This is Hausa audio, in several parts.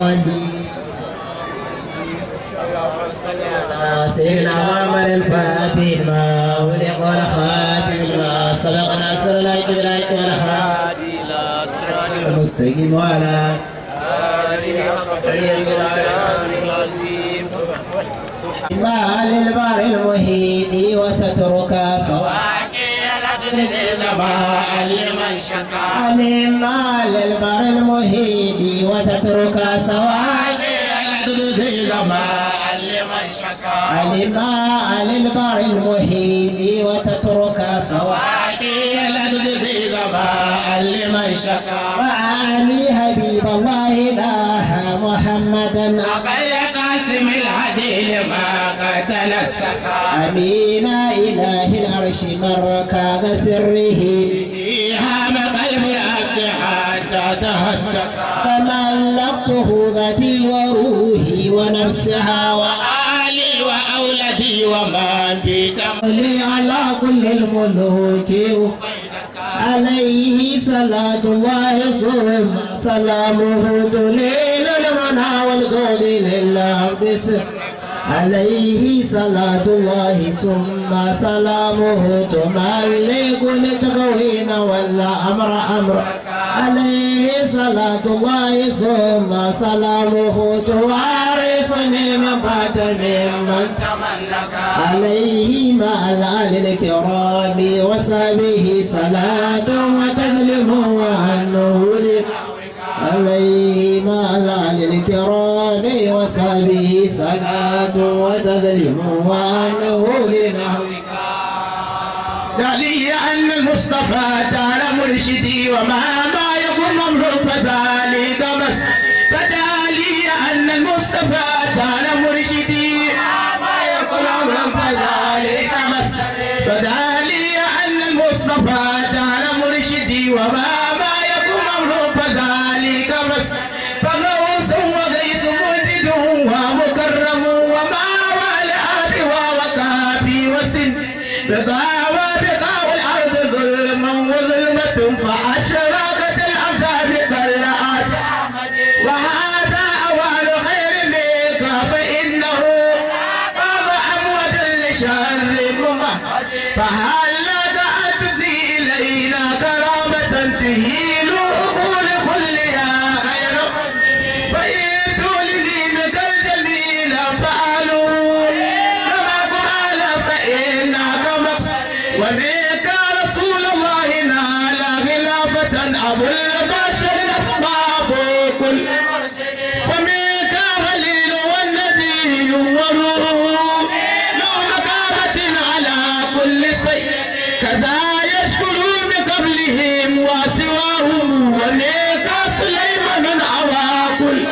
سيدنا محمد الفاتح ما ولق والخاتم ما سبق ناصر الهدى بالهدى والخاتم إلى صراط المستقيم وعلى آله حق قدره العظيم ما للبر المهين وتترك سواء لمن شكا علم ما للبر المهين وتترك سواء لمن شكا علم ما للبر المهين وتترك سواء لمن شكا وعلي حبيب الله إله محمدا أبي قاسم العديل ما قتل السكا أمين إله العرش مركز سره هام قلب العبد حتى تهتك فملقته ذاتي وروحي ونفسها وآلي وأولدي ومن بيتم وعلي على كل الملوك عليه صلاة الله ثم سلامه دليل المنى والقول لله سر عليه صلاة الله ثم سلامه تملك للتغوين ولا أمر أمر عليه صلاة الله ثم سلامه توارثني من بات ممن تملك عليه مع الآل الكرام وصحبه صلاة وتسلم وأنه لي عليه مع الآل الكرام وصحبه صلاة وتسلم وأنه لنحوك دلي أن المصطفى دار مرشدي وما ما يكون مملوك فذلك بس فدالي أن المصطفى دار مرشدي ما يكون مملوك فذلك بس فدالي أن المصطفى دار مرشدي وما ما يكون مملوك فذلك بس فغوص وغيث مجد ومكرم وما والآب ووكابي وسن بقاوى بقاوى الأرض ظلما وظلمة فأشرقت الأرض بقلعات وهذا أول خير منك فإنه قام أموت لشر ممهد فهل دعتني إلينا كرامة تهيل عقول كلها غير بيتوا لدينك الجميل فعلوا كما قال فإنك مقصد وبك رسول الله نال خلافة أبو البشر الأسباب كل ومنك خليل والنبي وروح له مقامة على كل شيء كذا يشكرون قبلهم وسواهم ومنك سليمان عوى كل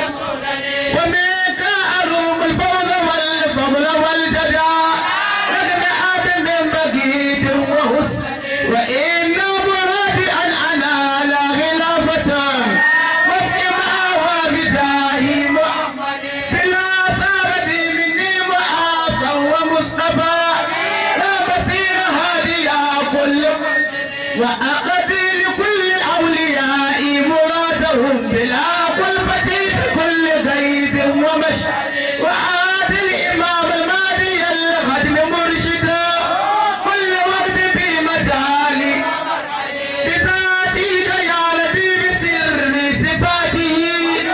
ومنك أروم الفوز والفضل والجدع رغم عبد من بقيد وحسن وإن مرادي أن أنال خلافة وابتماع بجاه محمد بلا صابتي مني معافى ومصطفى لا بصير هادي كل وأقضي لكل الأولياء مرادهم بلا قلبة بكل غيب ومشهد وعاد الإمام المهدي الخدم مرشدا كل وقت في مجالي بذاتك يا ربي بسر صفاته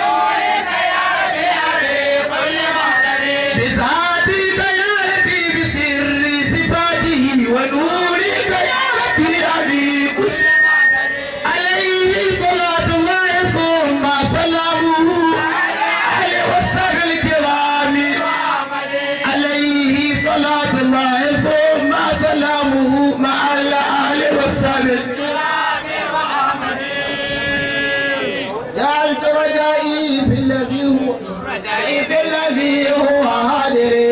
بذاتك يا ربي بسر صفاته ونورك يا ربي أبي كل عليه صلاة الله ثم سلامه عليه والسبع الكرام عليه صلاة الله ثم سلامه مع الأهل والسبع جعلت رجائي في الذي هو رجائي في الذي هو هادري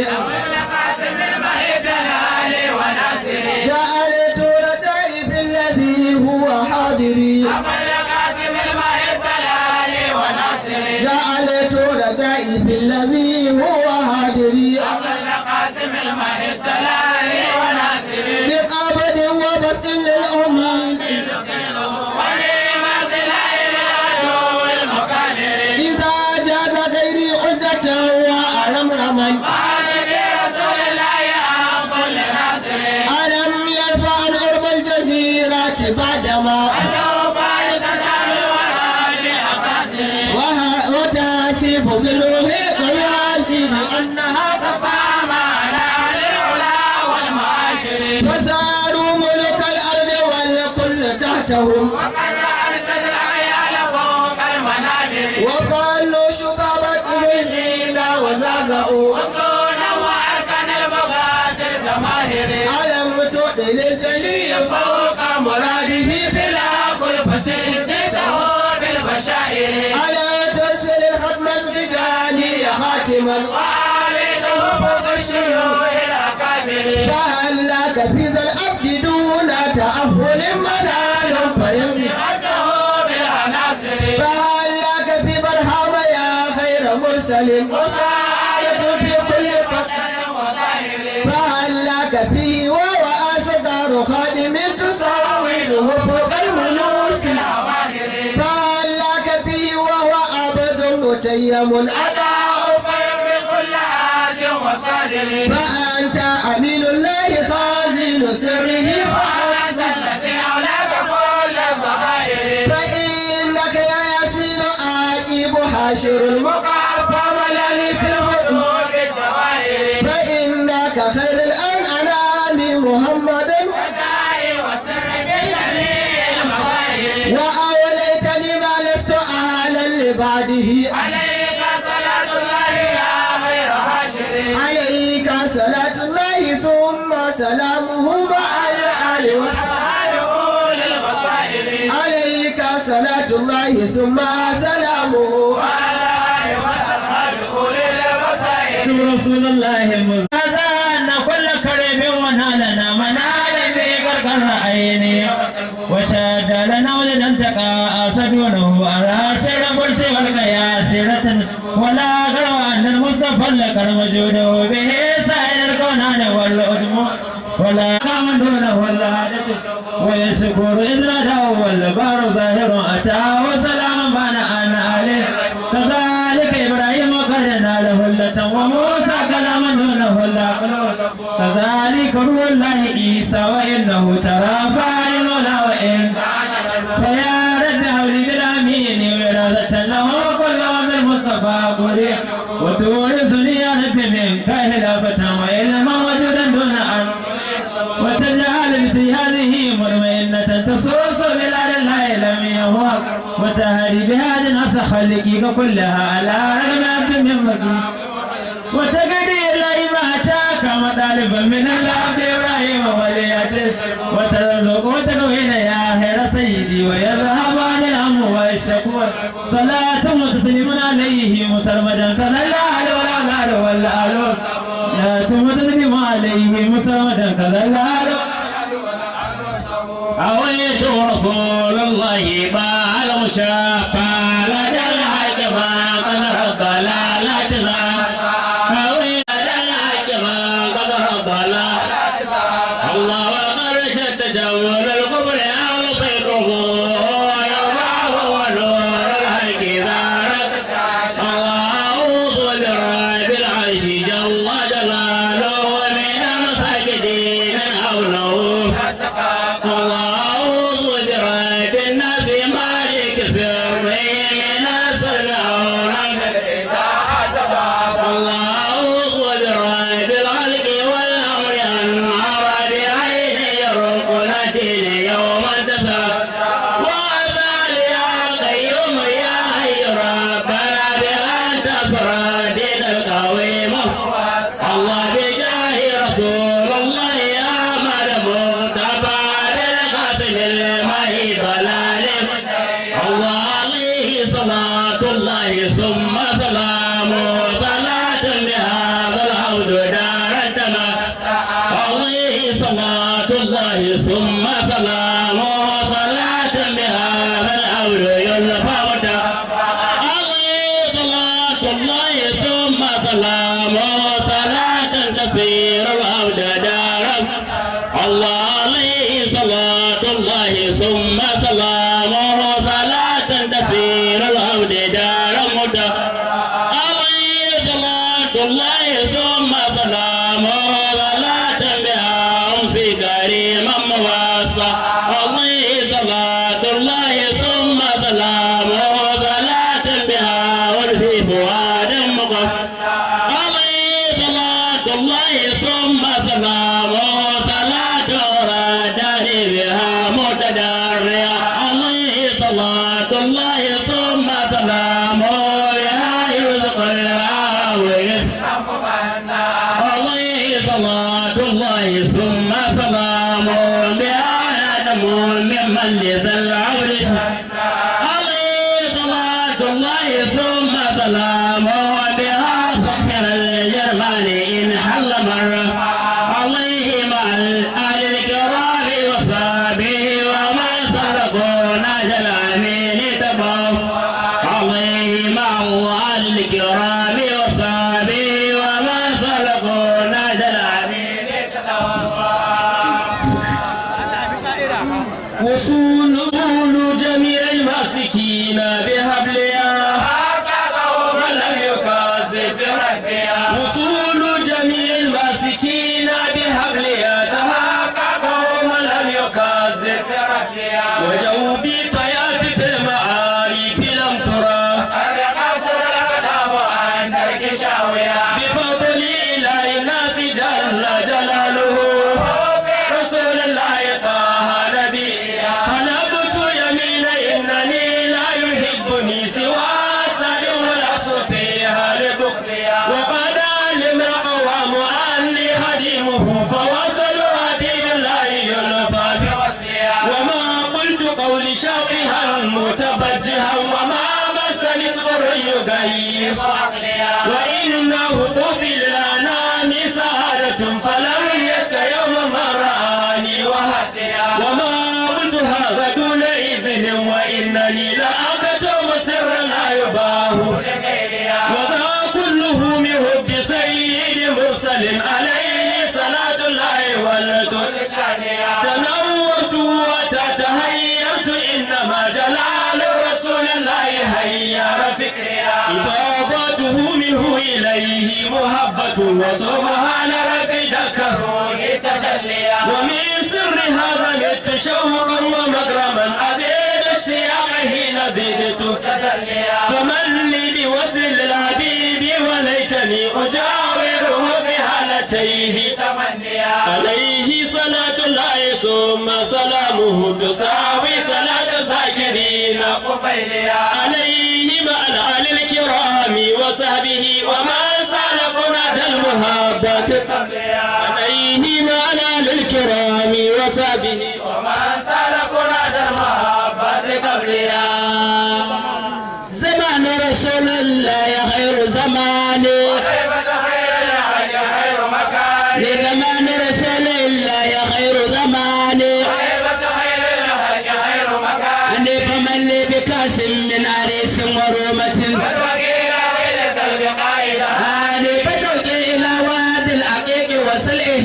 جعلت رجائي في الذي هو حاضري جعلت رجائي في الذي هو هادري بقبض وبسط للأمين إذا جاز يجيب منه قياسي أنها تصام على العلا والمعاشر فصاروا ملك الأرض والكل تحتهم وقد أرسل العيال فوق المنابر وقالوا شبابة إبنينا وزازأوا وصونا وأركان البغاة الجماهير ألم تؤذي للجليل فوق مراده بلا كلفة ازدته بالبشائر ألا ترسل الختم الفجاني خاتما وعليته فوق الشيوخ الأكابر فهل لك في ذا الأبد دون تأهل منال فيمسك سعته بالعناصر فهل لك في برهام يا خير مرسل وسعادة في كل فتن وظاهر فهل لك فيه وهو أصغر خادم تساوده فوق الملوك الأواهر فهل لك فيه وهو عبد متيم أداء خير في كل عاد وصادر فأنت أمين الله خازن سره وأنت الذي أولاك كل الظهائر فإنك يا ياسين عاقب حاشر المقافى ملالي في الحدود بالدوائر فإنك خير الأنعام محمد وداعي وسر بجميع المظاهر وأوليتني ما لست أهلا لبعده عليك صلاة الله يا خير حاشر عليك صلاة الله ثم سلامه مع الآل والصحب أصحاب أولي البصائر عليك صلاة الله ثم سلامه وعلى آله وأصحاب أولي البصائر رسول الله المزازى أن كل كريم ونالنا منال في قرقر عيني وشاد لنا ولدا تقى أسدونه على سر قرس والقياسرة ولا قروا أن المصطفى لك وجوده به سائر الكونان والأدم ولا قام دونه ولا عادته ويشكر إذ ناداه والبار ظاهر أتى وسلام بان أنا عليه كذلك إبراهيم قد ناله هلة وموسى كلاما دونه العقل كذلك روح الله عيسى وإنه ترى فاعل ولا وإن فيا رب هولي بالأمين وراثة له كل من المصطفى قولي وتورثني يا رب منك خلافة وعلما وجودا دون أرض وتجعل بسي هذه مطمئنة تصوص بلاد الله لم يهوى وتهدي بهذه النفس خلقك كلها على رغم عبد من مكين وتقضي إليه ما أتاك مطالبا من العبد إبراهيم وليته وترزق وتكوين يا خير سيدي ويذهب عن الهم والشكوى صلاة وتسليم عليه مسرمدا كذا الأهل والأولاد والآل يا ثم تسليم عليه مسرمدا كذا الأهل أويت رسول الله بال مشافى لدى الحج ما قدر الضلالة أويت لدى الحج ما قدر الضلالة الله ومرشد تجمل القبر أو صدره يرفعه ونور الحق دارك الله ذو الرب العرش جل جلاله من المساجدين حوله الله ذو الرب الناس مالك سره من السرعون الله ذو الرب الخلق والامر انهار بعين يرقنا دين يوم التسى وأزال يا قيوم يا حي ربنا بأن تصر دين القويم الله بجاه رسول الله يا مرمو تبارك القاسم المهي ضلال الله عليه صلاة الله ثم سلامه صلاة بهذا العود دار التمام عليه صلاة الله ثم سلامه صلاة بهذا العود يلفى عليه صلاة الله ثم سلامه صلاة تسير العود دارا الله عليه صلاة الله ثم سلامه صلاة تسير العود دارا مدى عليه صلاة الله ثم سلامه صلاة بها أمسي كريما مواسى عليه صلاة الله ثم سلامه صلاة بها والفي فؤاد الآل وصحبه ومن سلكوا نهج الأمين وصول جميع الماسكين بحبلها من لم يكذب بربها وصول جميع الماسكين بحبلها تحققوا من لم يكذب بربها وجوبي فيافت المعارف لم ترى بفضل إله الناس جل جلاله رسول الله طه نبيا حلبت يمين إنني لا يحبني سوى أسد والعصر فيها لبكريا وقد علم القوام أني خديمه فوصلوا حبيب الله يلفى بوصليا وما قلت قولي شاقها متبجها وما مسني صبر يغيب عقليا وإنه قتل الأنام سهرة فلم يشك يوم ما رآني وهديا وما قلت هذا دون إذن وإنني لأكتم سرا لا يباه وذا كله من حب سيد مرسل عليه صلاة الله والتسليم تنورت وتتهيأت إنما جلال رسول الله هيار فكريا إفاضته منه إليه محبة وسبحان ربي ذكره تجليا ومن سر هذا مت شوقا ومكرما أزيد اشتياقه نزيدت تجليا فمن لي بوصل للحبيب وليتني أجاوره بهالتيه تمنيا عليه صلاة الله ثم سلامه تساوي صلاة الذاكرين قبيليا عليه مع الآل الكرام وصحبه ومن سالكنا المحبة عليه مع الآل الكرام وصحبه ومن سالكنا المحبة قبليا زمان رسول الله خير زماني لزمان رسول الله خير زماني أني فمن لي بكاس من عريس ورومة أني بتوجي إلى واد العقيق وسلئه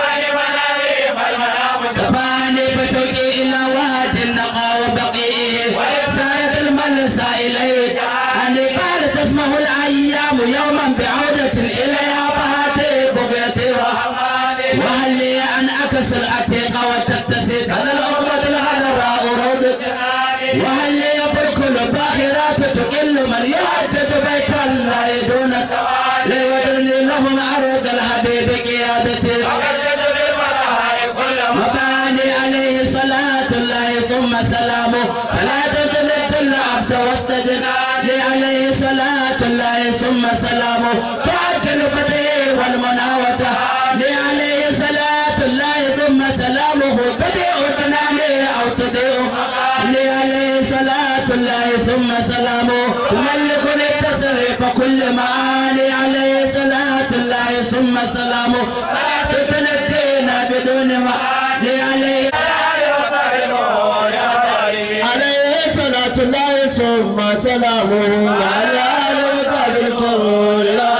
فاني بشوقي إلى واد النقى وبقيه سارت الملسى إليه أني بعد تسمه الأيام يوما بعودة إليها فهاتي بغيتها وهل لي أن أكسر العتيق وتتسي هذا الأمة الهدراء روضك وهل لي بالكل باخرات تقل من يعتد بيت الله دونك ليودرني لهم عروض الحبيب قيادتي وباني عليه صلاة الله ثم سلامه صلاة تلت العبد واستجب لي عليه صلاة الله ثم سلامه فاكل بدي والمناوة لي عليه صلاة الله ثم سلامه بديع تنامي أو تضيع لي عليه صلاة الله ثم سلامه ملك التصريف كل معاني عليه صلاة الله ثم سلامه صلاة تنجينا بدون ما لي عليه عليه صلاة الله ثم سلامه وعلى آله وصحبه الكرام لا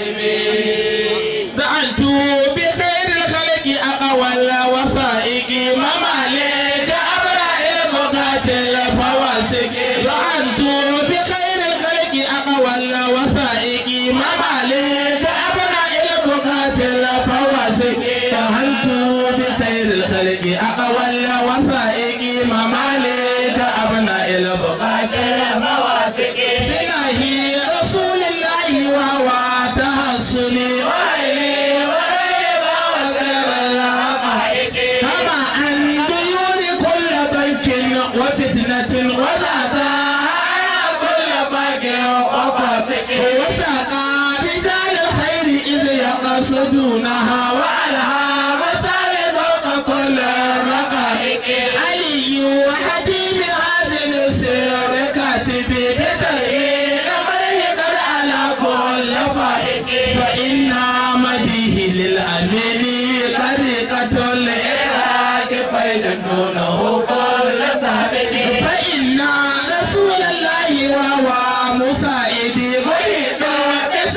زعلت بخير الخلق أقوال وفائق ممالك أبرع المقاتل فواسق زعلت بخير الخلق أقوال وفائق ممالك أبرع المقاتل فواسق زعلت بخير الخلق أقوال وفائق ممالك أبناء البقاتل فواسق سلاهي رسول الله وهو تحصني وعلي وريبا وسر الحقائق كما عن ديون كل بنك وفتنة وزعزع كل بنك وفاسق وسقى رجال الخير إذ يقصدونها وعلها مسال فوق كل الرقائق علي وحديم هذه السر كاتب بتغيير مريق على كل فائق فإن مديه للأمين طريقة الإرهاق فإن دونه كل سابق فإن رسول الله وهو مساعد مريد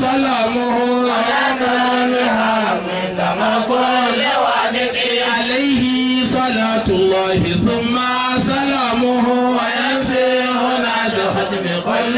سلامه عليه صلاة الله ثم سلامه وينزل نادحة من كل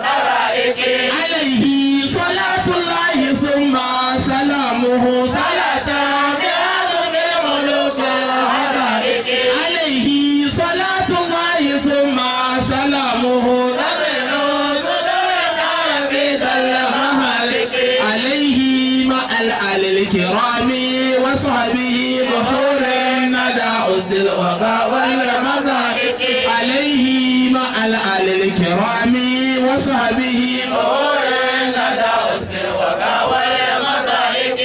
عليه صلاة الله ثم سلامه صلاة بهذا الملوك الحبائب عليه صلاة الله ثم سلامه نبيل صدور عربي المهالك عليه مع الآل الكرام وصحبه بحور الندى أسد الوغى والمذاق عليه مع الآل الكرام وصحبه بحور الندى أسد الوغى والمذاق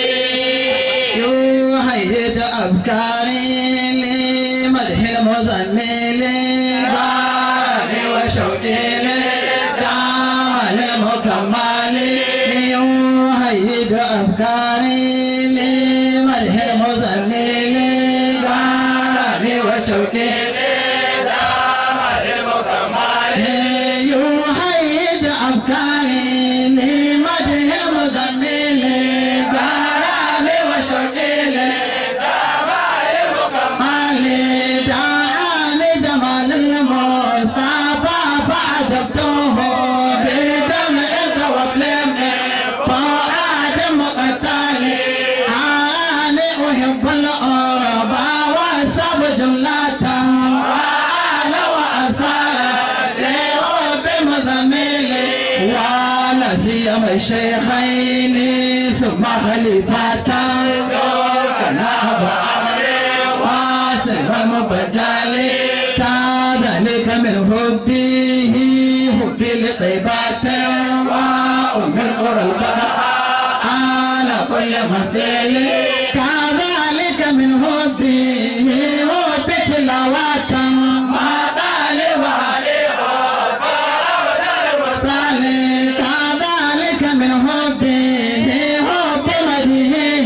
يوحيد أفكاري لمدح المزمل غاري وشوقي للكمال المكمل يوحيد أفكاري لمدح المزمل غاري وشوقي للكمال المكمل يوحيد أفكاري لمدح المزمل غاري وشوقي مالي دعاني جمال المصطفى فعجبته بدمعك وبلمعك فؤاد مقتلي أنا أحب الأربع وأسب جملة وأنا وأسال لرب مزميلي ولا سيما الشيخين ثم خليفة كان أبا واصل المبجل كذلك من حبه حبي لطيبات وأم القرى البقاء على كل مثل كذلك من حبه حبي تلاوة ما قال وعليه صالح كذلك من حبه حب مديه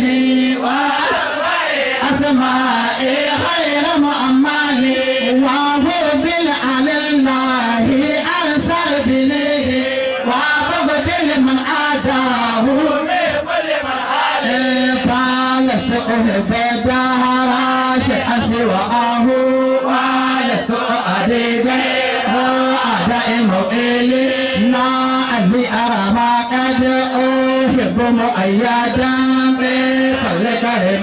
وأسمائي خير مؤملي وحب على الله أنصر بنيه وبغض من عاداه فلست أحب الدهر شيئا سواه ولست أريد أعداء مؤيلي لعلي أرى ما قد أحب مؤيدا بفضل كريم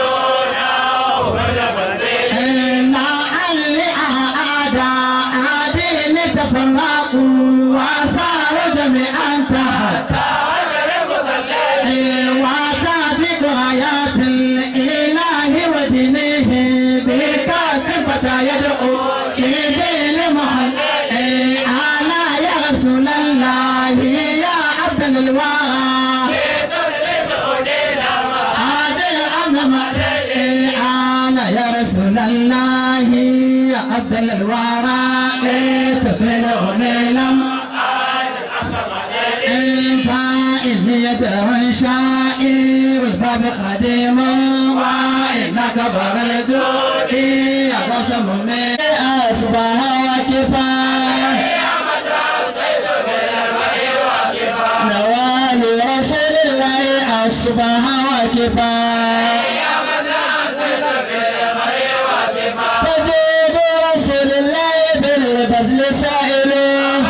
لعلي أعداء دين تفرقوا وصاروا جميعا تحت وتابق آيات الإله ودينه بكاف فتى يدعو لدين محمد أنا يا رسول الله يا عبد الورى هذا العظمة أنا يا رسول الله يا عبد الورى تسلوني لم فإني يدعو شائر الباب خديم وإنك بر الجود يا قسم من أصبح وكفاية نوال رسول الله أصبح وكفاية فجيب رسول الله بالبذل سائله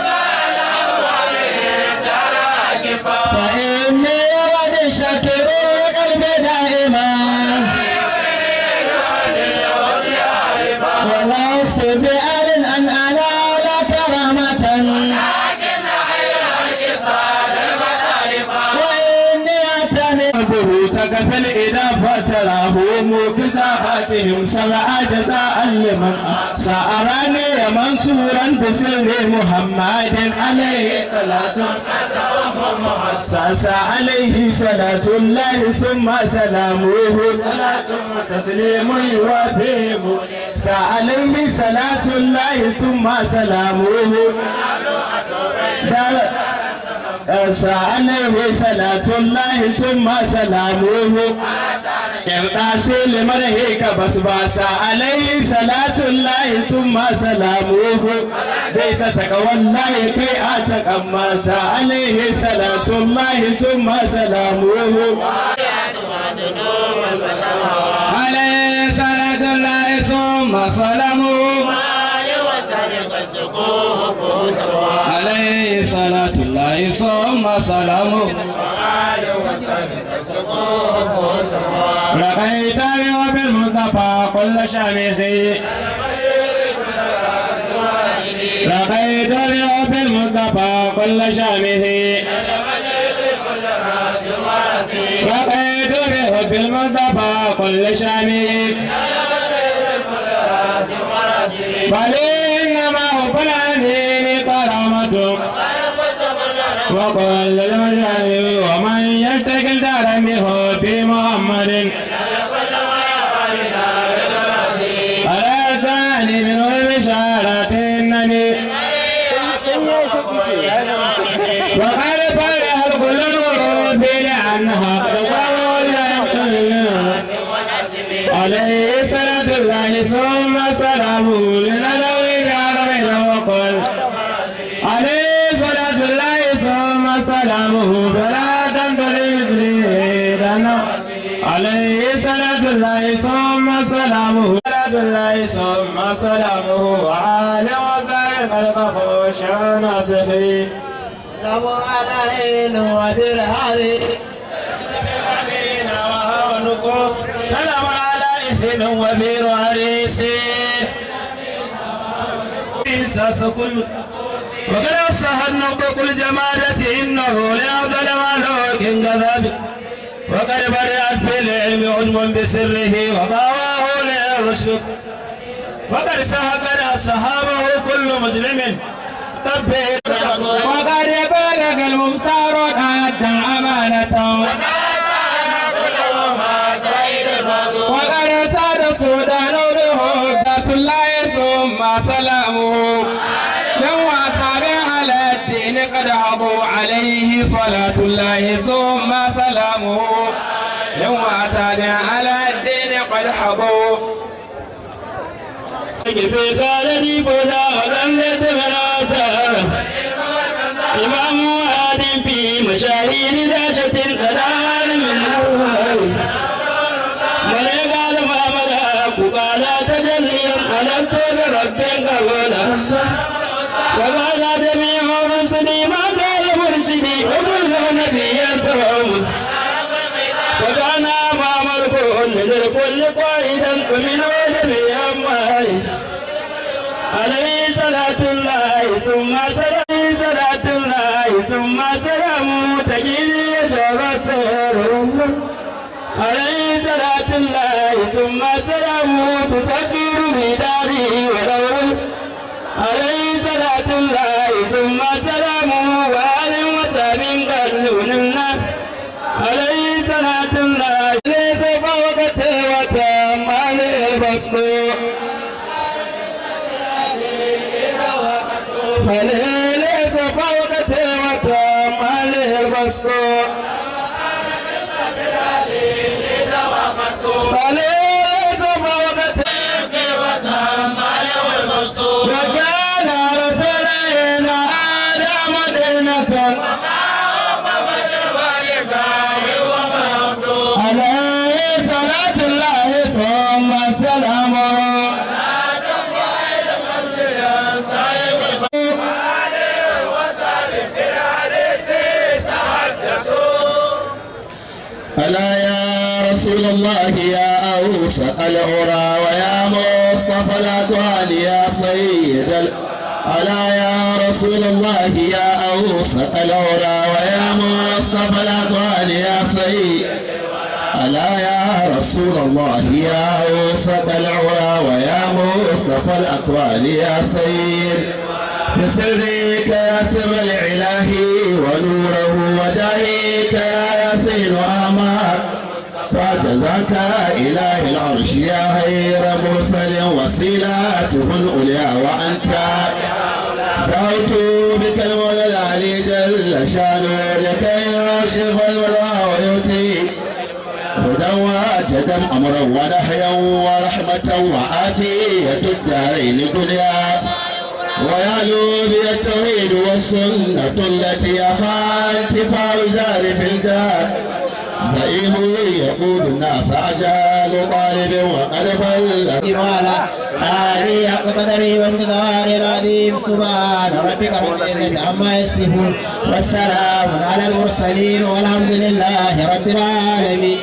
فإني ولد شاكر قلبي دائما ولست بآل أن أنال كرامة وإني أتني به تكفل إذا فتره مكسافتهم سمع جزاء لمن سأراني منصورا بسر محمد عليه صلاة ساسا عليه صلاة الله ثم سلامه صلاة وتسليم يوافيه عليه صلاة الله ثم سلامه دار عليه صلاة الله ثم سلامه yarda sai liman heka basbasa alaihi salatun lahi summa salamuhu bai sa taka wallahi kai a takan masa alaihi salatun lahi summa salamuhu alaihi salatun lahi summa salamuhu عليه صلاة الله ثم سلامه رأيت اليوم المصطفى كل شمس رأيت اليوم المصطفى كل شمس رأيت اليوم المصطفى كل شمس بل إنما هو فلانين كرامته وقال المشاهد ومن يشتكي دارا بحب محمد على الثاني من البشارة النبي وقال فرح كل الورود لأنها عليه صلاة الله ثم سلامه لنبوي بعربنا وقل عليه صلاة الله ثم سلامه فلا تنتظر مثله عليه صلاة الله ثم سلامه صلاة الله ثم سلامه وعلى وسائل خلق خشع ناصحين سلام عليه وبرهانه سلام على إثم وبير عريسي إنساس كل وقد أصح النطق الجمالة إنه لأفضل مالوك كذب وقد بدأت بالعلم عجم بسره وضاواه للرشد وقد سهقنا أصحابه كل مجرم تبه وقد بلغ المختار أدى أمانته وقد ساد السودان بهدى الله ثم سلامه لو أصابع على الدين قد عضوا عليه صلاة الله ثم سلامه لو أصابع على الدين قد حضوا في خالدي فوزا وذلت من آثار إمام واد في مشاهير داشة قدار من أول ولقال ما ملاك قال تجليا ألست برب قولا وقال جميع رسلي ما قال مرشدي وكل نبي سوم وكان أمام الكل للكل قائدا ومن جميع أموالي عليه صلاة الله ثم سلام صلاة الله ثم سلام تجيني شرط عليه صلاة الله ثم سلام تسكر بداري ولو عليه صلاة الله ثم سلام وآل وساب قلونا عليه صلاة الله ليس فوق وتم عليه البصر فليس فوق وتم عليه البصر فليس فوق وكان رسولنا آدم دينة عليه صلاة الله ثم سلامه ألا يا رسول الله يا أوسط العرى ويا مصطفى الأكوان يا سيد ال... ألا يا رسول الله يا أوسط العرى ويا مصطفى الأكوان يا سيد ألا يا رسول الله يا أوسط العرى ويا مصطفى الأكوان يا سيد بسرك يا سر الإله ونوره وجاهك يا ياسين وأمات فجزاك إله العرش يا خير مرسل وسيلته العليا وأنت دعوت بك المولى العلي جل شانه لكي يشرف الولاء ويؤتي هدى وجد وسلم أمرا ونهيا ورحمة وعافية الدارين دنيا ويعلو بي التوحيد والسنة التي أخا انتفاع الجار في الدار زعيم يقود الناس أجال طالب وقد بل وعلى آله حق قدره والمقدار العظيم سبحان ربك رب العزة عما يصفون والسلام على المرسلين والحمد لله رب العالمين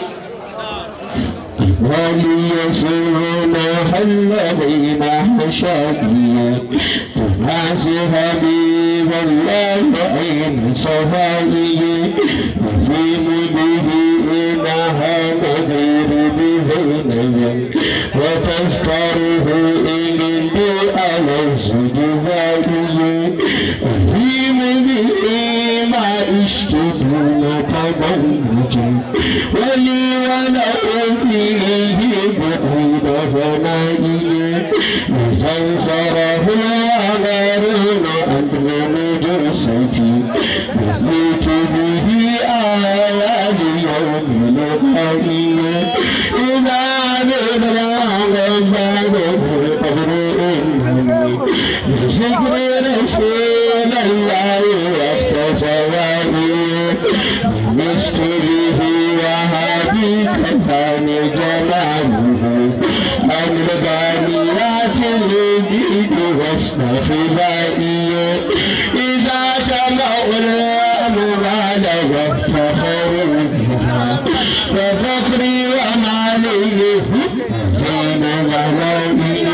وليسرون حل بين حشائي تناس حبيب الله عين صفائي يزيم به إنها نذير بزينب وتذكره إن على الزجزائي يزيم به ما اشتدون تبنجي ولي وله فيه بعيد فنائي فانصره الغارون أمر جرستي يهلك به آيات يوم لقائي إذا نبرا غبان في قبر إنساني بذكر رسول الله وقت سوائي مشت به وهابي كفاني جماله عن الغاليات البيد واسم خبائي إذا جمعوا الأموال وافتخروا بها وفقري ومالي زين ولائي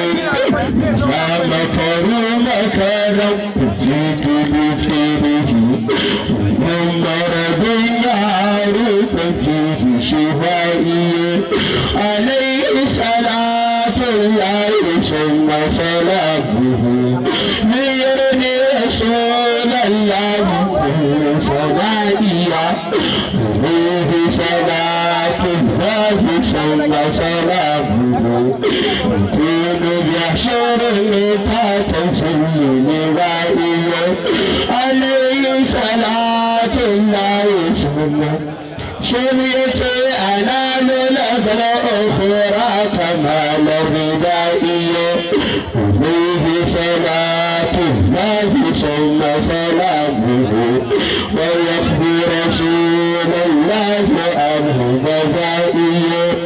فمكروا مكرا جئت بخيره ومن مرض يعرف فيه شفائي عليه صلاة الله ثم سلامه ليرني رسول الله كل صلائيا عليه صلاة الله ثم سلامه يكون بيحشر متى تسلم وائيا عليه صلاة الله ثم شريتي أنا لنقل أخرى كمال ردائي عليه صلاة الله ثم سلامه ويخفي رسول الله عنه مزائي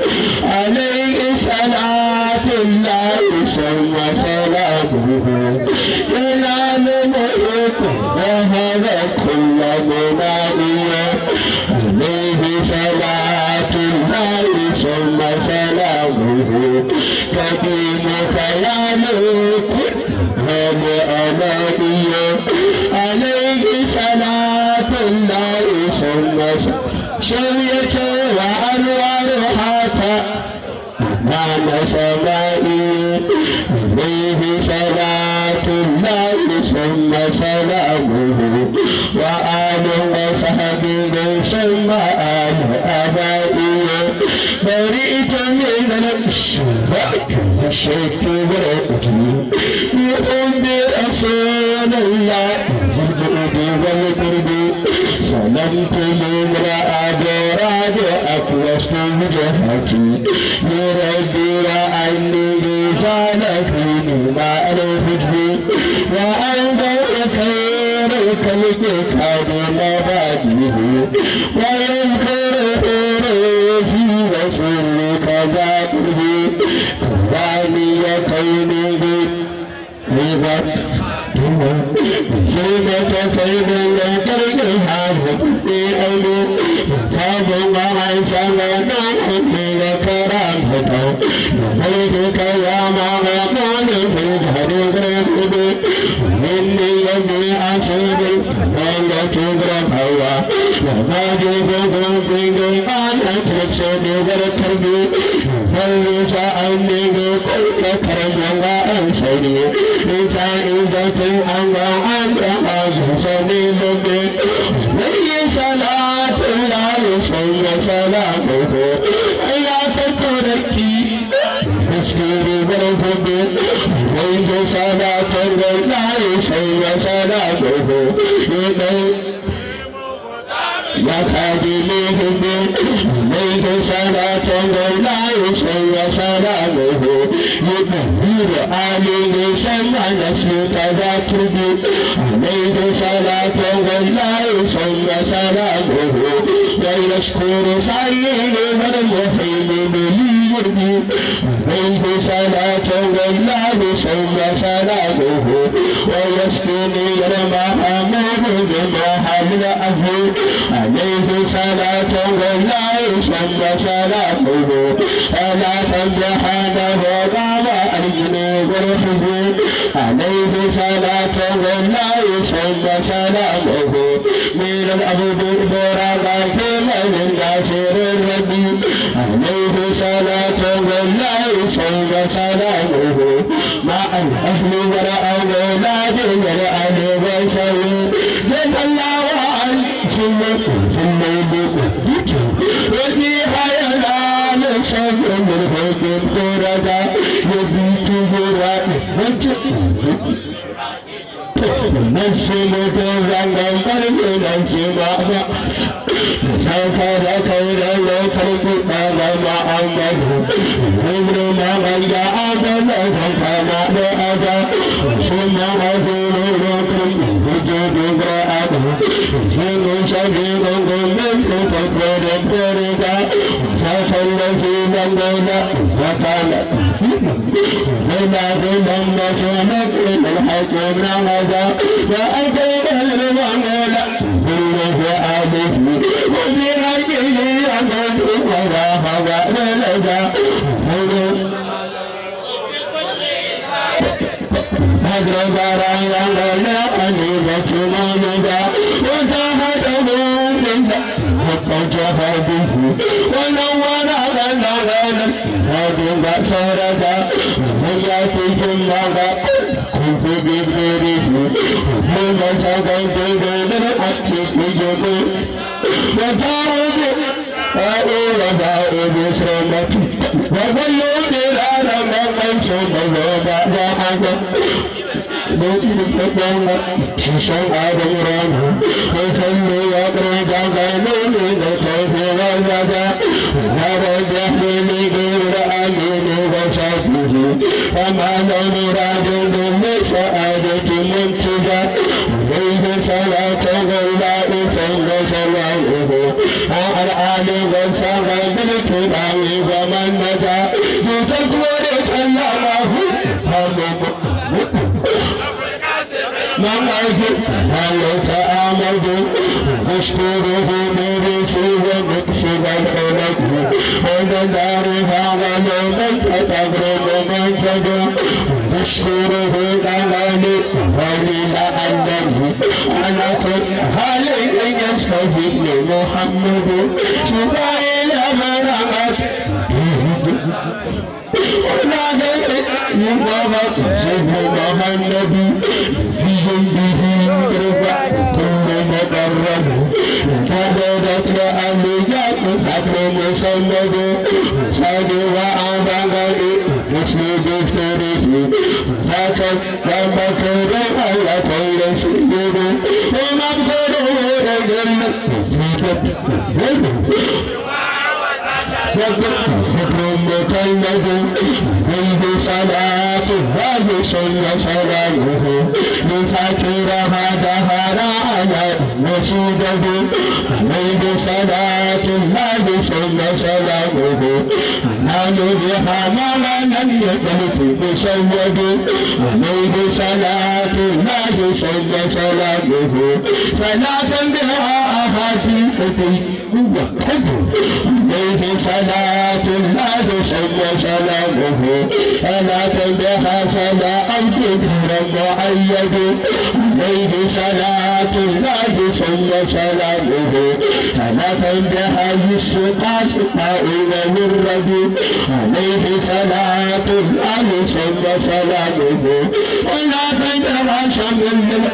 عليه صلاة الله ثم سلامه ينال ملك وهذا كل منائي عليه صلاة الله ثم سلامه كفيك يا ملك هذا أماني عليه صلاة الله ثم شوية وأنوارها نعم سمائي عليه صلاة الله ثم سلامه وآل وصحبه ثم آل أبائي برئت من الشرك والشرك والأجل بحب رسول الله بالبعد والقرب سلمت لامرأة براد أقوست وجهتي لربي وأني لسانك مما الحجب وأنت خير الخلق كان مبادئه ويذكر في وسر كذاته كواني كونه لغت جيبة كيد لكرك هذا بأيدي كاد ما سمعنا مني كرامته نبيتك يا مغنون من هرب مني يدي أسير فلا تبرم هوا وما جبه بيدي أنا تبسد وركبي فلسا أني بكل كرم وأنسني جائزة الله أنت أجسني ذنبي لي صلاة الله ثم سلامه يا تتركي تسكيري بالحب لي صلاة الله ثم سلامه يا خادمي لي صلاة الله نسيت ذاكري عليه صلاة والله ثم سلامه ويشكر سعيد والمحيم لي يرضي عليه صلاة والله ثم سلامه ويسقيني المحمود بما حمل أهلي عليه صلاة والله ثم سلامه فلا تمدحنه بعد الجنوب والحزن عليه صلاة والله ثم سلامه من الأبد البراء من الناصر الربي عليه صلاة والله ثم سلامه مع الأهل والأولاد والأهل والسوي جزا الله عن ثم ثم وفي حيانا لشر من حكم قردا يبيت نسم تزنم قلب نسم سوف ذكر لو ترك بابا محمد ابن ما غيا عبد فكما بأذى ثم رسول لكم وجود برأة ثم شبيب من تكبر بردا فتلفي من دون وكان بما بمن مسلمك من الحكم نغزا وأتينا المعمول كله ألف وفي حجه يمن وراها ولدا هدر برايا ولا أنيبة مامدا وتهدموا منا حتى جهده ونور لنا لنا هذه بصرة ويأتيهم مغا كنت ببريف من سكنت بين الحق بجبر وجاءوا أقول بائد سرمتي وظلوا بلالا من ثم بعد حسن شيشان آدم رانه وسلوا يقرأ جاغلوا من الخوف والرجا نرى الجهل غير أمين وشاكه وما مراد من سعادة منتجا عليه صلاة الله صلى سلامه على الآل وصحبه بالكرام ومن نجا بتقوى الله من أجل هل تأمل أشكره برسي ومكسب الحلف ومن دارها ولمن تتغرب من تدع أشكره الأمل وللأنه على كل حال يستهل محمد سبحان من أمد ونادى يبغى سيدنا النبي بجنبه رفع كل مقرب كبرت لأنبياء فكر مسند صاد وعبغني مسلم بستره ذاك لما كان على كل سيد ومقدره رجل حكم مكلف عليه صلاة الله ثم سلامه لذاكرها دهر على نشيده عليه صلاة الله ثم سلامه نال بها ما لم يكن بسود عليه صلاة الله ثم سلامه صلاة بها أحاديث عليه صلاة الله ثم سلامه فلا تنبها فلا عبد معيد عليه صلاة الله ثم سلامه فلا تنبها السقاء سقاء والرد عليه صلاة الله ثم سلامه ولا تنبها شمل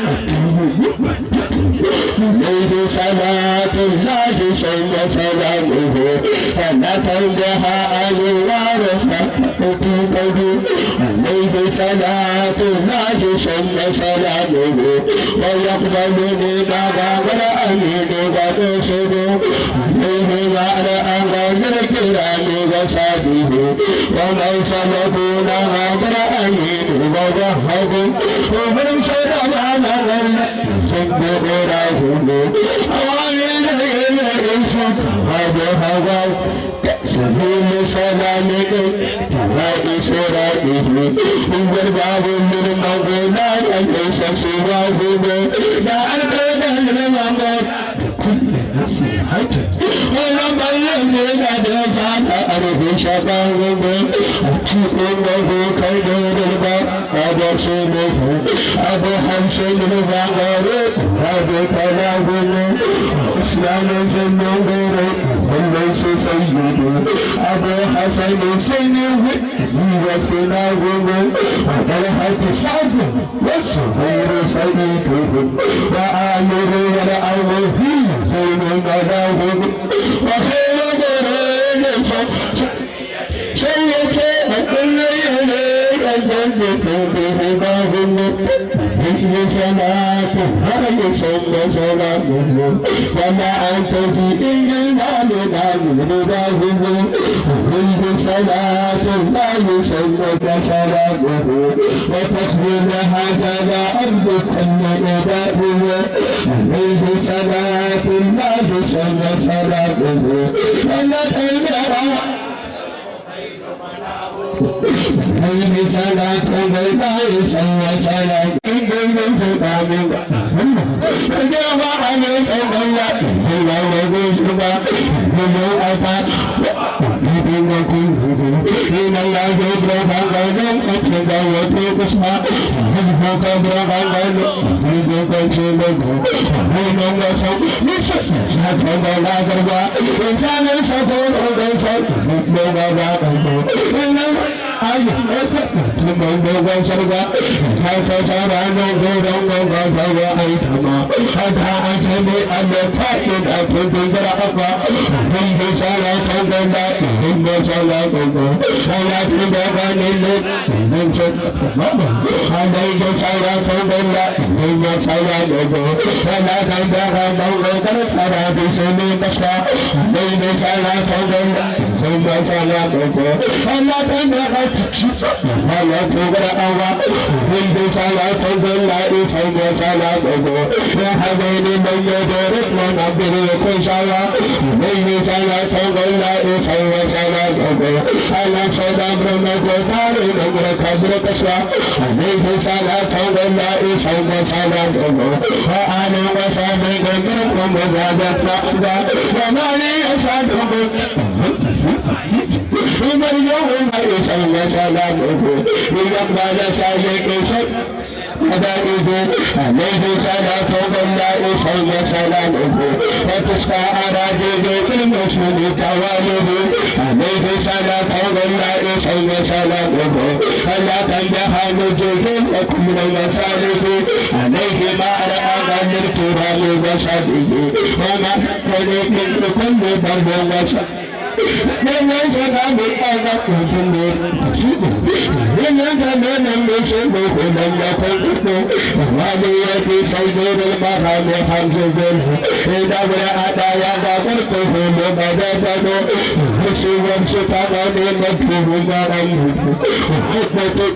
عليه صلاة الله ثم سلامه فنتنبها أنوار في قلبي عليه صلاة الله ثم سلامه ويقبلني مغام الأمين ونصب عليه وعلى أغام الكرام وصحبه ومن سلكون غدر أمين ووهب ومن شرب على الصب قراهم أوامر الإنس وبهوى سبيل سلامك فرائس رائه هو الباب من مغنى ليس سواه لا أركض المغرب كل نصيحة ولما يزيد أدرسان أرض شبابه أتقوله كيدور الباب أبو سمه أبو حمس البغار أبو كلامه إسلام زنور وليس سيد أبو حسن سنه وسناه وطلحة سعد والصغير سيده وآمر ورعوه زين ملاه وخير قرين سيد وكل يليك الجنة بهداهم هي صلاته هي صلى سلامه وما أنت في إلا من رضاهم هي صلاة الله صلى سلامه وتخبر هكذا أرض كل إباده عليه صلاة الله صلى سلامه ولا تنبع عليه صلاة الله صلى سلام إن سلام فجاء عليك الله الله وجوزك من أتى إن الله يدرك غنم أتلك وتقسم يدرك قدر غنم يدرك شلك من وسط نسس هكذا لا ترضى إنسان شكور وليس مثل ما بعده إنما أي من دوغ سرغا فاتا سارا نوغو دونغو غفا أيتما أتا أجمي أمتاكين أتن تنجر أقا بيه سارا تنجر هم سارا تنجر سارا تنجر نلل من شد عليك سارا تنجر هم سارا تنجر فلا تنجر نوغو كرتارا بسمي بشا عليك سارا تنجر هم سارا تنجر فلا تنجر ولا تغرى أوا ولد صلاة الله صوم صلاة يا حزين من يدرك من عبد يكون شوا ولد صلاة الله صوم صلاة أنا صدام رمك وطاري نمر كبر كسوا عليه صلاة الله صوم صلاة وأنا وصامي نمر ومبادة نقضى وما لي أصدق ومن يوم يصلى سلامه يقبل سالك سلام حبائبه عليه صلاة الله صلى سلامه وتسقى أراضيه بالمسلم تواليه عليه صلاة الله صلى سلامه فلا تنجح نجوه وكل المسالك عليه ما رأى من الكرام وصحبه وما تقول من كل ضرب وصحبه Dengan sekali anak kumpul Dengan kami bersebut dan lakukan itu Wali yati sayyidul maham hamzul Ida berada yang tak berkuhul pada pada Bersuam setakat dan berkuhul dalam Hukmatuk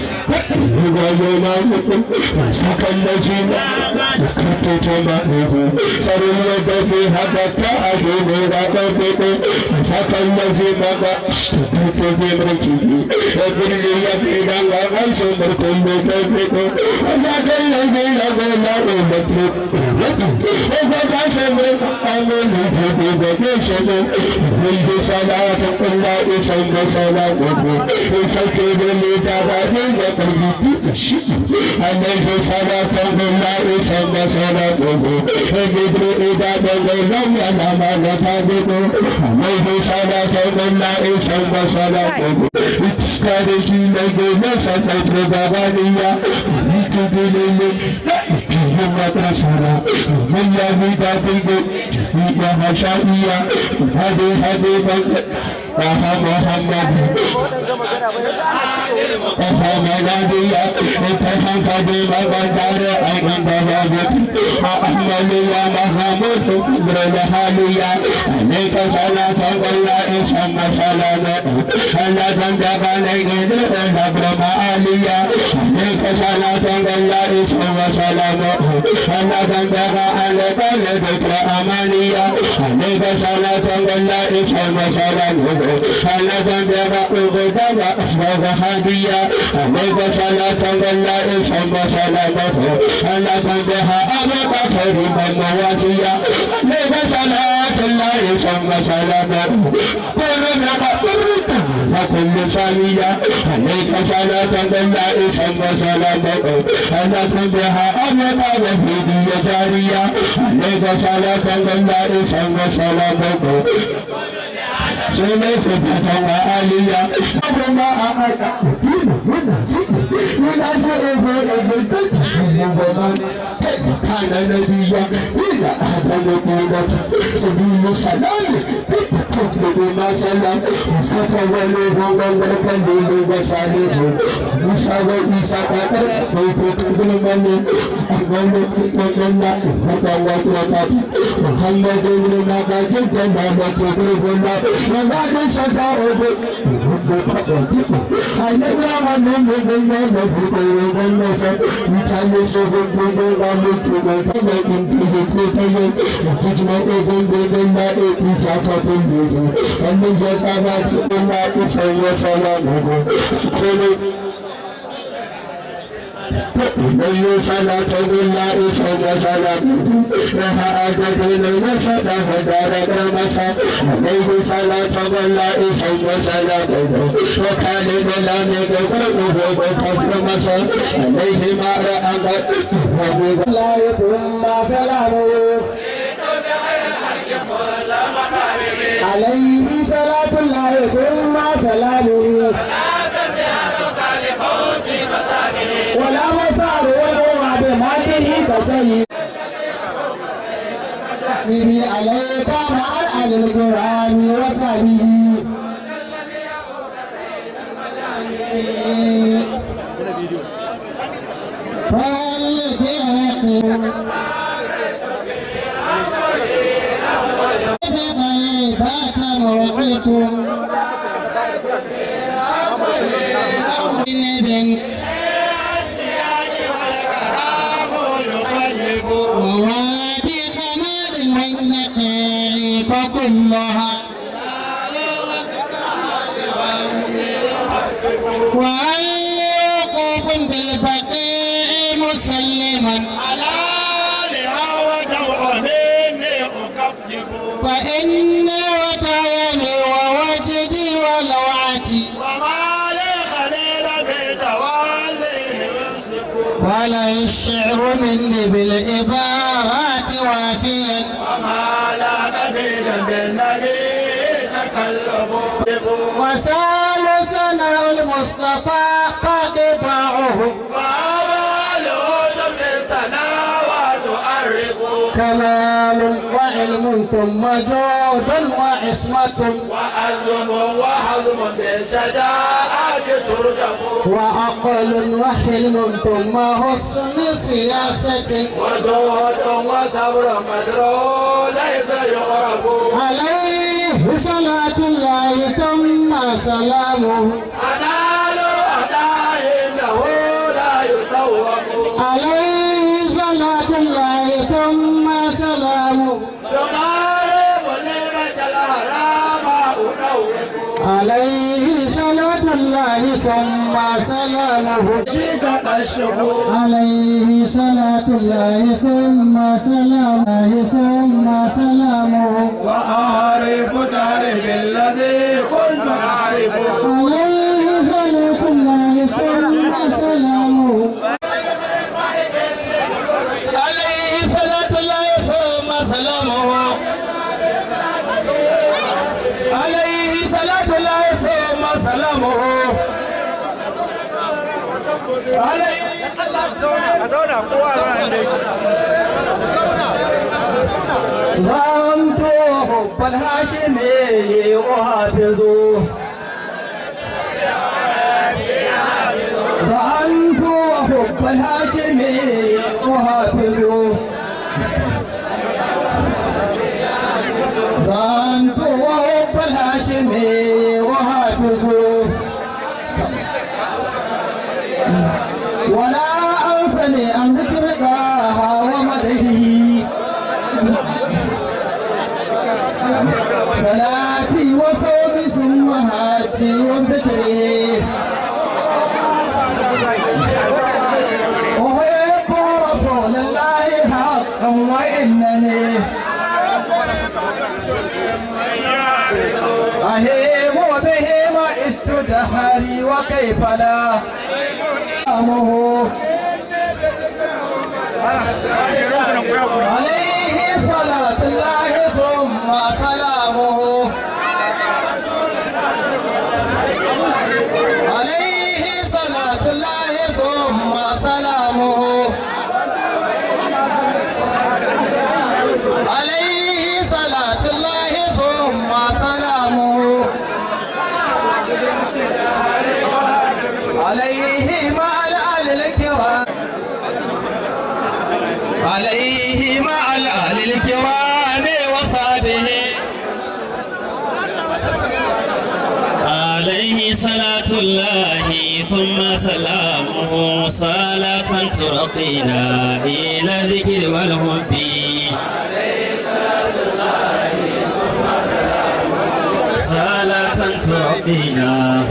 وينامكم سكى الذين ذكرت جماله سروا به هدك أجل ربكم سكى الذين ذكرت بمرجه وكل يبين وغيث كل كبكم وسكى الذين قالوا مطلوب وفتح سمر أمن بكشف منذ صلاة الله صلى صلاته سكي بالمتابعين وقلبي الشيء عليه صلاة الله صلى صلاته فجد إذا لم ينام نتابعه عليه صلاة الله صلى صلاته استرجي لجنة ستر بغانية لتدلل فيهم مدرسة من يهد بك يا هشائية هذه هذه محمد محمدية اتحك بمقدار أيضا بوابك أحمد يا محمود قدر الحالية عليك صلاة الله ثم سلامه ألا تنبغ عليك الأكرم عليا عليك صلاة الله ثم سلامه ألا تنبغ عليك الذكر أمانيا عليك صلاة الله ثم سلامه ألا تنبغ عبدك أسباب هديا عليك صلاة الله ثم سلامه ألا تنبغ أبوك كريما مواسيا عليك صلاة الله ثم سلامه كل ما وكل ثانية عليك صلاة الله ثم سلامه ألا تنبغ أبوك وفيدي جارية عليك صلاة الله ثم سلامه سنك فتوى آلية أبما أعطى كان نبيا إلى آدم قيمة سبيل السلام تطلب ما سلم ستوليه وملك الليل وسالم موسى وعيسى قدر ويكتب من أقبل من فتوى وقت محمد بن نبات جنة تقرب الله وزاد شجاعه أنا من من من من من Italy so good good one look to the cover in the theater which my open the na e isa ka tin the and the zaka na na isa ya sala go Nayo sana tawilla isa ya sala Raha adade na nasa da hadara kramasa Nayo sana tawilla isa ya sala Wakale bela ne go go go go kramasa عليه ما رأى لا ثم سلامه عليه صلاة الله ثم سلامه ولا مسار ولا بماته كسيد نبي عليك مع الأهل القرآن وصحبه كلها وعلي وقوف بالبقيع مسلما فإني وتيمي ووجدي ولوعتي ولا الشعر مني بالإباءات وافيا وسال سنة المصطفى قطباعه كمال وعلم ثم جود وعصمة وعزم وحزم بالشجاعة ترجم وعقل وحلم ثم حسن سياسة وزهد وصبر مدرو ليس يعرف عليه صلاة الله ثم سلامه أنال أنا إنه لا يسوق عليه صلاة الله ثم سلامه تقارب نعمة الأهرام أنوف عليه صلاة الله ثم سلامه شيك الشهور عليه صلاة الله ثم سلامه ثم سلامه وأعرف تعرف الذي كنت أعرفه عليه صلاة الله ثم سلامه عليه صلاة الله ثم سلامه عليه صلاة الله ثم سلامه عليه ظننت حب الهاشمي أحافظه ظننت حب الهاشمي أحافظه ظننت حب الهاشمي تزور ولا أنسني عن ذكر الله ومدحه صلاتي وصومي ثم هاتي وذكري أحب رسول الله حقا وإنني أهيم بهم استدهري وكيف لا أمه عليه صلاة الله ثم سلامه عليه صلاة الله ثم سلامه عليه صلاة الله ثم سلامه عليه مع الآل الكرام عليه مع الآل الكرام وصحبه عليه صلاة الله ثم سلامه صلاة ترقينا إلى الذكر والحب صلاة ترقينا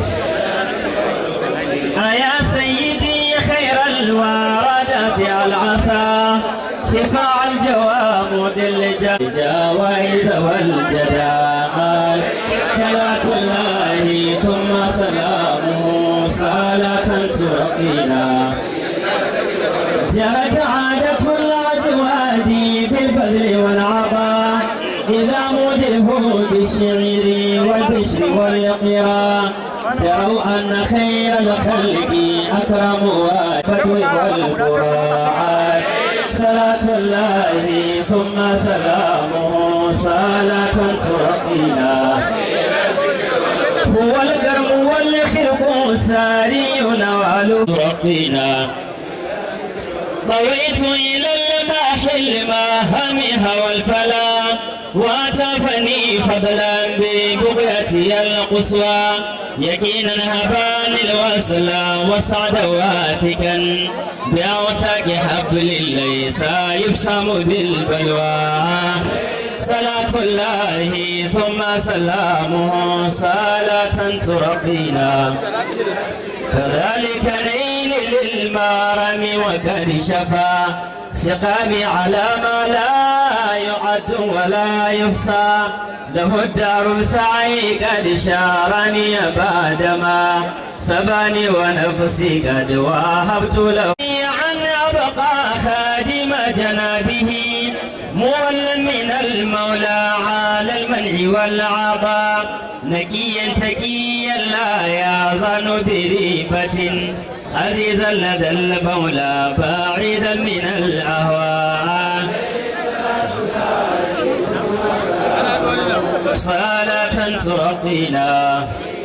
أيا سيدي خير الوردة العصا شفاع الجوامد الجوائز والجدال صلاة الله ثم سلامه صلاة ترقينا جرت عادة الأجواد بالبذل والعطاء إذا مدحوا بالشعر والبشر والقراء تروا أن خير الخلق أكرم والبدو والبراعات صلاة الله ثم سلامه صلاة ترقينا هو الكرم والخلق ساري نوال ترقينا طويت إلى الماحل الماهمها والفلا واتفني فضلا ببغيتي القصوى يقينا هبان الوصل وسعد واثقا بأوثاق حبل ليس يبسم بالبلوى صلاة الله ثم سلامه صلاة ترقينا كذلك نيل للمارم وقد شفى سقامي على ما لا يعد ولا يحصى له الدار السعي قد شارني بعدما سباني ونفسي قد وهبت له عن أبقى خادم جنابه مولا من المولى على المنع والعطاء نقيا تقيا لا يظن بريبة عزيزا لدى المولى بعيدا من الأهواء صلاة ترقينا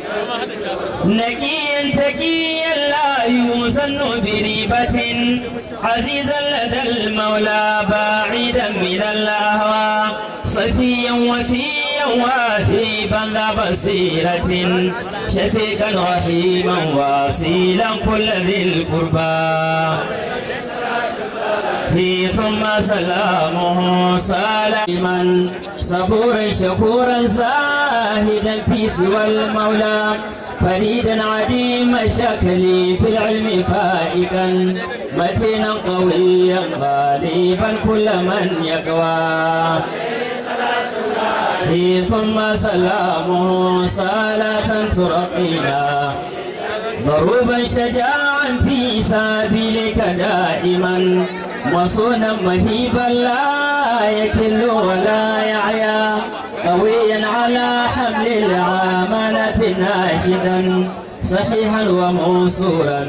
نقيا تقيا لا يوزن بريبة عزيزا لدى المولى بعيدا من الأهواء صفيا وفيا واهبا ذا بصيرة شفيقا رحيما واصيلا كل ذي القربى به ثم سلامه سلاما صبورا شكورا زاهدا في سوى المولى فريدا عديم الشكل في العلم فائقا متينا قويا غالبا كل من يقوى به ثم سلامه صلاة ترقينا ضروبا شجاعا في سبيلك دائما وصونا مهيبا لا يكل ولا يعيا قويا على حمل العامنة ناشدا صحيحا ومنصورا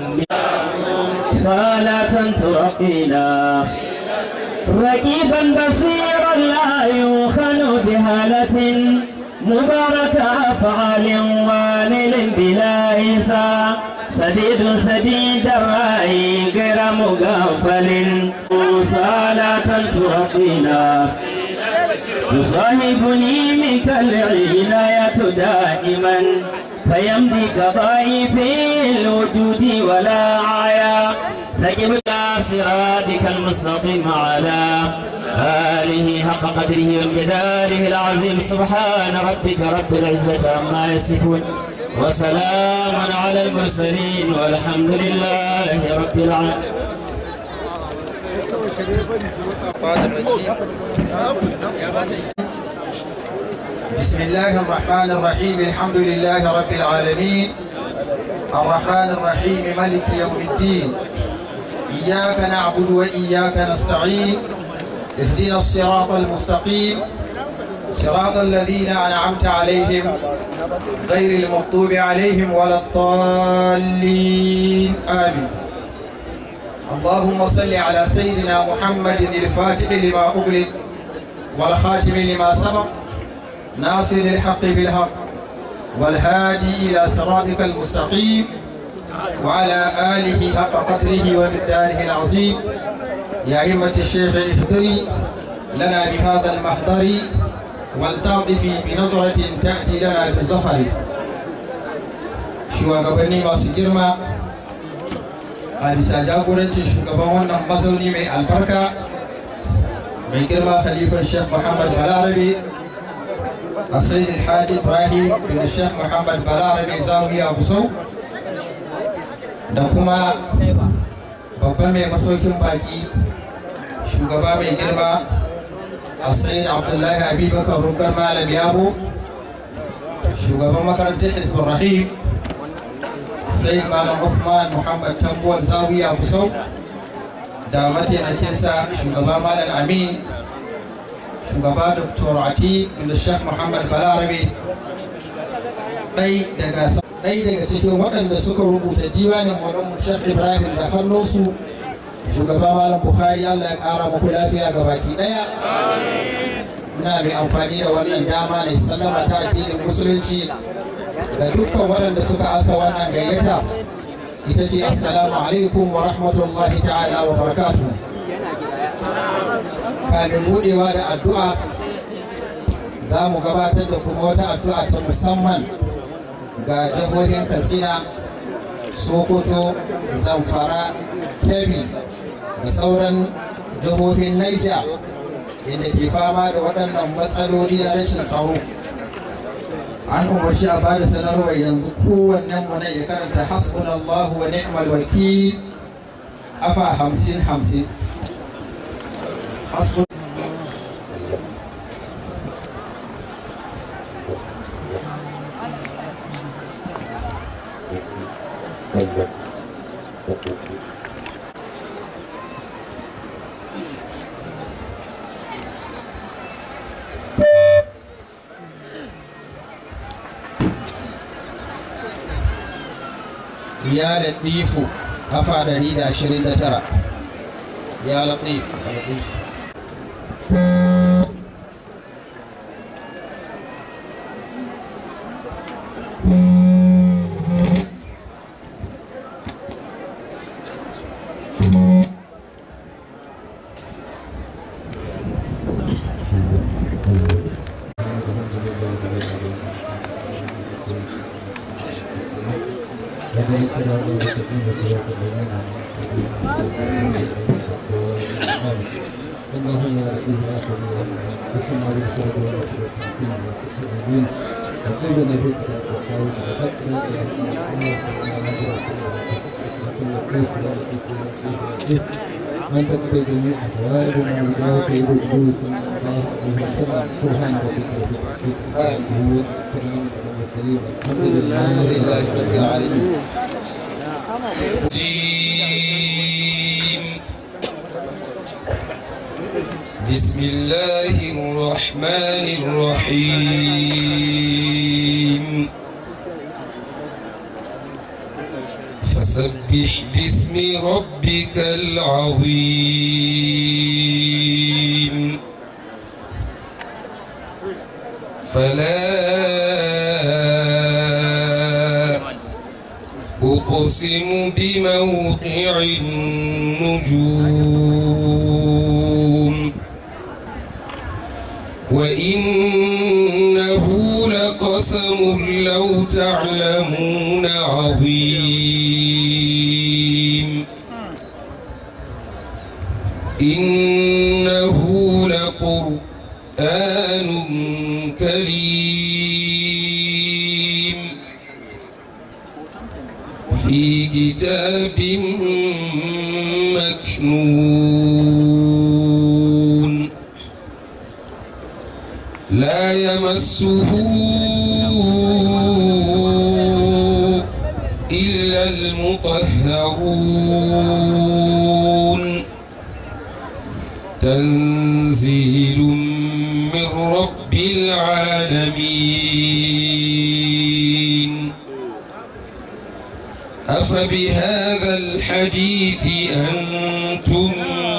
صلاة ترقينا رقيبا بصيرا لا يوخن بهالة مبارك أفعال والل بلا حساب سديد سديد الرأي غير مغفل صلاة ترقينا تصاحبني منك العناية دائما فيمضي كضعيف الوجود ولا عيا ثقب صراطك المستقيم على آله حق قدره وامتداره العظيم سبحان ربك رب العزة عما يصفون وسلام على المرسلين والحمد لله رب العالمين بسم الله الرحمن الرحيم الحمد لله رب العالمين الرحمن الرحيم ملك يوم الدين إياك نعبد وإياك نستعين اهدنا الصراط المستقيم صراط الذين أنعمت عليهم غير المغضوب عليهم ولا الضالين آمين اللهم صل على سيدنا محمد الفاتح لما أغلق والخاتم لما سبق ناصر الحق بالحق والهادي إلى صراطك المستقيم وعلى آله حق قدره ومقداره العظيم يا أئمة الشيخ اهدري لنا بهذا المحضر ولتعطفي بنظرة تأتي لنا بالظفر shugabanni masu girma a bisa jagorancin shugaban wannan mazauni mai albarka mai girma khalifan sheikh muhammad balarabe a sayyid hadi ibrahim bin sheikh muhammad balarabe zawiya busau da kuma babban mai masaukin baki shugaba mai girma a sayyid abdullahi abubakar rugar malam yabo shugaban makarantar isbrahim sai malam Uthman Muhammad Tambuwal Zawiya Kusau da mataimakinsa shugaba malam Amin shugaba Dr. Ati da Sheikh Muhammad Balarabe ɗai daga ɗai daga cikin waɗanda suka rubuta diwanin Maulana Sheikh Ibrahim da hannunsu shugaba malam Bukhari Allah ya ƙara muku lafiya ga baki ɗaya ina mai amfani da wannan dama ne sallama ta addinin musulunci da dukkan waɗanda suka asa wannan gayyata ita ce assalamu alaikum wa rahmatullahi ta'ala wa barakatu kafin budewa da addu'a za mu gabatar da kuma wata addu'a ta musamman ga jihohin katsina sokoto zamfara kebbi da sauran jihohin naija inda ke fama da waɗannan matsaloli na rashin tsaro an umarci a bada sanarwa yanzu kowannen mu ne ya karanta hasbunallahu wa ni'mal wakil kafa hamsin hamsin ya latifu kafa ɗari da ashirin da tara ya latif ya latif من تقضي جميع أحوالنا وذات رجوع سبحانك الحمد لله لله رب العالمين بسم الله الرحمن الرحيم فسبح باسم ربك العظيم فلا أقسم بموقع النجوم وإنه لقسم قسم لو تعلمون عظيم إنه لقرآن كريم في كتاب مكنون لا يمسه إلا المطهرون تنزيل من رب العالمين أفبهذا الحديث أنتم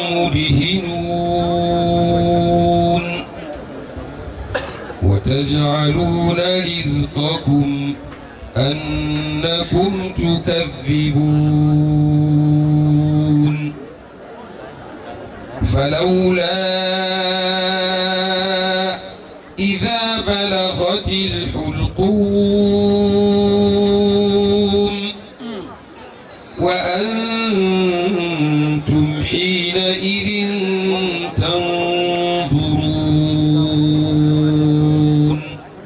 مدهنون وتجعلون رزقكم أنكم تكذبون فلولا إذا بلغت الحلقوم وأنتم حينئذ تنظرون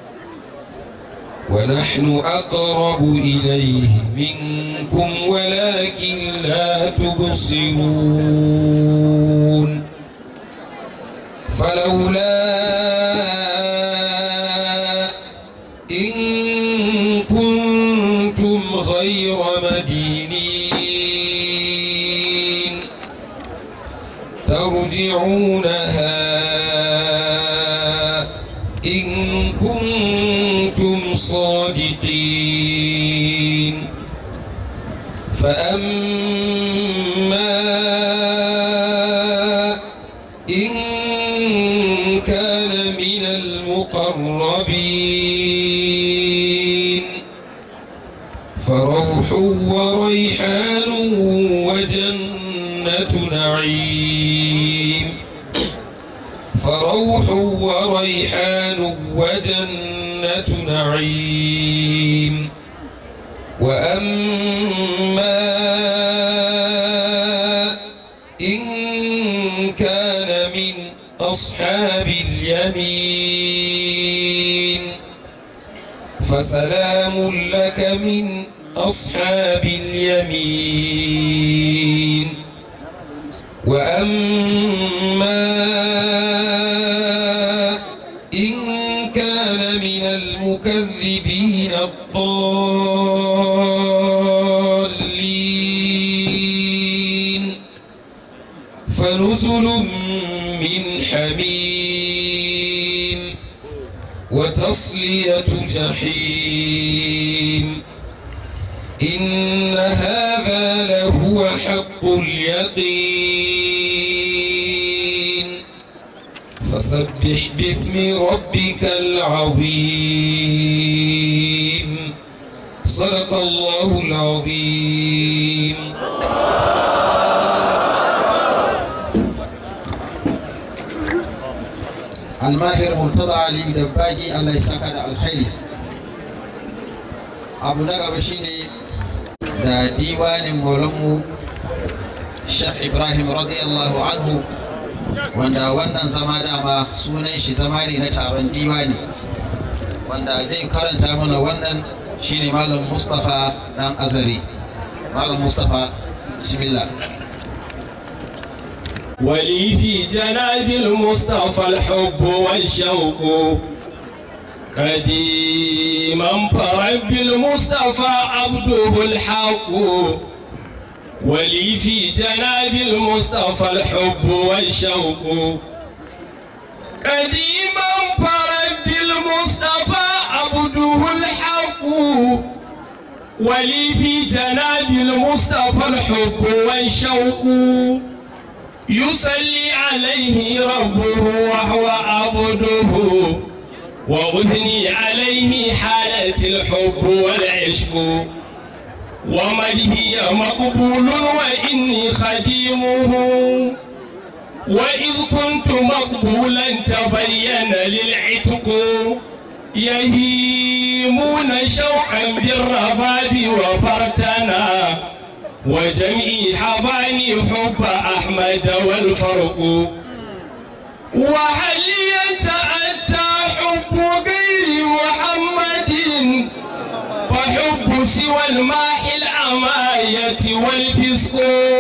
ونحن أقرب إليه منكم ولكن لا تبصرون فلولا إن كنتم غير مدينين ترجعونها إن كنتم صادقين فأما إن كان من المقربين فروح وريحان وجنة نعيم فروح وريحان وجنة نعيم وأما إن كان من أصحاب اليمين فسلام لك من أصحاب اليمين وأما إن كان من المكذبين الضالين فنزل من حميم وتصلية جحيم إن هذا لهو حق اليقين فسبح باسم ربك العظيم صدق الله العظيم almahir murtada ali da bagi allah ya saka da alkhairi abu na gaba shine da diwanin maulanmu Sheikh Ibrahim radiyallahu anhu wanda wannan zama dama sunan shi zama ne na taron diwani wanda zai karanta mana wannan shine malam Mustapha dan Azari malam Mustapha bismillah ولي في جناب المصطفى الحب والشوق قديما فرب المصطفى عبده الحق ولي في جناب المصطفى الحب والشوق قديما فرب المصطفى عبده الحق ولي في جناب المصطفى الحب والشوق يصلي عليه ربه وهو عبده وأثني عليه حالة الحب والعشق ومدهي مقبول وإني خديمه وإذ كنت مقبولا تبين للعتق يهيمون شوقا بالرباب وفرتنا وجميع حباني حب أحمد والفرق وهل يتأتى حب غير محمد فحب سوى الماح الأماية والفسق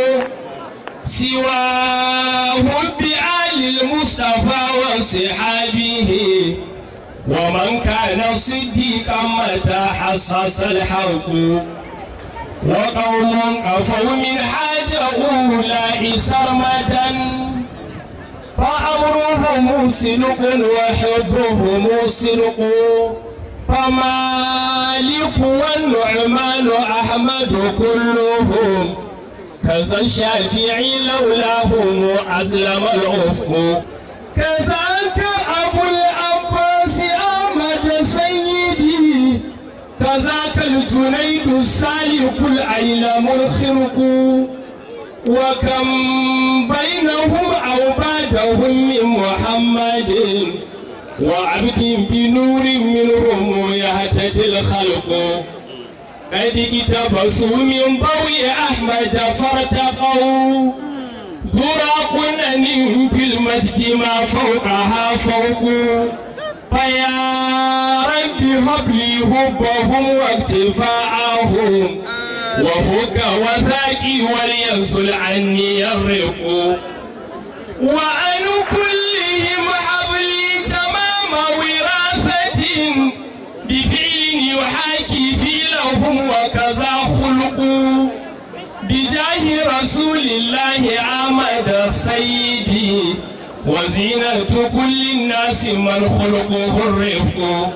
سواه بآل المصطفى وصحابه ومن كان صديقا متى حصص الحق وقوم قفوا من حاجة أولئك سرمدا فأمرهم سلق وحبهم سلق فمالك والنعمان أحمد كلهم كذا الشافعي لولاهم أسلم الأفق كذاك أبو العباس أحمد سيدي كذاك الجنيد السالك العيلم الخرق وكم بينهم أو بعدهم من محمد وعبد بنور منهم يهتدي الخلق قد اقتبسوا من ضوء أحمد فارتقوا ذرى قنن في المسجد ما فوقها فوق فيا رب هب لي حبهم واكتفاءهم وفك وثاقي ولينزل عني الرق وعن كلهم حبلي تمام وراثة بفعل يحاكي فعلهم وكذا خلق بجاه رسول الله عمد سيدي وزينة كل الناس من خلقه الرفق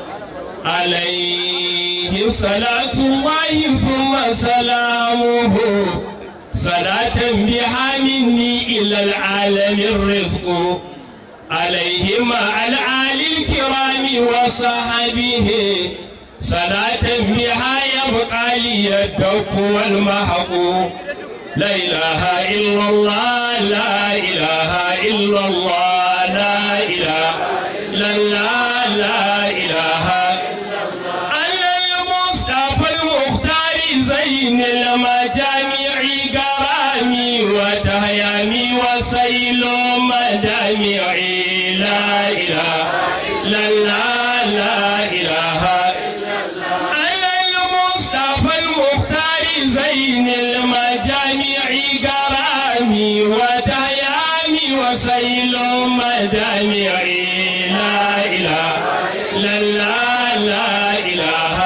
عليه صلاة الله ثم سلامه صلاة بها مني إلى العالم الرزق عليه مع الآل الكرام وصحبه صلاة بها يبقى لي الدق والمحق لا إله إلا الله لا إله إلا الله لا إله إلا الله لا إله أنا المصطفى المختار زين المجامع قرامي وتهيامي وسيل مدامعي لا إله إلا الله لا إله أنا المصطفى المختار زين المجامع قرامي وتهيامي وسيل مدامعي لا إله إلا الله لا إله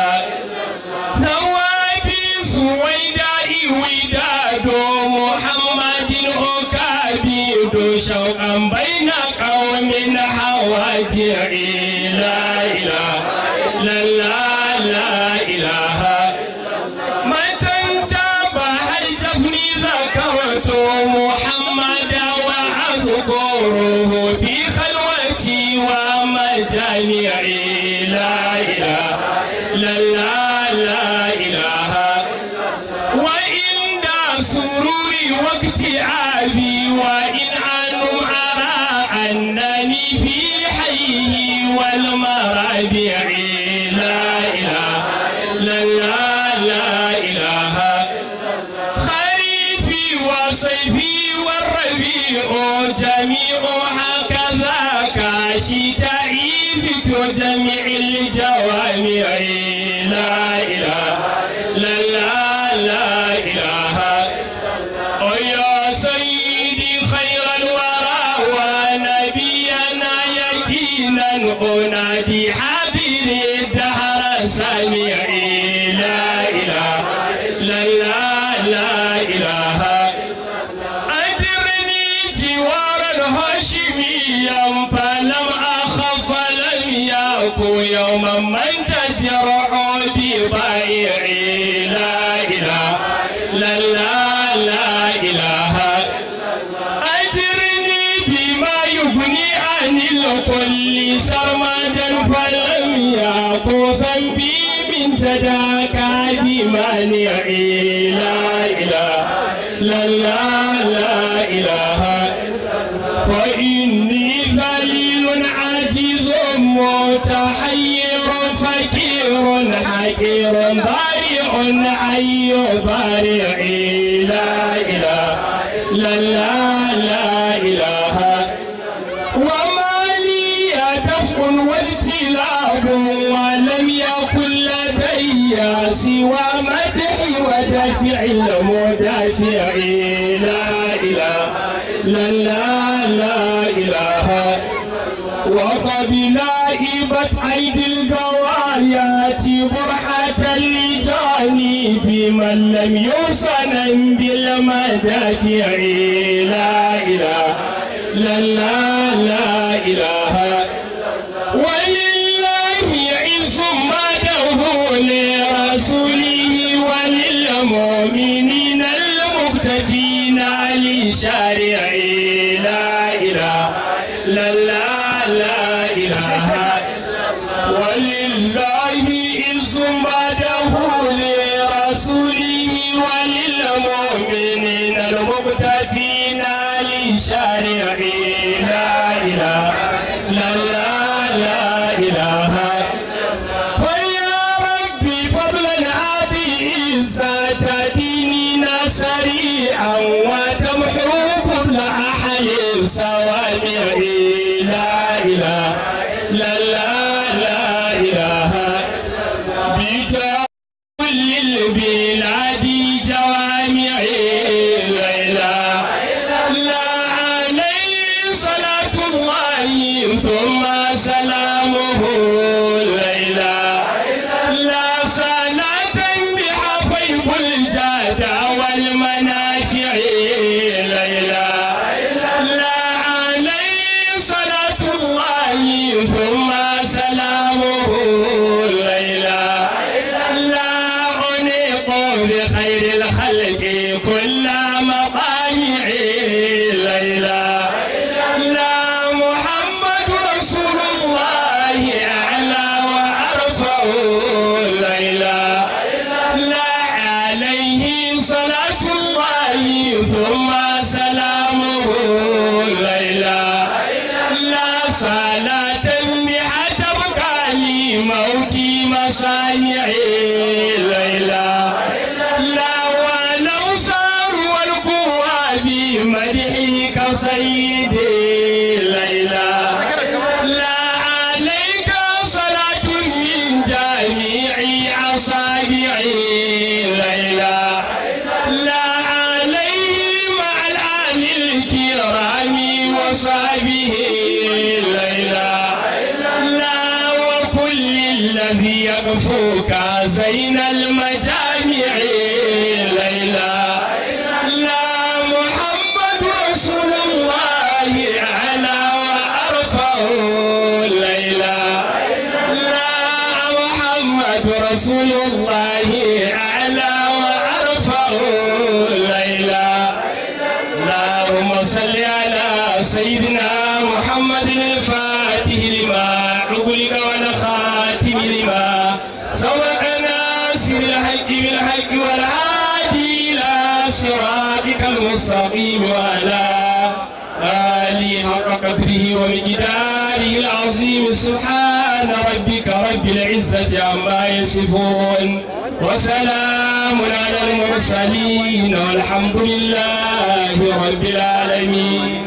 ثوابي سويداء وداد محمد أكابيد شوقا بين قوم حواجعي لا إله إلا الله لا إله متى انتبه الجفن ذكرت محمد وأذكره في خلوتي ومجامعي لا إله إلا الله لا إله وإن سروري واكتئابي وإن عنهم أرى أنني في حيه والمرابع لا إله إلا الله لا إله خريفي وصيفي والربيع جميع هكذا كشتائي بك جميع الجوامع لا إله إلا الله لا إله ويا سيدي خير الورى ونبينا يقينا أنادي حبيب الدهر سامعي لا إله إلا الله لا إله أجرني جوار الهاشميا فلم أخف لم يكن يوما من تجرح بضائعي لا إله إلا الله لا إله أجرني بما يغني عن الكل سرمدا فلم يكن ذنبي من جداك بمانعي لا إله إلا الله لا إله وإني ذليل عاجز متحير فقير بارع حي بارع لا إله لا لا لا إله وما لي دفع واجتلاب ولم يكن لدي سوى مدحي ودفع المدافع لا إله لا لا لا إله وقبلائبت أيدي القوايات برحة لجاني بمن لم يوصن بالمدافع لا إله لا لا لا إله ولله عز مده لرسوله وللمؤمنين المقتفين لشارعه لا إله لا لا لا إله ولله عز مده لرسوله وللمؤمنين المقتفين لشارعه لا إله لا لا لا إله فيا ربي فضلا أبي عزة ديننا سريعا وتمحو كل أحد سوامع لا إله لا لا لا إله بجاه كل البلاد جوامع لا إله لا عليه صلاة الله ثم سلامه لا إله لا صلاة بها فيض الجاد والمنافع لا إله لا عليه صلاة الله ثم سلامه لا إله لا أنيق بخير الخلق كل مطامع لا إله لا محمد رسول الله أعلى وأرفع لا إله لا عليه صلاة الله ثم سلامه لا إله لا صلاة بها تبقى لي موتي مصانعي لا إله لا ولو صار والقوى بمدحك سيدي لا إله لا عليك صلاة من جميع أصابعي لا إله لا عليه مع الآل الكرام وصحبه لا إله لا وكل الذي يغفوك زين المجامع لا إله لا محمد رسول الله أعلى وأرفع لا إله لا محمد رسول الله أعلى وأرفع لا إله اللهم صل على سيدنا محمد الفاتح لما أغلق والخاتم لما سبق ناصر الحق بالحق والهادي إلى صراطك المستقيم وعلى آله حق قدره ومقداره العظيم سبحان ربك رب العزة عما يصفون وسلام على المرسلين والحمد لله رب العالمين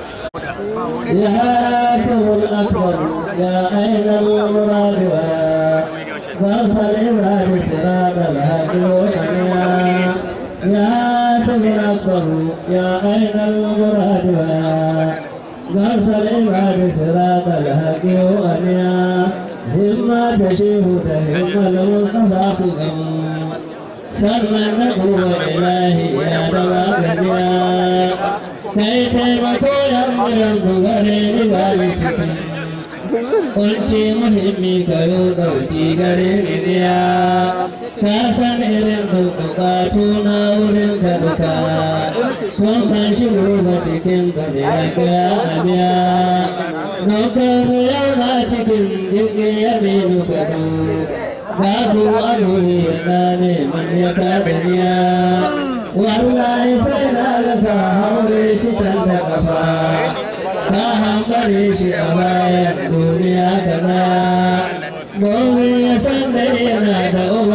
يا سر الأكبر يا أين المراد فارسل إبراهيم سراب الهادي والحنيا يا سر الأكبر يا أين المراد فارسل إبراهيم سراب الهادي والحنيا مما تشيه تهم المصطفى خلقا سر النبوة إلهي يا دواب kai taimako yan mulan ku gare ni ba ni ciki kunci muhimmi ka yi ɗauki gare ni niya ka san irin bukatu na wurin ka duka sun kan shigo ga cikin ka da ya kaya amiya dokar mu yana cikin jirgin ya mai duka babu adori yana neman ya kadaniya wallahi sai na ga haure shi can da kafa ka hambare shi a bayan duniya kaza gobe ya san da yana da uba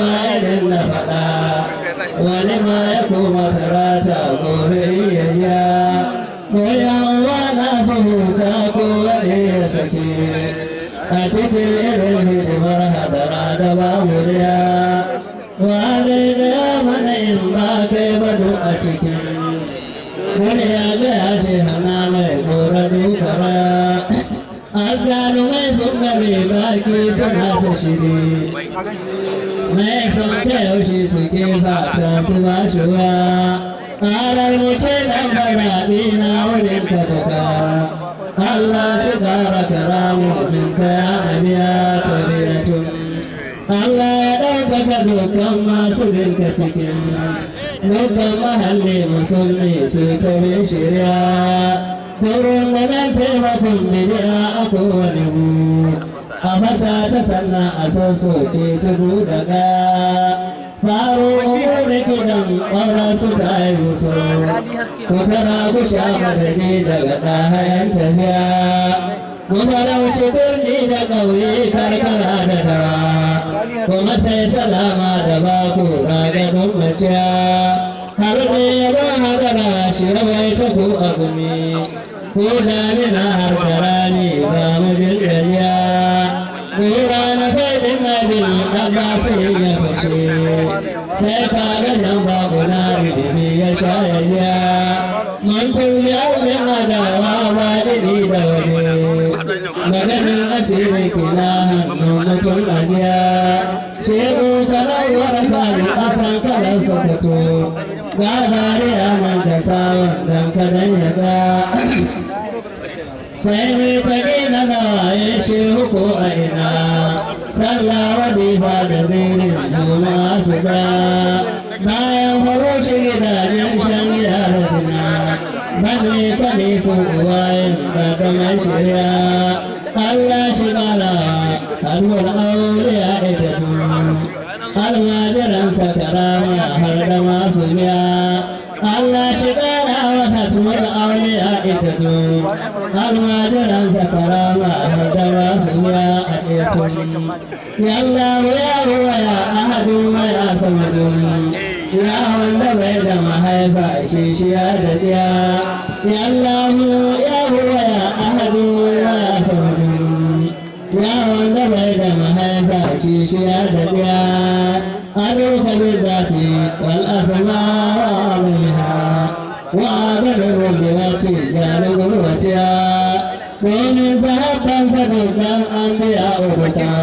wuriya wa zai gaya mana in ba kai ba duk a cikin wani ya gaya shi hana mai kora dukara azzalumai sun gabe baki suna ta shiri mai son ta yaushe suke fata su ba shi wa ƙarar muke nan baraɗi na wurin ka daga Allah shi tsara karamu min ka ya nabiya ta tun Allah ya ɗaukaka dukkan masu binka cikin dukkan mahalli musulmi su ta bin shirya Kurun da nan taimakon bidiya a kowane mu a fasa ta sannan a sassoce su daga faro umuri kidan ƙwarar su ta yi musu ku tara ku sha madadi daga ɗahayen tafiya ku farauci birni da ƙauye karkara da dawa kuma sai salama da baku ragadun maciya har ne ya ba hadara shi rawai ta ku a gumi ko damina har da rani ba mu jin gajiya Kura na faɗin abin ɗaga sai ya fashe, sai ka ga nan babu na ridimi ya sha ya ja. Mun tuni auren adawa ba dini da waje, maganin asiri kina hannun mutum ajiya. Shehu kalawar fari ƙasan kalar sokoto, ga zariya nan da sawon dan kadan ya ga. sai mai tage na gawaye shehu ko a ina sallah wadifa da zirin juma su ga bayan horo shi gidajen shan gida da sina bane kane su uwayen kakamar shirya Allah shi kara kalmar aure ya ita almajiransa karama har da masu biya Allah shi kara wa hatmar aure a ita almajiran sakarama har da masu ya a ɗetun yalla ya ruwa ya ahadun ya samadun ya wanda bai da mahaifa shi shi ya da diya yalla ya ruwa ya ahadun ya samadun ya wanda bai da mahaifa shi shi ya da diya أروك بالذات والأسماء وعظمها وعدد الرجلات جانب الوتيا ومن سحبا صدقا أنبياء بكا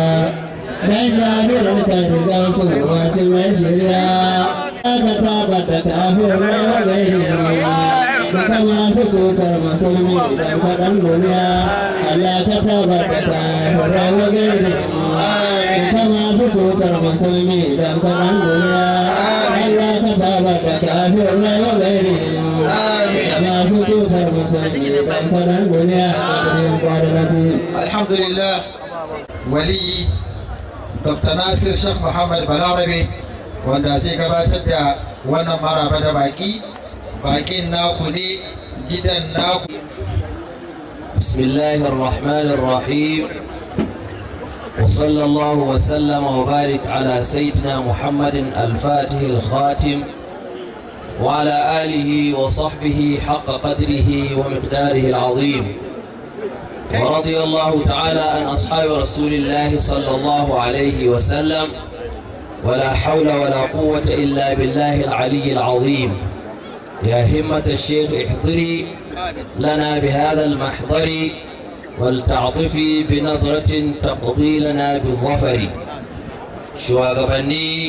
دجال الكذب صورة المشريا كتابة كافر وغيرها كما سكوت المسلمين فدم دنيا ألا كتابة كافر وغيرها كما سكوت المسلمين فدم دنيا ألا كتابة كافر وغيرها كما سكوت المسلمين فدم دنيا alhamdulillah wali dr nasir sheikh muhammad balarabe wanda zai gabatar da wannan maraba da baki bakin naku ne gidan naku بسم الله الرحمن الرحيم وصلى الله وسلم وبارك على سيدنا محمد الفاتح الخاتم وعلى آله وصحبه حق قدره ومقداره العظيم ورضي الله تعالى عن أصحاب رسول الله صلى الله عليه وسلم ولا حول ولا قوة إلا بالله العلي العظيم يا همة الشيخ احضري لنا بهذا المحضر ولتعطفي بنظرة تقضي لنا بالظفر شواغبني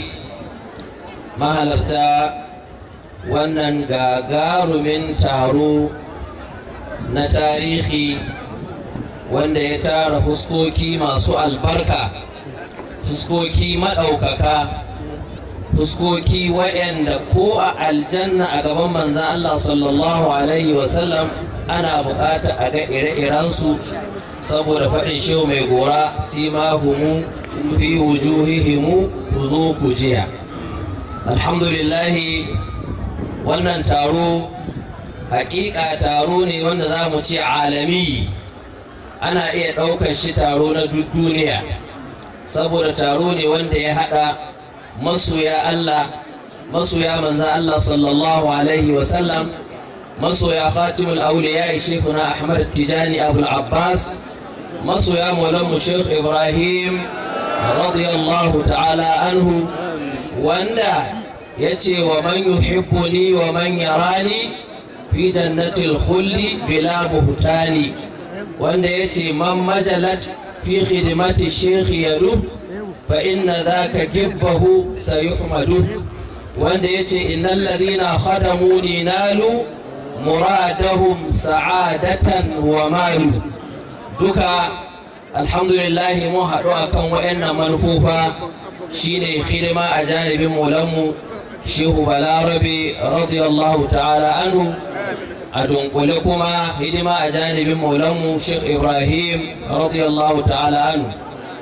mahalarta wannan gagarumin taro na tarihi wanda ya tara fuskoki masu albarka fuskoki maɗaukaka fuskoki waɗanda ko a aljanna a gaban manzan Allah sallallahu alaihi wasallam ana buƙata a ga ire-irensu saboda faɗin shehu mai gora simahumu fi wujuhihimu ku zo ku jiya alhamdulillahi wannan taro hakika taro ne wanda za mu ce alami ana iya ɗaukar shi taro na duk duniya saboda taro ne wanda ya haɗa masoya Allah masoya manzan Allah sallallahu alaihi wasallam masoya khatimul auliya shekuna ahmad tijani abul abbas masoya maulanmu shekh ibrahim radiyallahu ta'ala anhu wanda ya ce wa man yuhibbuni wa man yarani fi jannatil khulli bila buhtani wanda ya ce man majalat fi khidmati shekhi yadu fa inna dhaka gibbahu sayuhmadu wanda ya ce innal ladina khadamuni nalu muradahum sa'adatan wa malu duka alhamdulillah mun haɗu akan waɗannan manufofa shine hidima a janibin maulanmu shehu balarabe radiyallahu ta'ala anhu a dunkule kuma hidima a janibin maulanmu sheikh ibrahim radiyallahu ta'ala anhu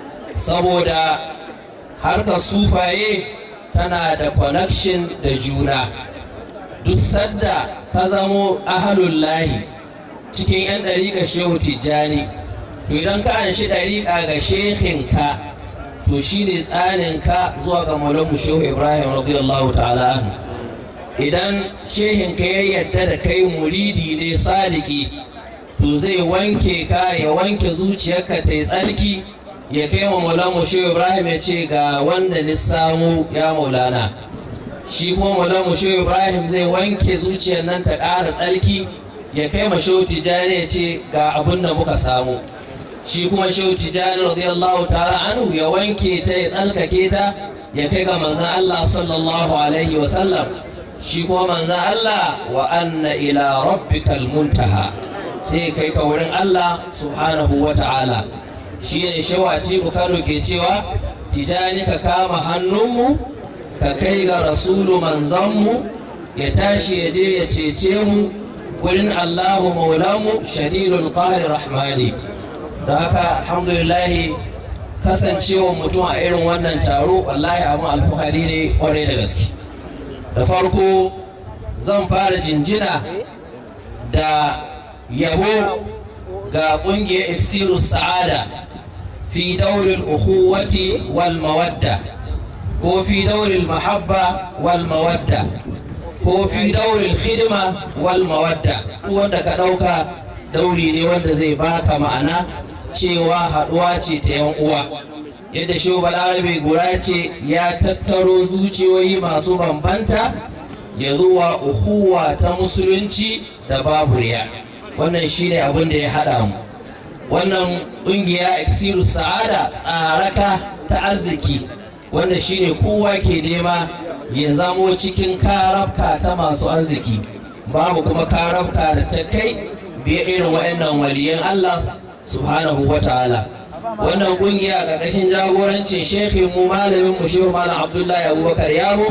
saboda harkar sufaye tana da connection da juna duk sadda ka zamo ahalullahi cikin 'yan ɗariƙa shehu tijjani to idan ka an shi ɗariƙa ga shehinka to shi ne tsaninka zuwa ga maulanmu shehu ibrahim radiyallahu ta'ala anhu idan shehinka ya yadda da kai muridi ne sadiki to zai wanke ka ya wanke zuciyarka ta yi tsarki ya kai wa maulamu shehu ibrahim ya ce ga wanda ni samu ya maulana shi kuma maulamu shehu ibrahim zai wanke zuciyar nan ta ƙara tsarki ya kai ma shehu tijjani ya ce ga abin da muka samu shi kuma shehu tijjani radiyallahu ta'ala anhu ya wanke ta ya tsalkake ta ya kai ga manzan allah sallallahu alaihi wa sallam shi kuma manzan allah wa anna ila rabbikal muntaha sai kai ka wurin allah subhanahu wa ta'ala shi ne shawati kano ke cewa tijani ka kama hannunmu ka kai ga rasulu manzanmu ya tashi ya je ya cece mu wurin allahu maulamu shadidul qahri rahmani da haka alhamdulillahi kasancewa mutum a irin wannan taro wallahi abin alfahari ne kwarai da gaske da farko zan fara jinjina da yabo ga ƙungiyar iksiru sa'ada في دور الأخوة والمودة هو في دور المحبة والمودة هو في دور الخدمة والمودة wanda ka ɗauka dauri ne wanda zai baka ma'ana cewa haɗuwa ce ta yan uwa yadda shi balarabe gura ce ya tattaro zuciyoyi masu bambanta ya zuwa uhuwa ta musulunci da babu riya wannan shine abin da ya haɗa mu wannan ƙungiya iksiru sa'ada tsaraka ta arziki wanda shine kowa ke nema ya zamo cikin karabka ta masu arziki babu kuma karabka da ta kai biye irin waɗannan waliyan Allah subhanahu wa ta'ala wannan ƙungiya ƙarƙashin jagorancin shekhin mu malamin mu shehu malam abdullahi abubakar yaro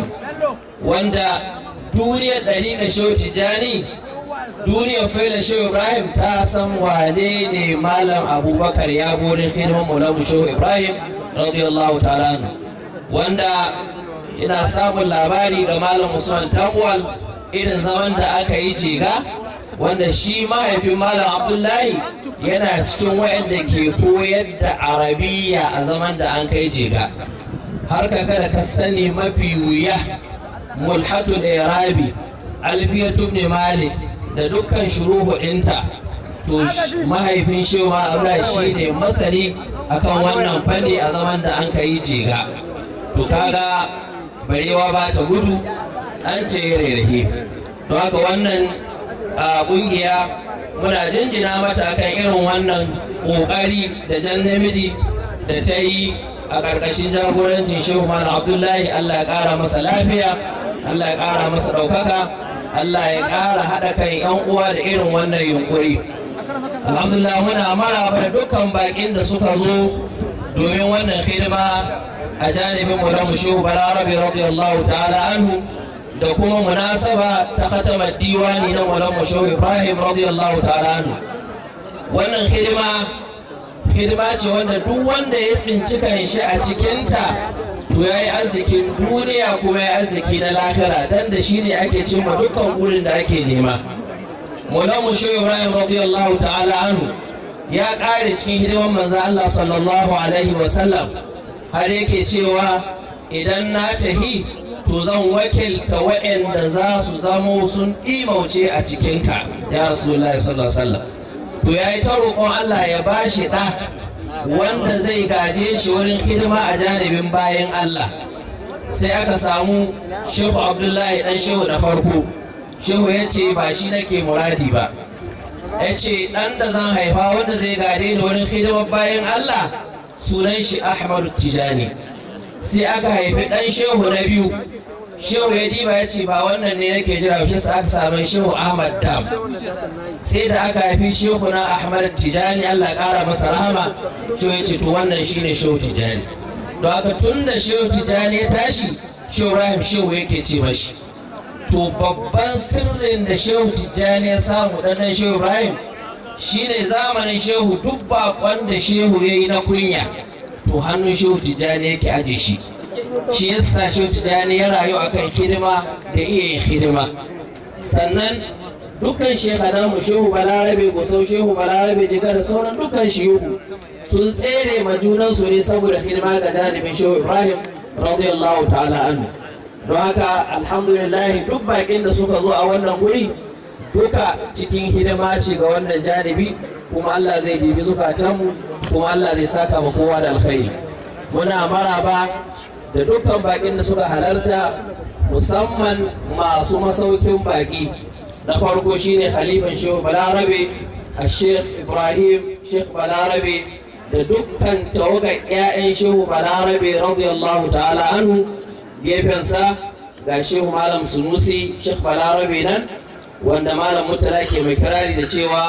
wanda duniyar ɗariƙa shehu tijjani duniyar faila shehu ibrahim ta san wane ne malam abubakar ya bude hidiman maulamu shehu ibrahim radiyallahu ta'ala wanda ina samun labari ga malam usman tamwal irin zaman da aka yi jega wanda shi mahaifin malam abdullahi yana cikin wayanda ke koyar da arabiya a zaman da an kai jega har ka kada ka sani mafi wuya mulhatul irabi alfiyatu ibn malik da dukkan shuruhu ɗinta to mahaifin shewa Allah shi ne masani akan wannan fanni a zaman da an kai jega to kaga barewa ba ta gudu an ce rarrahe don haka wannan ƙungiya muna jinjina mata kan irin wannan ƙoƙari da jan namiji da ta yi a ƙarƙashin jagorancin shehu malam abdullahi Allah ya ƙara masa lafiya Allah ya ƙara masa ɗaukaka Allah ya ƙara haɗa kan 'yan uwa da irin wannan yunkuri. Alhamdulillah muna maraba da dukkan baƙin da suka zo domin wannan hidima a janibin Maulamu Shehu Balarabe radiyallahu ta'ala anhu da kuma munasaba ta khatama diwani na Maulamu Shehu Ibrahim radiyallahu ta'ala anhu. Wannan hidima hidima ce wanda duk wanda ya tsinci kanshi a cikinta to ya yi arzikin duniya kuma ya arziki na lahira dan da shi ne ake cimma dukkan wurin da ake nema mulamu shi ibrahim radiyallahu ta'ala anhu ya ƙare cikin hidiman manzo Allah sallallahu alaihi wa sallam har yake cewa idan na tahi to zan wakilta waɗanda za su zamo sun imauce a cikinka ya rasulullahi sallallahu alaihi wa sallam to ya yi ta roƙon Allah ya bashi ɗa wanda zai gaje shi wurin hidima a janibin bayan Allah sai aka samu shehu abdullahi dan shehu na farko shehu ya ce ba shi nake muradi ba ya ce ɗan da zan haifa wanda zai gade da wurin hidimar bayan Allah sunan shi ahmadu tijani sai aka haifi ɗan shehu na biyu shehu ya diba ya ce ba wannan ne nake jira shi sa aka samu shehu ahmad dam sai da aka haifi shehu na ahmad tijani Allah ƙara masa rahama shehu ya ce to wannan shine shehu tijani don haka tun da shehu tijani ya tashi shehu ibrahim shehu yake ce mashi to babban sirrin da shehu tijjani ya samu ɗanɗan shehu ibrahim shine zamanin shehu duk bakon da shehu ya yi na kunya to hannun shehu tijjani yake aje shi shi yasa shehu tijjani ya rayu akan hidima da iya yin hidima sannan dukkan shekanamu shehu balarabe gusau shehu balarabe jiga da sauran dukkan shehu sun tsere ma junansu ne saboda hidima ga janibin shehu ibrahim radiyallahu ta'ala anhu don haka alhamdulillah duk bakin da suka zo a wannan guri duka cikin hidima ce ga wannan janibi kuma Allah zai dibi zukatanmu kuma Allah zai saka ma kowa da alkhairi muna maraba da dukkan bakin da suka halarta musamman masu masaukin baki na farko shine khalifan shehu balarabe a sheikh ibrahim sheikh balarabe da dukkan tawagar 'ya'yan shehu balarabe radiyallahu ta'ala anhu gefensa ga shehu malam sunusi sheikh balarabe nan wanda malam mutala ke mai kirari da cewa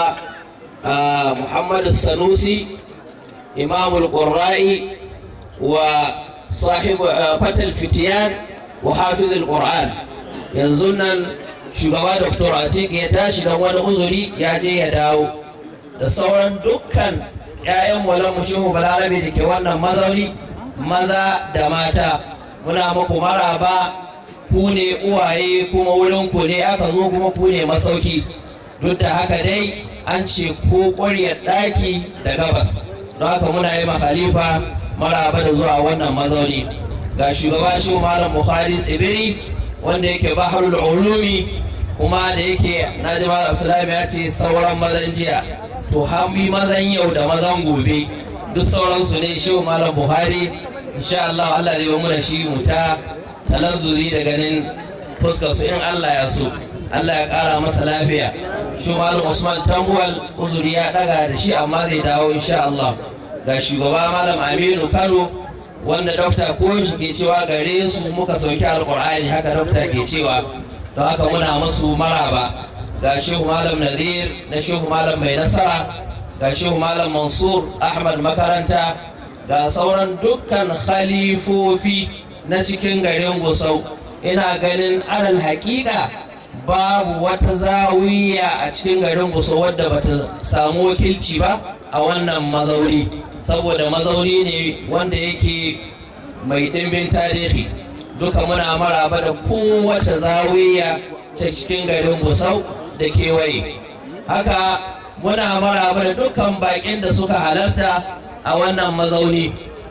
muhammadu sanusi imamul qurra'i wa sahibu fatal fitiyan wa hafizul qur'an yanzu nan shugaba dr atik ya tashi don wani uzuri ya je ya dawo da sauran dukkan 'ya'yan walamu shehu balarabe da ke wannan mazauni maza da mata muna muku maraba ku ne uwaye kuma wurin ku ne aka zo kuma ku ne masauki duk da haka dai an ce ko ƙwaryar ɗaki da gabas don haka muna yi khalifa maraba da zuwa wannan mazauni ga shugaba shi malam bukhari tsibiri wanda yake baharul ulumi kuma da yake na ji malam abdullahi ya ce sauran mazan jiya to hami mazan yau da mazan gobe duk sauransu ne shi malam buhari insha Allah Allah zai mu da shi mu ta talazzuri da ganin fuskar su in Allah ya so Allah ya kara masa lafiya shi malam Usman Tambuwal uzuri ya daga da shi amma zai dawo insha Allah ga shugaba malam Aminu Kano wanda dokta ko shi ke cewa gare su muka sauki alqur'ani haka dokta ke cewa don haka muna musu maraba ga shehu malam Nadir na shehu malam mai nasara ga shehu malam Mansur Ahmad makaranta ga sauran dukkan khalifofi na cikin garin gusau ina ganin alal hakika babu wata zawiya a cikin garin gusau wadda bata samu wakilci ba a wannan mazauni saboda mazauni ne wanda yake mai ɗimbin tarihi duka muna maraba da kowace zawiya ta cikin garin gusau da kewaye haka muna maraba da dukkan baƙin da suka halarta a wannan mazauni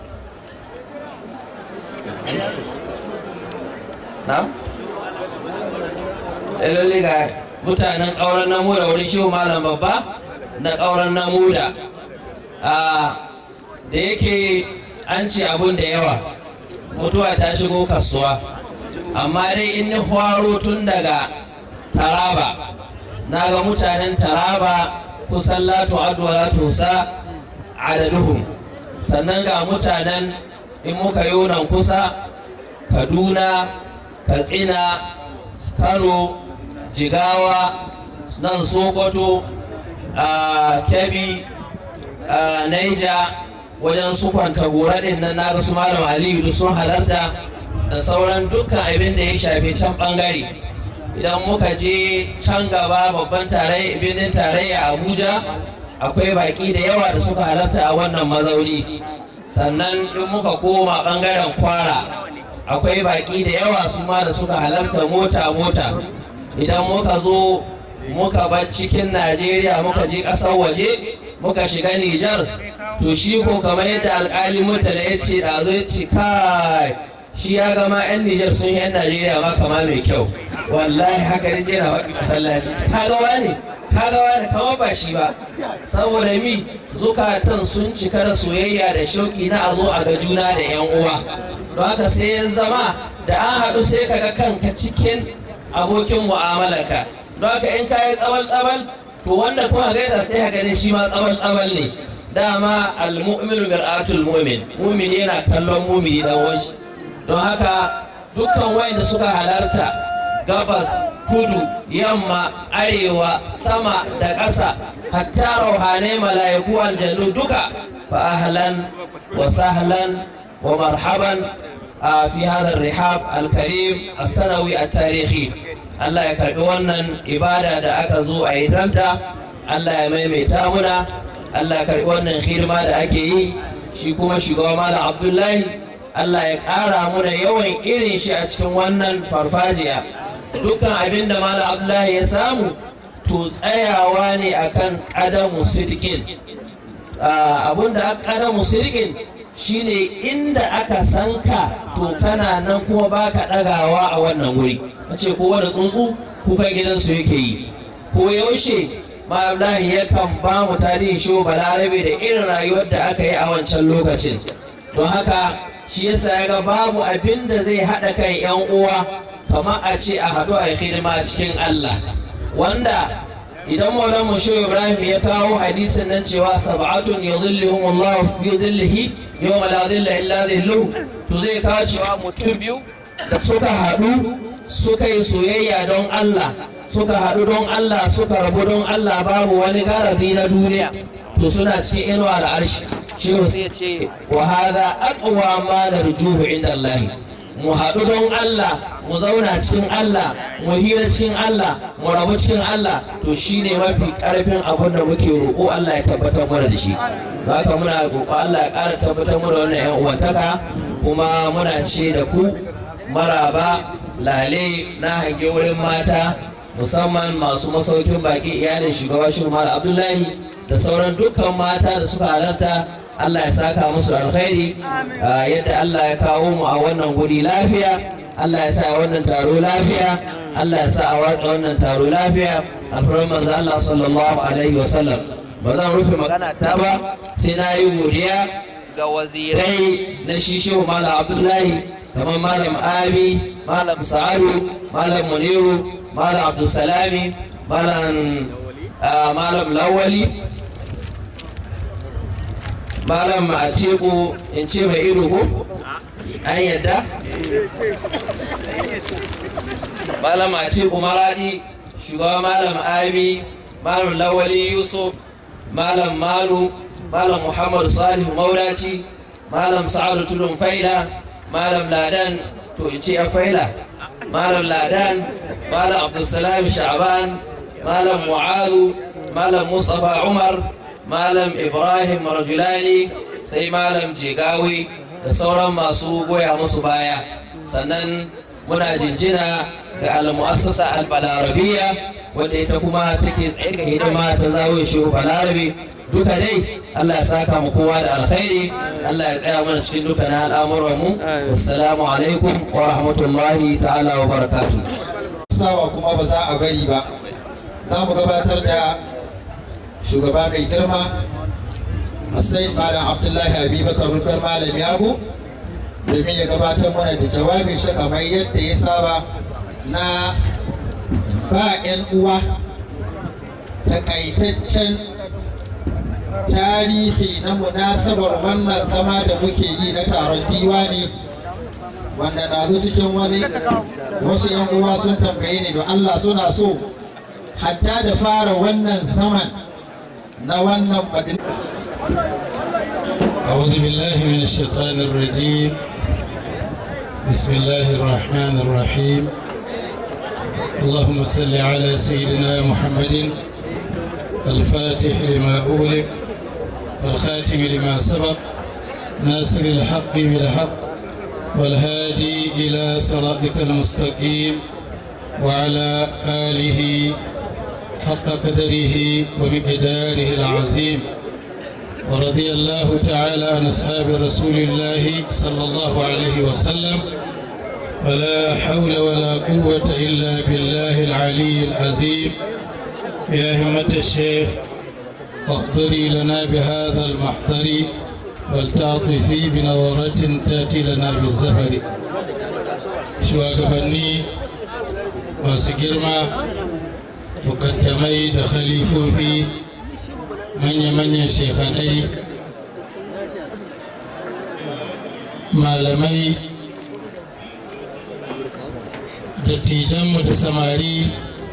na? lalle ga mutanen ƙauren namuda wurin shi malam babba na ƙauren namuda da yake an ce abun da yawa mutuwa ta shigo kasuwa amma dai in ni hwaro tun daga taraba na ga mutanen taraba kusan latu aduwa latu sa adaduhum sannan ga mutanen in muka yi nan kusa kaduna katsina kano jigawa nan sokoto a kebbi a naija wajen su kwanta gora din nan na su malam aliyu duk sun halarta da sauran dukkan abin da ya shafi can bangare idan muka je can gaba babban birnin tarayya abuja akwai baki da yawa da suka halarta a wannan mazauni sannan in muka koma bangaren kwara akwai baki da yawa su ma da suka halarta mota-mota idan muka zo muka bar cikin najeriya muka je ƙasar waje muka shiga nijar to shi ko kamar yadda alkali mutane ya ce da zo ya ce kai shi ya gama 'yan nijar sun yi 'yan najeriya ma kama mai kyau wallahi haka ne jera waƙi masallaci kaga wani kaga wani kama ba shi ba saboda mi zukatan sun cika da soyayya da shauƙi na a zo a ga juna da yan uwa don haka sai ya zama da an haɗu sai kaga kanka cikin abokin mu'amalarka don haka in ka yi tsawal tsawal to wanda kuma gaisa sai ka gani shi ma tsawal tsawal ne dama al-mu'minu mir'atul mu'min mu'min yana kallon mu'mini dan wanshi don haka dukkan wayanda suka halarta gabas kudu yamma arewa sama da ƙasa hatta rauhanai mala'iku aljanu duka fa ahlan wa sahlan wa marhaban fi hadha rihab al-karim as-sanawi at-tarihi Allah ya karbi wannan ibada da aka zo a yi danta Allah ya maimaita muna Allah ya karbi wannan hidima da ake yi shi kuma shugaba Malam Abdullahi Allah ya ƙara muna yawan irin shi a cikin wannan farfajiya dukkan abin da Malam Abdullahi ya samu to tsayawa ne akan ƙadamu sirkin abin da ƙadamu sirkin shine inda aka san ka to kana nan kuma baka ɗagawa a wannan wuri ce kowa da tsuntsu kukan gidansu yake yi ko yaushe Abdullahi yakan ba mu tarihin shi balarabe da irin rayuwar da aka yi a wancan lokacin don haka shi yasa ya ga babu abin da zai haɗa kan 'yan uwa kamar a ce a haɗu a hidima cikin Allah wanda idan maulan mu shehu ibrahim ya kawo hadisin nan cewa sab'atun yudhilluhum Allah fi dhillihi yawma la dhilla illa dhilluhu to zai kawo cewa mutum biyu da suka haɗu suka yi soyayya don Allah suka haɗu don Allah suka rabu don Allah babu wani garazi na duniya to suna cikin inuwa al'arshi shehu sai ce wa hadha aqwa ma narjuhu inda Allah mu haɗu don Allah mu zauna cikin Allah mu hira cikin Allah mu rabu cikin Allah to shine mafi karfin abin da muke roƙo Allah ya tabbatar mana da shi haka muna roƙo Allah ya ƙara tabbatar mana wannan ƴan uwantaka kuma muna ce da ku maraba lale na hange wurin mata musamman masu masaukin baki iyalin shugaba shumar abdullahi da sauran dukkan mata da suka halarta allah ya saka musu alkhairi yadda allah ya kawo mu a wannan guri lafiya allah ya sa wannan taro lafiya allah ya sa a watsa wannan taro lafiya alfarar manzo allah sallallahu alaihi wasallam ba zan rufe magana ta ba sai na yi godiya ga wazirai na shi shehu malam abdullahi kamar malam abi malam sa'adu malam muniru malam abdulsalami malam malam lawali malam atiku in ce mai ido ko an yadda malam atiku maradi shugaba malam abi malam lawali yusuf malam malu malam muhammadu salihu maulaci malam sa'adu tudun faila malam ladan to in ce a faila malam ladan malam abdulsalam sha'ban malam mu'adu malam mustapha umar malam ibrahim rajulani sai malam jigawi da sauran masu goya musu baya sannan muna jinjina ga al-mu'assasa al-balarabiya wadda ita kuma take tsaye ga hidima ta zawo shehu balarabe duka dai Allah ya saka mu kowa da alkhairi Allah ya tsaya mana cikin dukkanin al'amuran mu assalamu alaikum wa rahmatullahi ta'ala wa barakatuh sawa kuma ba za a bari ba za mu gabatar da shugaba mai girma Hussein Malam Abdullahi Abubakar Rukar Malam Yabo domin ya gabatar mana da jawabin shi kamar yadda ya saba na ba 'yan uwa takaitaccen tarihi na munasabar wannan zama da muke yi na taron diwani wanda na zo cikin wani wasu yan uwa sun tambaye ni don Allah suna so hatta da fara wannan zaman na wannan majalisa أعوذ بالله من الشيطان الرجيم بسم الله الرحمن الرحيم اللهم صل على سيدنا محمد الفاتح لما أغلق والخاتم لما سبق ناصر الحق بالحق والهادي إلى صراطك المستقيم وعلى آله حق قدره ومقداره العظيم ورضي الله تعالى عن أصحاب رسول الله صلى الله عليه وسلم ولا حول ولا قوة إلا بالله العلي العظيم يا همة الشيخ احضري لنا بهذا المحضر ولتعطفي بنظرة تأتي لنا بالزفر shugabanni masu girma mukaddamai da khalifofi manya-manyan shekhanai malamai dattijanmu da samari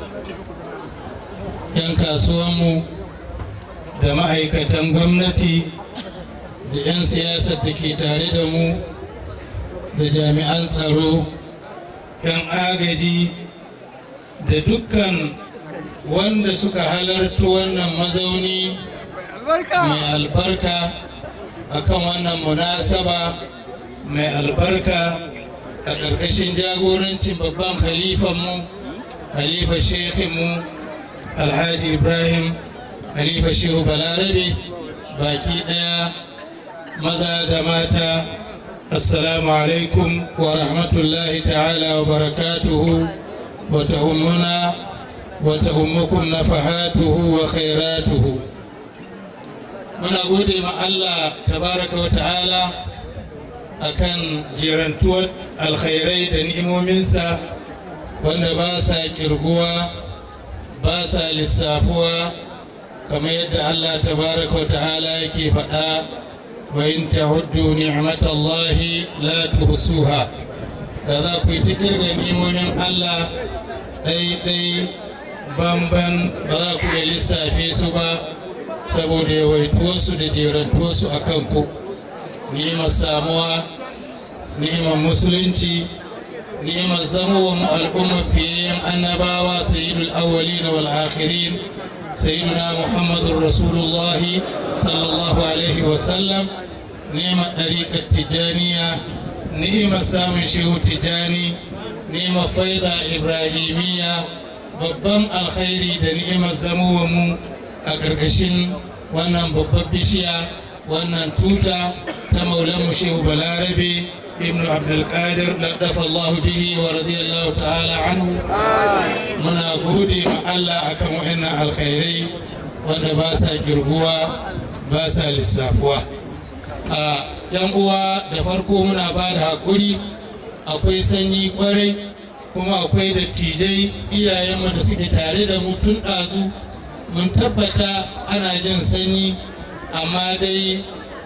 'yan kasuwanmu da ma'aikatan gwamnati da 'yan siyasar da ke tare da mu da jami'an tsaro 'yan agaji da dukkan wanda suka halarta wannan mazauni mai albarka akan wannan munasaba mai albarka a ƙarƙashin jagorancin babban khalifanmu khalifa shehinmu alhaji ibrahim khalifa shehu balarabe baki ɗaya maza da mata assalamu alaikum wa rahmatullahi ta'ala wa barakatuhu wa ta'ummuna wa ta'ummukum nafahatuhu wa khairatuhu muna gode ma Allah tabaraka wa ta'ala akan jerantuwar alkhairai da ni'imominsa wanda ba sa kirguwa ba sa lissafuwa kamar yadda Allah tabaraka wa ta'ala yake faɗa wa in ta'uddu ni'matallahi la tuhsuha da za ku yi ta kirga ni'imomin Allah ɗai-ɗai banban ba za ku iya lissafe su ba saboda yawaituwarsu da jerantuwarsu a kanku ni'imar samuwa ni'imar musulunci ni'imar zamowa mu al'ummar fiyayyen annabawa sayyidul awwalin wal akhirin sayyiduna muhammadun rasulullahi sallallahu alaihi wasallam ni'imar ɗariƙar tijaniya ni'imar samun shehu tijani ni'imar faida ibrahimiyya babban alkhairi da ni'imar zamowa mu a ƙarƙashin wannan babbar bishiya wannan tuta ta maulanmu shehu balarabe ibnu abdulkadir dafa allahu bihi wa radiyallahu ta'ala anhu muna gode ma allah akan wa'annan alkhairai wanda ba sa girguwa ba sa lissafuwa a yan uwa da farko muna ba da haƙuri akwai sanyi kwarai kuma akwai dattijai iyayenmu da suke tare da mu tun ɗazu mun tabbata ana jin sanyi amma dai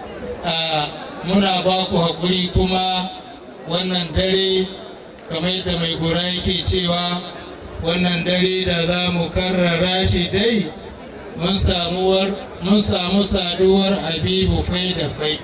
muna ba ku haƙuri kuma wannan dare kamar yadda mai gora yake cewa wannan dare da za mu karrara shi dai mun samu saduwar habibu fai da fai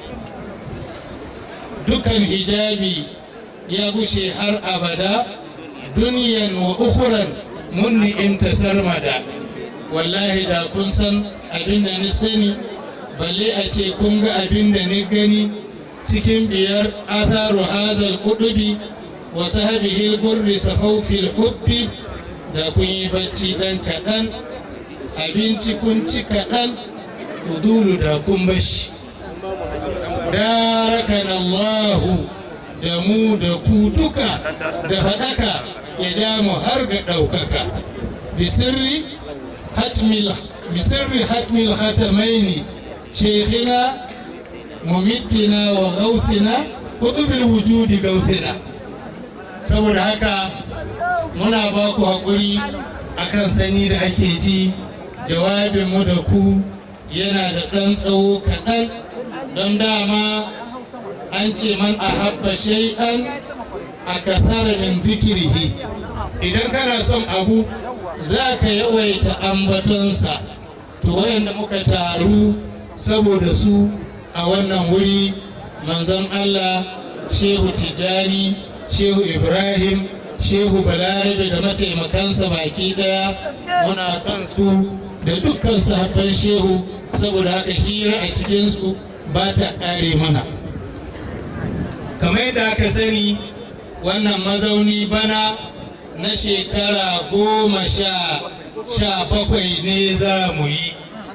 dukan hijabi ya gushe har abada duniyan wa ukuran mun ni'imta sarmada wallahi da kun san abin da ni sani balle a ce kun ga abin da ni gani cikin biyar atharu hazal kudubi wa sahabihi gurri safawfil hubbi da kun yi bacci dan kaɗan abinci kun ci kaɗan fudulu da kun bashi darakan Allahu da mu da ku duka da faɗaka ya ja mu har ga ɗaukaka bisirri hatmil bisirri hatmil khatamaini shaykhina mumittina wa gausina kutubil wujudi gausina saboda haka muna ba ku haƙuri akan sanyi da ake ji jawabinmu da ku yana da ɗan tsawo kaɗan don dama an ce man a habba shay'an a kafara min fikirihi idan kana son abu za ka yawaita ambatonsa to wayanda muka taru saboda su a wannan wuri manzon Allah shehu tijani shehu ibrahim shehu balarabe da mataimakansa baki daya muna son su da dukkan sahabban shehu saboda haka hira a cikinsu ba ta ƙare mana kamar yadda aka sani wannan mazauni bana na shekara goma sha sha bakwai ne za mu yi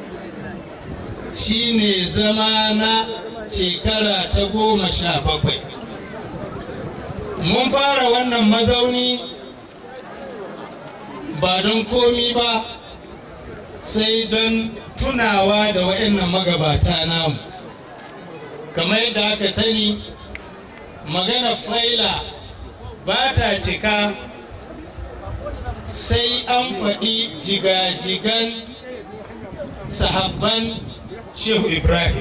shi ne zama na shekara ta goma sha bakwai mun fara wannan mazauni ba don komi ba sai don tunawa da wa'annan magabata namu kamar yadda aka sani magana faila ba ta cika sai an faɗi jigajigan sahabban shehu ibrahim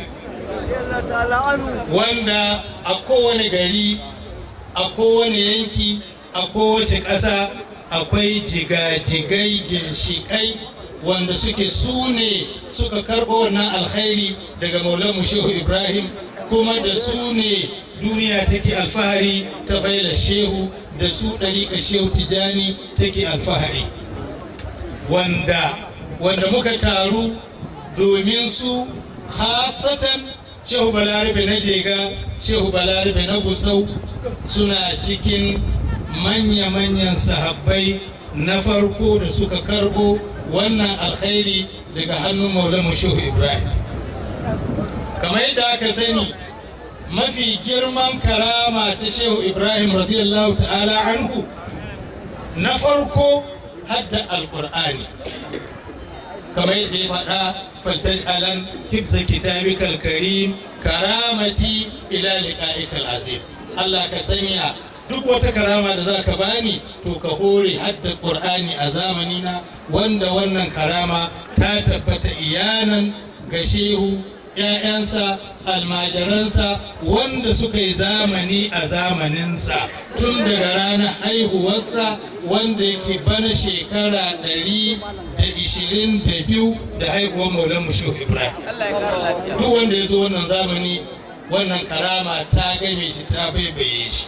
wanda a kowane gari a kowane yanki a kowace ƙasa akwai jigajigai ginshiƙai wanda suke su ne suka karɓo wannan alkhairi daga maulamu shehu ibrahim kuma da su ne duniya take alfahari ta faila shehu da su ɗariƙa shehu tijani take alfahari wanda wanda muka taru domin su hasatan shehu balarabe na jega shehu balarabe na gusau suna cikin manya-manyan sahabbai na farko da suka karbo wannan alkhairi daga hannun maulamu shehu ibrahim kamar yadda aka sani mafi girman karama ta shehu ibrahim radiyallahu ta'ala anhu na farko hadda alkur'ani kamar yadda ya faɗa faltaj'alan hifza kitabikal karim karamati ila liqa'ikal azim Allah ka sanya duk wata karama da za ka bani to ka hore hadda qur'ani a zamanina wanda wannan karama ta tabbata iyanan ga shehu ‘ya'yansa almajiransa wanda suka yi zamani a zamaninsa tun daga ranar haihuwarsa wanda yake bana shekara ɗari da ishirin da biyu da haihuwar maulan mushehu ibrahim duk wanda ya zo wannan zamani wannan karama ta game shi ta baibaye shi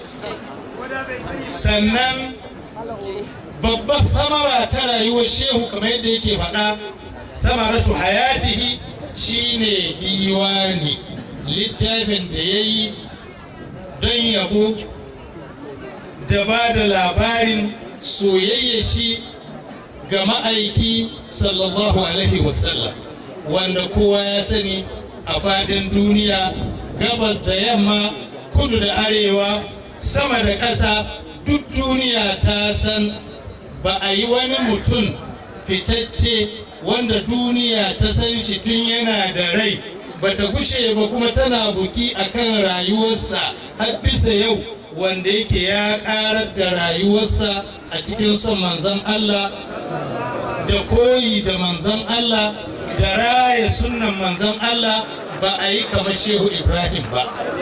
sannan babbar samara ta rayuwar shehu kamar yadda yake faɗa samaratu hayatihi shine diwani littafin da ya yi don yabo da ba da labarin soyayya shi ga ma'aiki sallallahu alaihi wasallam wanda kowa ya sani a fadin duniya gabas da yamma kudu da arewa sama da ƙasa duk duniya ta san ba a yi wani mutum fitacce wanda duniya ta san shi tun yana da rai ba ta gushe ba kuma tana buki akan rayuwarsa har bisa yau wanda yake ya karar da rayuwarsa a cikin son manzon Allah da koyi da manzon Allah da raya sunnan manzon Allah ba a yi kamar shehu Ibrahim ba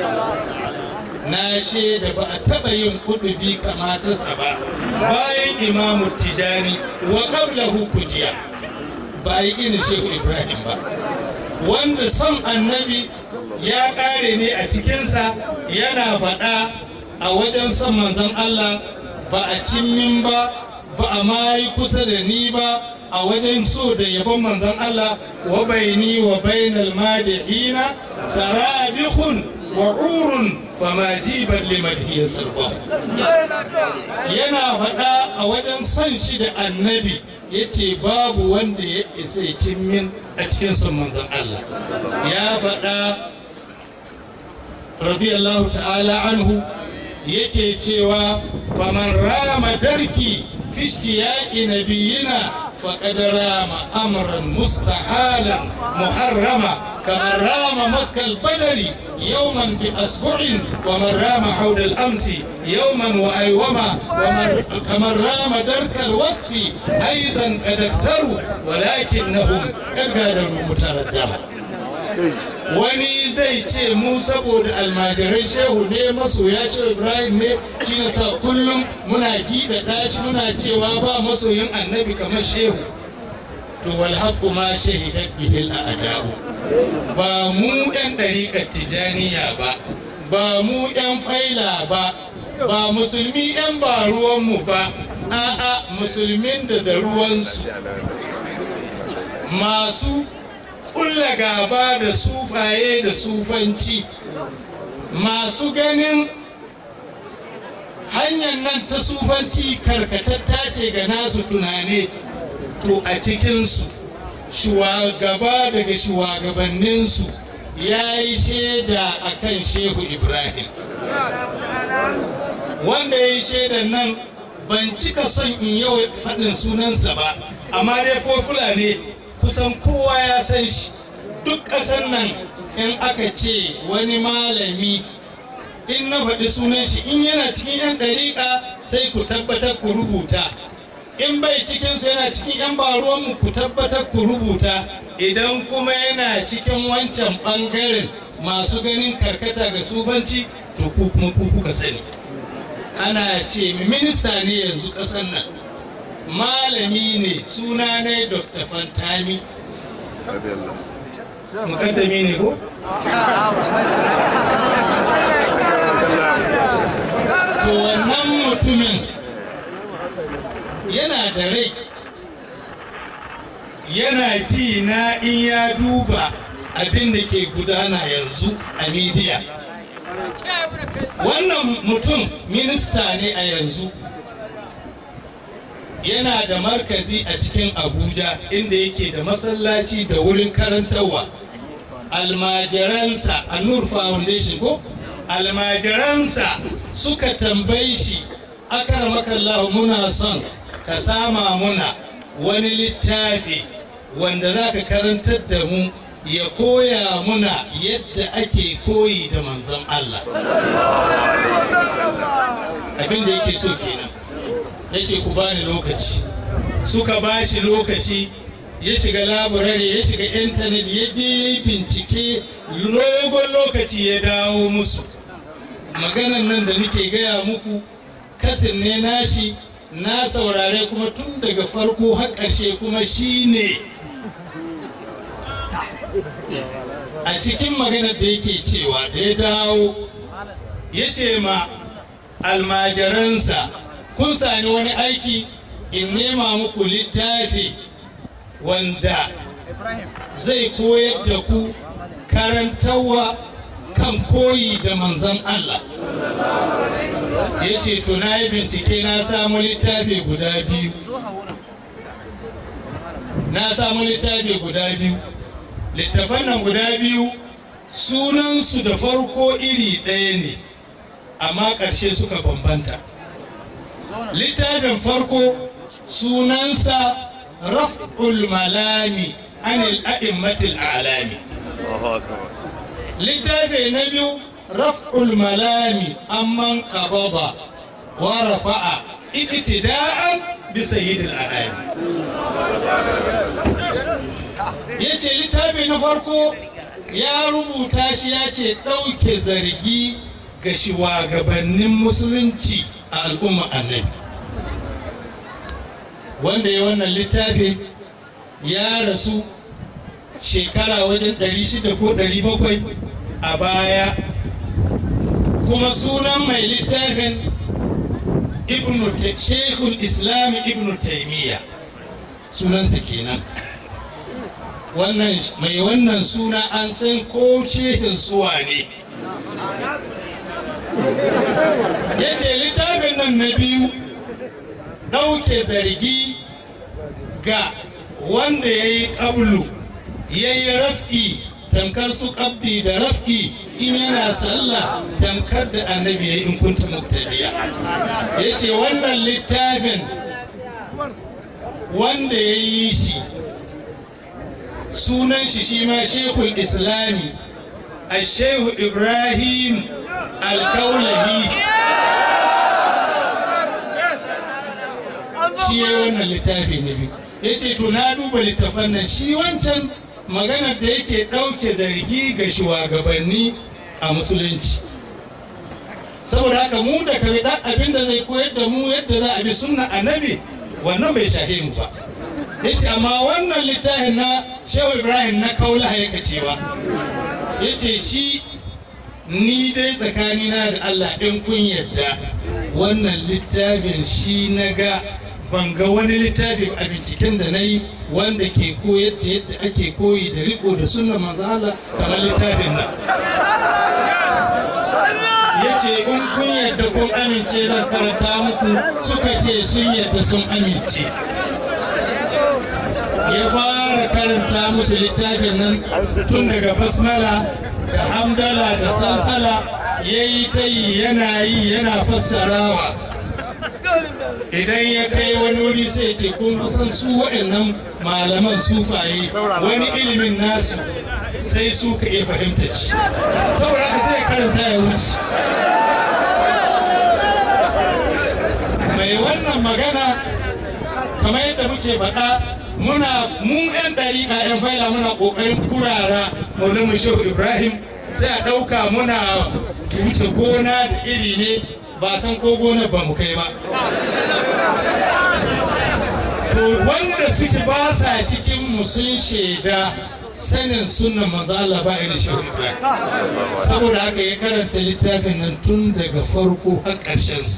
na shaida ba a taɓa yin kudubi kamatarsa ba bayan imamu tijani wa qablahu kujiya ba a yi irin shehu ibrahim ba wanda son annabi ya ƙare ne a cikinsa yana faɗa a wajen son manzon allah ba a cimmin ba ba a ma yi kusa da ni ba a wajen so da yabon manzon allah wa baini wa bainal madihina sarabihun wa urun fama jiban limadhiya sarfa yana faɗa a wajen son shi da annabi ya ce babu wanda ya isa ya min a cikin son manzon Allah ya faɗa radiyallahu ta'ala anhu yake cewa faman rama darki fi ishtiyaqi nabiyina فقد رام امرا مستحالا محرما كمن رام مسك البدر يوما باصبع ومن رام عود الامس يوما وايوما ومن كمن رام درك الوصف ايضا قد اكثروا ولكنهم قد غادروا متردما wani zai ce mu saboda almajirai shehu ne masoya ce ibrahim ne shi na sa kullum muna gida dashi muna cewa ba masoyin annabi kamar shehu to wal haqqu ma shahidat bihi al a'da'u ba mu ɗan ɗariƙar tijaniya ba ba mu ɗan faila ba ba musulmi ɗan ba ruwanmu ba a'a musulmin da da ruwansu masu kulla gaba da sufaye da sufanci masu ganin hanyar nan ta sufanci karkatatta ce ga nasu tunane to a cikinsu shugaba daga shugabanninsu ya yi shaida a kan shehu ibrahim wanda ya yi shaidan nan ban cika son in yau faɗin sunansa ba amma dai fofula ne kusan kowa ya san shi duk ƙasar nan in aka ce wani malami in na faɗi sunan shi in yana cikin 'yan ɗariƙa sai ku tabbatar ku rubuta in bai cikinsu yana cikin 'yan baruwanmu ku tabbatar ku rubuta idan kuma yana cikin wancan ɓangaren masu ganin karkata ga sufanci to ku kuma ku kuka sani ana ce minista ne yanzu ƙasar nan malami ne suna ne dr fantami mukaddami ne ko? to wannan mutumin yana da rai yana ji na in ya duba abin da ke gudana yanzu a midiya wannan mutum minista ne a yanzu yana da markazi a cikin abuja inda yake da masallaci da wurin karantarwa almajiransa a nur foundation ko almajiransa suka tambayi shi akaramakallahu muna son ka sama muna wani littafi wanda za ka karantar da mu ya koya muna yadda ake koyi da manzon Allah abin da yake so kenan yake ku bani lokaci suka ba shi lokaci ya shiga laburare ya shiga intanet ya je ya yi bincike logon lokaci ya dawo musu maganan nan da nake gaya muku kasin ne nashi na saurare kuma tun daga farko har ƙarshe kuma shi ne a cikin maganar da yake cewa da ya dawo ya ce ma almajiransa kun sani wani aiki in nema muku littafi wanda zai koyar da ku karantarwa kan koyi da manzon Allah ya ce to na yi bincike na samu littafi guda biyu na samu littafi guda biyu littafan nan guda biyu sunansu da farko iri ɗaya ne amma ƙarshe suka bambanta littafin farko sunansa raf'ul malami anil a'immatil alami littafi na biyu raf'ul malami amman qababa wa rafa'a iktida'an bi sayyidil anami yace littafi na farko ya rubuta shi ya ce ɗauke zargi ga shugabannin musulunci a al'umma annabi wanda ya wannan littafi ya rasu shekara wajen 600 ko 700 a baya kuma sunan mai littafin ibnu shekul islami ibnu taimiyya sunansa kenan wannan mai wannan suna an san ko shehin suwa ne ya ce littafin nan na biyu ɗauke zargi ga wanda ya yi ƙablu ya yi raf'i tamkar su ƙabdi da raf'i in yana sallah tamkar da annabi ya yi in kunta muktabiya ya ce wannan littafin wanda ya yi shi sunan shi shi ma shekul islami a shehu ibrahim alkaulahi shi ya wannan littafi na biyu ya ce to na duba littafan nan shi wancan maganar da yake ɗauke zargi ga shugabanni a musulunci saboda haka mu da kare ɗan abin da zai koyar da mu yadda za a bi sunna annabi wannan bai shahe mu ba ya ce amma wannan littafin na shehu ibrahim na kaula ya cewa ya ce shi ni dai tsakanina da allah in kun yadda wannan littafin shi na ga ban ga wani littafi a binciken da na yi wanda ke koyar da yadda ake koyi da riko da sunan manzala kamar littafin nan ya ce in kun yadda kun amince zan karanta muku suka ce sun yadda sun amince ya fara karanta musu littafin nan tun daga basmala da hamdala da salsala ya yi ta yi yana yi yana fassarawa idan ya kai wani wuri sai ce kun san su waɗannan malaman sufaye wani ilimin nasu sai su ka iya fahimta shi saboda haka sai karanta ya wuce mai wannan magana kamar yadda muke faɗa muna mu 'yan ɗariƙa 'yan faila muna ƙoƙarin kurara maulana shehu ibrahim sai a ɗauka muna wuce gona da iri ne ba san ko gona ba mu kai ba to wanda suke ba sa cikin mu sun shaida sanin sunan manzo Allah ba irin shehu ibrahim saboda haka ya karanta littafin nan tun daga farko har ƙarshen sa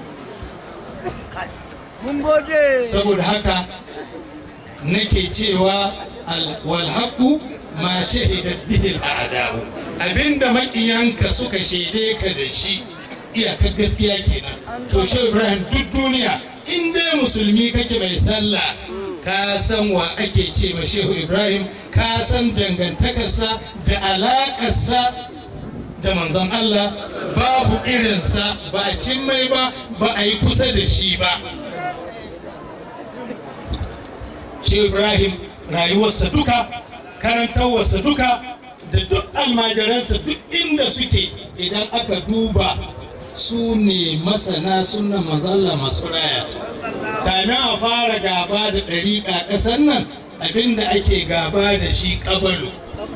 saboda haka nake cewa walhaku ma shahidat bihi al'adau abinda makiyanka suka shaide ka da shi iyakar gaskiya kenan to shi ibrahim duk duniya in dai musulmi kake mai sallah ka san wa ake ce ma shehu ibrahim ka san dangantakarsa da alakarsa da manzon allah babu irinsa ba a cin mai ba ba a yi kusa da shi ba shi ibrahim rayuwarsa duka karantarwarsa duka da duk almajiransa duk inda suke idan aka duba su ne masana sunan mazalla masu raya kamin a fara gaba da ɗariƙa ƙasar nan abinda ake gaba da shi ƙabalu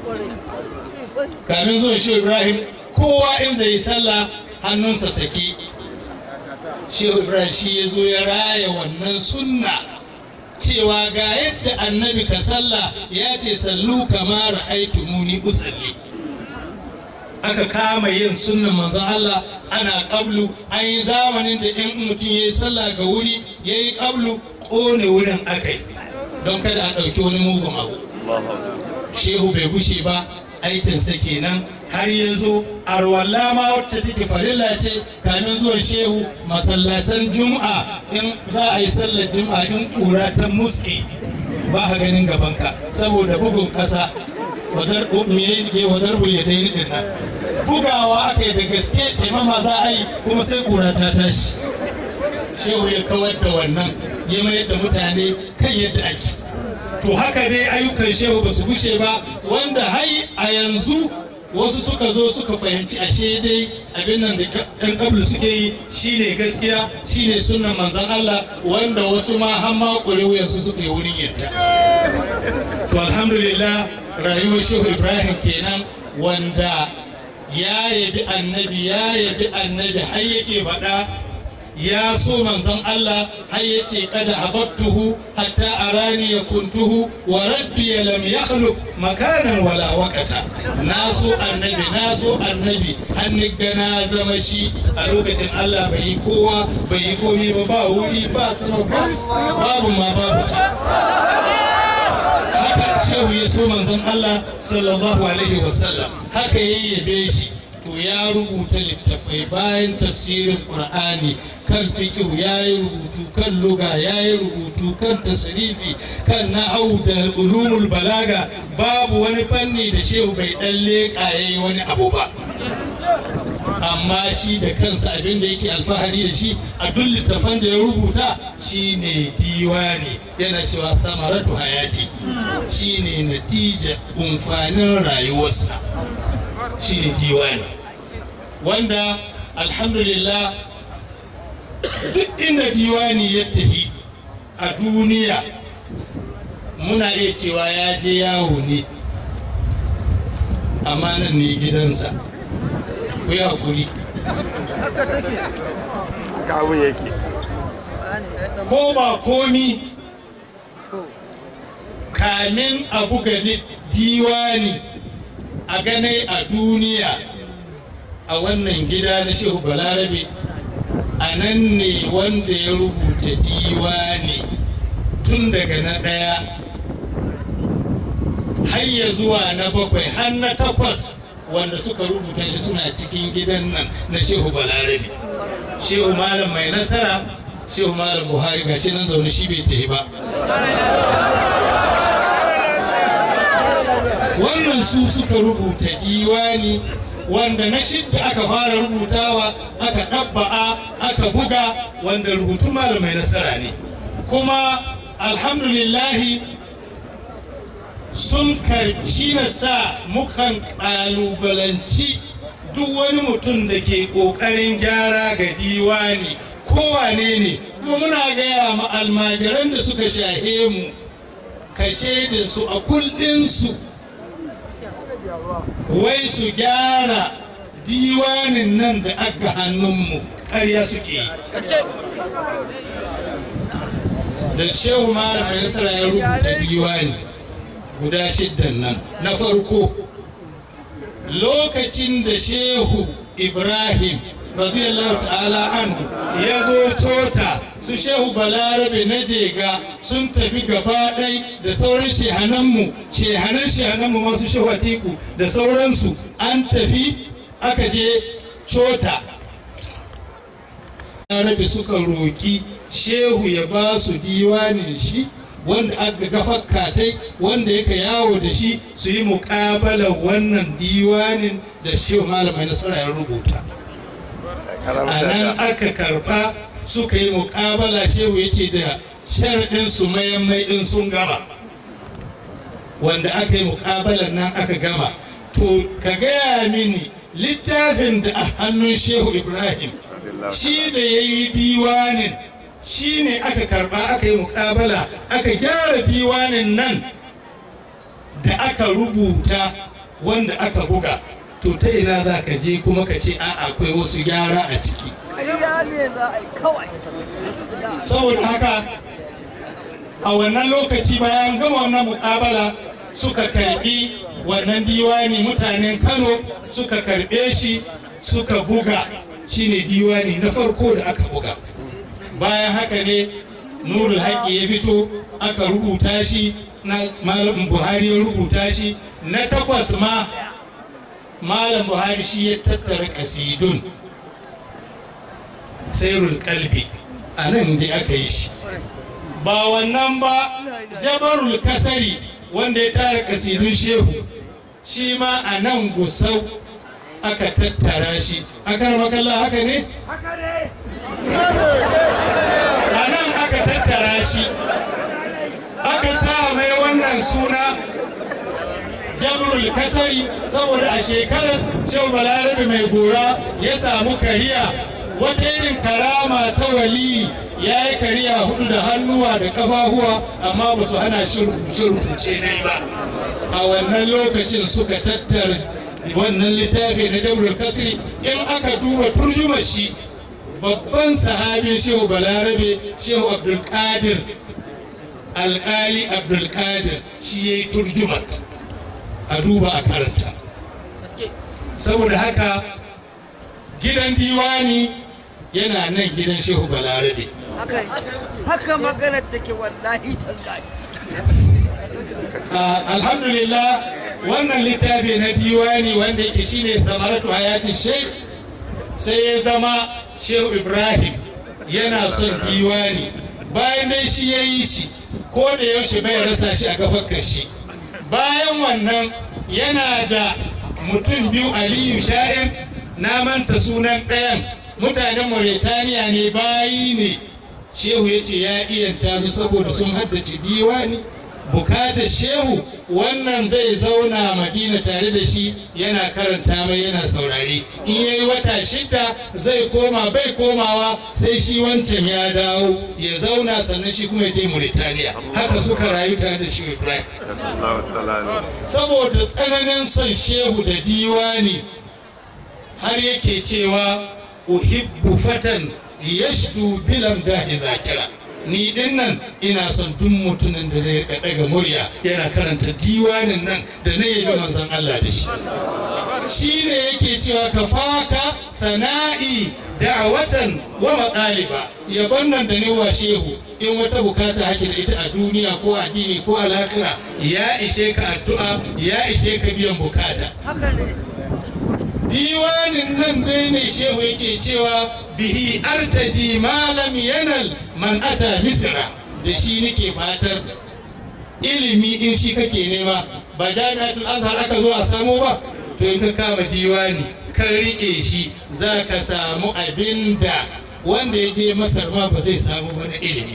kamin zuwa shi ibrahim kowa in zai sallah hannunsa sake shi ibrahim shi ya zo ya raya wannan sunna cewa ga yadda annabi ka sallah ya ce sallu kama ra'aitumuni usalli aka kama yin sunnan manzon Allah ana kablu an yi zamanin da in mutum ya yi sallah ga wuri ya yi kablu kone wurin akai don kada a ɗauki wani mugun abu shehu bai gushe ba aikinsa kenan har yanzu arwalla ma wacce take farilla ce kamin zuwan shehu masallatan juma'a in za a yi sallar juma'a in kura ta muske ba ka ganin gabanka saboda bugun kasa wadar me wadar bulle dai din nan bugawa aka yi da gaske taimama za a yi kuma sai kura ta tashi shehu ya kawar da wannan ya mayar da mutane kan yadda ake to haka dai ayyukan shehu ba su gushe ba wanda hai a yanzu wasu suka zo suka fahimci ashe dai abin nan da ɗan ƙablu suke yi shine gaskiya shine sunan manzon Allah wanda wasu ma har ma wuyansu suka yi wurin yadda to alhamdulillah rayuwar shehu ibrahim kenan wanda ya yabi annabi ya yabi annabi har yake faɗa ya so manzon Allah har ya ce kada habattuhu hatta arani ya kuntuhu wa rabbi ya lam yakhluq makanan wala waqata na so annabi na so annabi har ni ga na zama shi a lokacin Allah bai yi kowa bai yi komai ba ba wuri ba sama ba babu ma babu ta haka shehu ya so manzon Allah sallallahu alaihi wasallam haka yayyabe shi to ya rubuta littafai bayan tafsirin qur'ani kan fikihu ya yi rubutu kan luga ya yi rubutu kan tasrifi kan nahau da ulumul balaga babu wani fanni da shehu bai dan leƙa ya yi wani abu ba amma shi da kansa abin da yake alfahari da shi a duk littafan da ya rubuta shine diwani yana cewa samaratu hayati shine natija umfanin rayuwarsa shine diwani wanda alhamdulillah duk inda diwani ya tafi a duniya muna iya cewa ya je yawo ne amma nan ne gidansa ku yi haƙuri ko ba komi kamin a buga diwani a ganai a duniya a wannan gida na shehu balarabe a nan ne wanda ya rubuta diwani tun daga na ɗaya har ya zuwa na bakwai har na takwas wanda suka rubuta shi suna cikin gidan nan na shehu balarabe shehu malam mai nasara shehu malam buhari ga shi nan zaune shi bai tafi ba wannan su suka rubuta diwani wanda na shidda aka fara rubutawa aka ɗabba'a aka buga wanda rubutu malamai nasara ne kuma alhamdulillahi sun karci na sa mukan ƙalubalanci duk wani mutum da ke ƙoƙarin gyara ga diwani kowane ne kuma muna gaya ma almajiran da suka shahe mu ka su a kullinsu wai su gyara diwanin nan da aka hannunmu ƙarya suke yi da shehu malam mai nasara ya rubuta diwani guda shiddan nan na farko lokacin da shehu ibrahim radiyallahu ta'ala anhu ya zo tota su shehu balarabe na jega sun tafi gaba ɗai da sauran shehananmu shehanan shehananmu masu shehu atiku da sauransu an tafi aka je cota balarabe suka roki shehu ya ba su diwanin shi wanda aka gafar katai wanda yaka yawo da shi su yi muƙabalar wannan diwanin da shehu malamai nasara ya rubuta a nan aka karba suka yi muƙabala shehu yake da sharaɗin su mayan mai ɗin sun gama wanda aka yi muƙabalar nan aka gama to ka gaya mini littafin da a hannun shehu ibrahim shi da ya yi diwanin shi ne aka karba aka yi mukabala aka gyara diwanin nan da aka rubuta wanda aka buga to ta ina za ka je kuma ka ce a'a akwai wasu gyara a ciki saboda haka a wannan lokaci bayan gama wannan mukabala suka karbi wannan diwani mutanen kano suka karbe shi suka buga shine diwani na farko da aka buga bayan haka ne nurul haƙi ya fito aka rubuta shi na malam buhari ya rubuta shi na takwas ma malam buhari shi ya tattara kasidun sairul kalbi a nan da aka yi shi ba wannan ba jabarul kasari wanda ya tara kasidun shehu shi ma a nan gusau aka tattara shi aka makalla haka ne? haka ne a nan aka tattara shi aka sa mai wannan suna jabrul kasari saboda a shekarar shehu balarabe mai gora ya samu kariya wata irin karama ta wali ya yi kariya hudu da hannuwa da kafafuwa amma ba su hana shi rubuce-rubuce ne ba a wannan lokacin suka tattara wannan littafi na jabrul kasri in aka duba turjumar shi babban sahabin shehu balarabe shehu abdulkadir alkali abdulkadir shi ya yi turjumat a duba a karanta saboda haka gidan diwani yana nan gidan shehu balarabe haka maganar take wallahi tallahi alhamdulillah wannan littafi na diwani wanda yake shine tamaratu hayatin sheikh sai ya zama shehu ibrahim yana son diwani bayan dai shi ya yi shi ko da yaushe bai rasa shi a gafar kashi bayan wannan yana da mutum biyu aliyu sha'in na manta sunan ɗayan mutanen mauritaniya ne bayi ne shehu ya ce ya iyanta su saboda sun haddace diwani bukatar shehu wannan zai zauna madina tare da shi yana karanta mai yana saurari in ya yi wata shida zai koma bai komawa sai shi wancan ya dawo ya zauna sannan shi kuma ya tai Mauritania haka suka rayu tare da shi Ibrahim saboda tsananin son shehu da diwani har yake cewa uhibbu fatan yashdu bilam dahi zakira ni din nan ina son duk mutumin da zai rika daga murya yana karanta diwanin nan da na yi manzon Allah da shi shi ne yake cewa ka faka sana'i da'awatan wa maɗaliba yabon nan da wa shehu in wata bukata hake da ita a duniya ko addini ko alakira ya ishe ka addu'a ya ishe ka biyan bukata diwanin nan dai ne shehu yake cewa bihi artaji malam yanal man ata misra da shi nake fatar ilimi in shi kake nema ba jami'atul azhar aka zo a samu ba to in ka kama diwani kan rike shi za ka samu abin da wanda ya je masar ma ba zai samu wani ilimi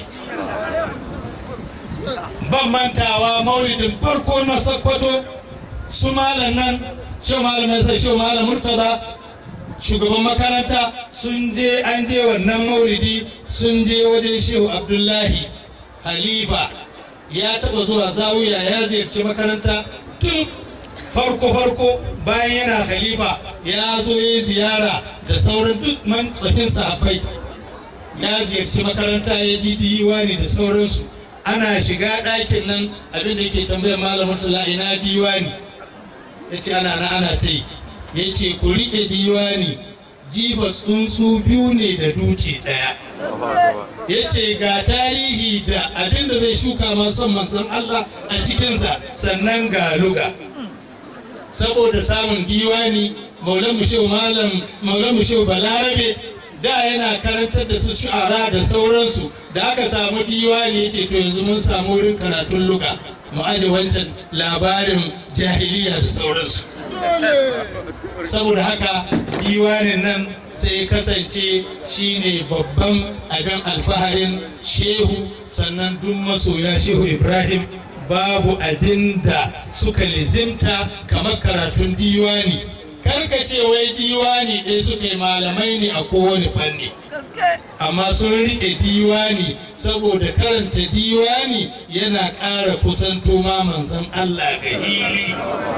ban mantawa maulidin farko na sakkwato su malam nan shi malam sai shi malam murtaza shugaban makaranta sun je an je wannan maulidi sun je wajen shehu abdullahi halifa ya taba zuwa zawiya ya ziyarci makaranta tun farko farko bayan yana khalifa ya zo ya ziyara da sauran duk man tsafin sahabbai ya ziyarci makaranta ya ji diwani da sauransu ana shiga ɗakin nan abin da yake tambayar malamin tula ina diwani ya ce ana na ana ta yi ya ce ku riƙe diwani jifa tsuntsu biyu ne da duce ɗaya ya ce ga tarihi da abin da zai shuka masu manzon Allah a cikinsa sannan ga luga saboda samun diwani maulan shehu malam maulan shehu balarabe da yana karantar da su shu'ara da sauransu da aka samu diwani ya ce to yanzu mun samu wurin karatun luga mu aje wancan labarin jahiliya da sauransu saboda haka diwanin nan sai kasance shine babban abin alfaharin shehu sannan duk masoya shehu ibrahim babu abin da suka lizimta kamar karatun diwani karka ce wai diwani ɗaya suka yi malamai ne a kowane fanni amma sun riƙe diwani saboda karanta diwani yana ƙara kusanto ma manzon Allah ga hili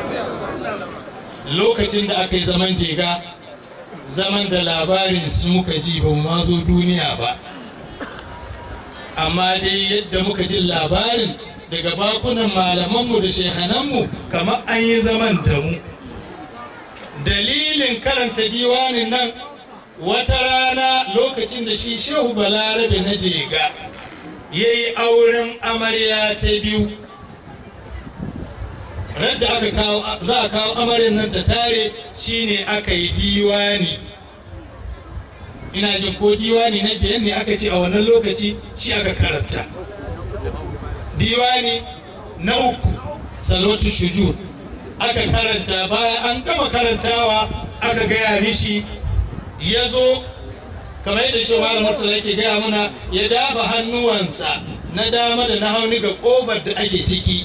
lokacin da aka yi zaman jega zaman da labarin su muka ji ba mu ma zo duniya ba amma dai yadda muka ji labarin daga bakunan malamanmu da shehananmu kamar an yi zaman da mu dalilin karanta diwanin nan wata rana lokacin da shi shehu balarabe na jega ya yi auren amarya ta biyu radda aka kawo za a kawo amaryar nan ta tare shine aka yi diwani ina jin ko diwani na biyan ne aka ce a wannan lokaci shi aka karanta diwani na uku salwatu shujur aka karanta bayan an gama karantawa aka gaya mishi ya zo kamar yadda shi malam murtala yake gaya mana ya dafa hannuwansa na dama da na hauni ga kofar da ake ciki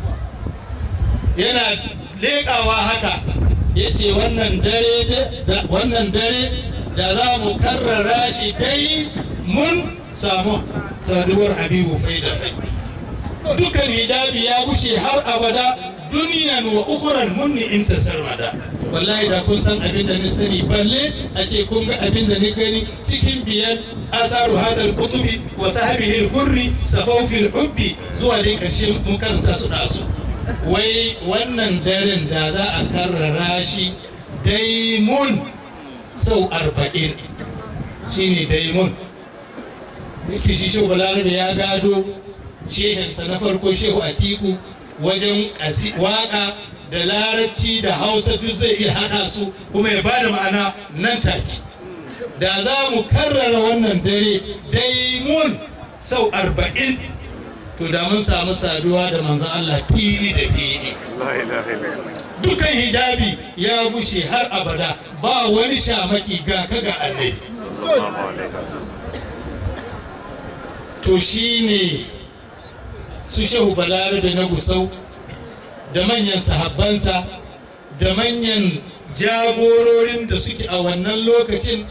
yana leƙawa haka ya ce wannan dare da za mu karrara shi dai mun samu saduwar habibu fai da fai dukan hijabi ya bushe har abada duniyan wa ukuran munni in ta sarmada wallahi da kun san abin da ni sani balle a ce kun ga abin da ni gani cikin biyar asaru hadal kutubi wa sahabihi al-gurri safawfi hubbi zuwa dai karshe mun karanta su da su wai wannan daren da za a karrara shi daimun sau arba'in shine daimun yake shi shehu balarabe ya gado shehinsa na farko shehu atiku wajen waka da larabci da hausa duk zai iya hada su kuma ya bada ma'ana nan take da za mu karrara wannan dare daimun sau arba'in to da mun samu saduwa da manzon Allah fili da fili dukan hijabi ya bushe har abada ba wani shamaki ga kaga annabi to shine su shehu balarabe na gusau da manyan sahabbansa da manyan jagororin da suke a wannan lokacin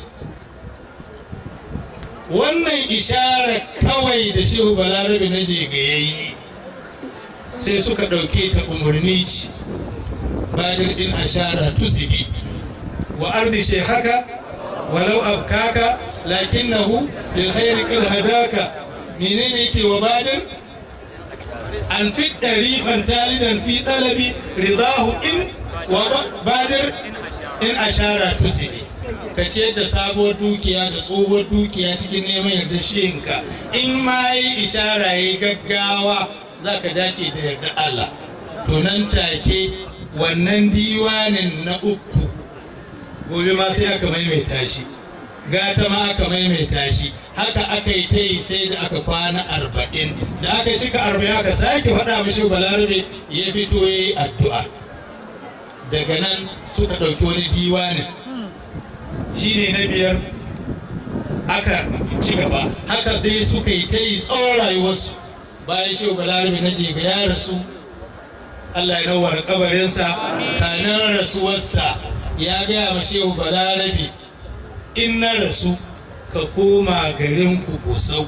wannan ishara kawai da shehu balarabe na jega ya yi sai suka ɗauke ta umarni ce badir din ashara tusibi wa ardi shehaka walau abkaka lakinnahu lil khairi qad hadaka menene yake wa badir an fi ɗarifan talidan fi ɗalabi ridahu in wa badir in ashara tusibi ka ce da sabuwar dukiya da tsohuwar dukiya cikin neman yarda shinka in ma yi ishara ya gaggawa za ka dace da yarda Allah to nan take wannan diwanin na uku gobe ma sai aka maimaita shi gata ma aka maimaita shi haka aka yi ta yi sai da aka kwana arba'in da aka cika arba'in aka sake faɗa mashi balarabe ya fito ya yi addu'a daga nan suka ɗauki wani diwanin shi ne na biyar aka ci gaba haka dai suka yi ta yi tsawon rayuwarsu bayan shehu balarabe na jega ya rasu allah ya nawar kabarinsa kanan rasuwarsa ya gaya ma shehu balarabe in na rasu ka koma garin ku gusau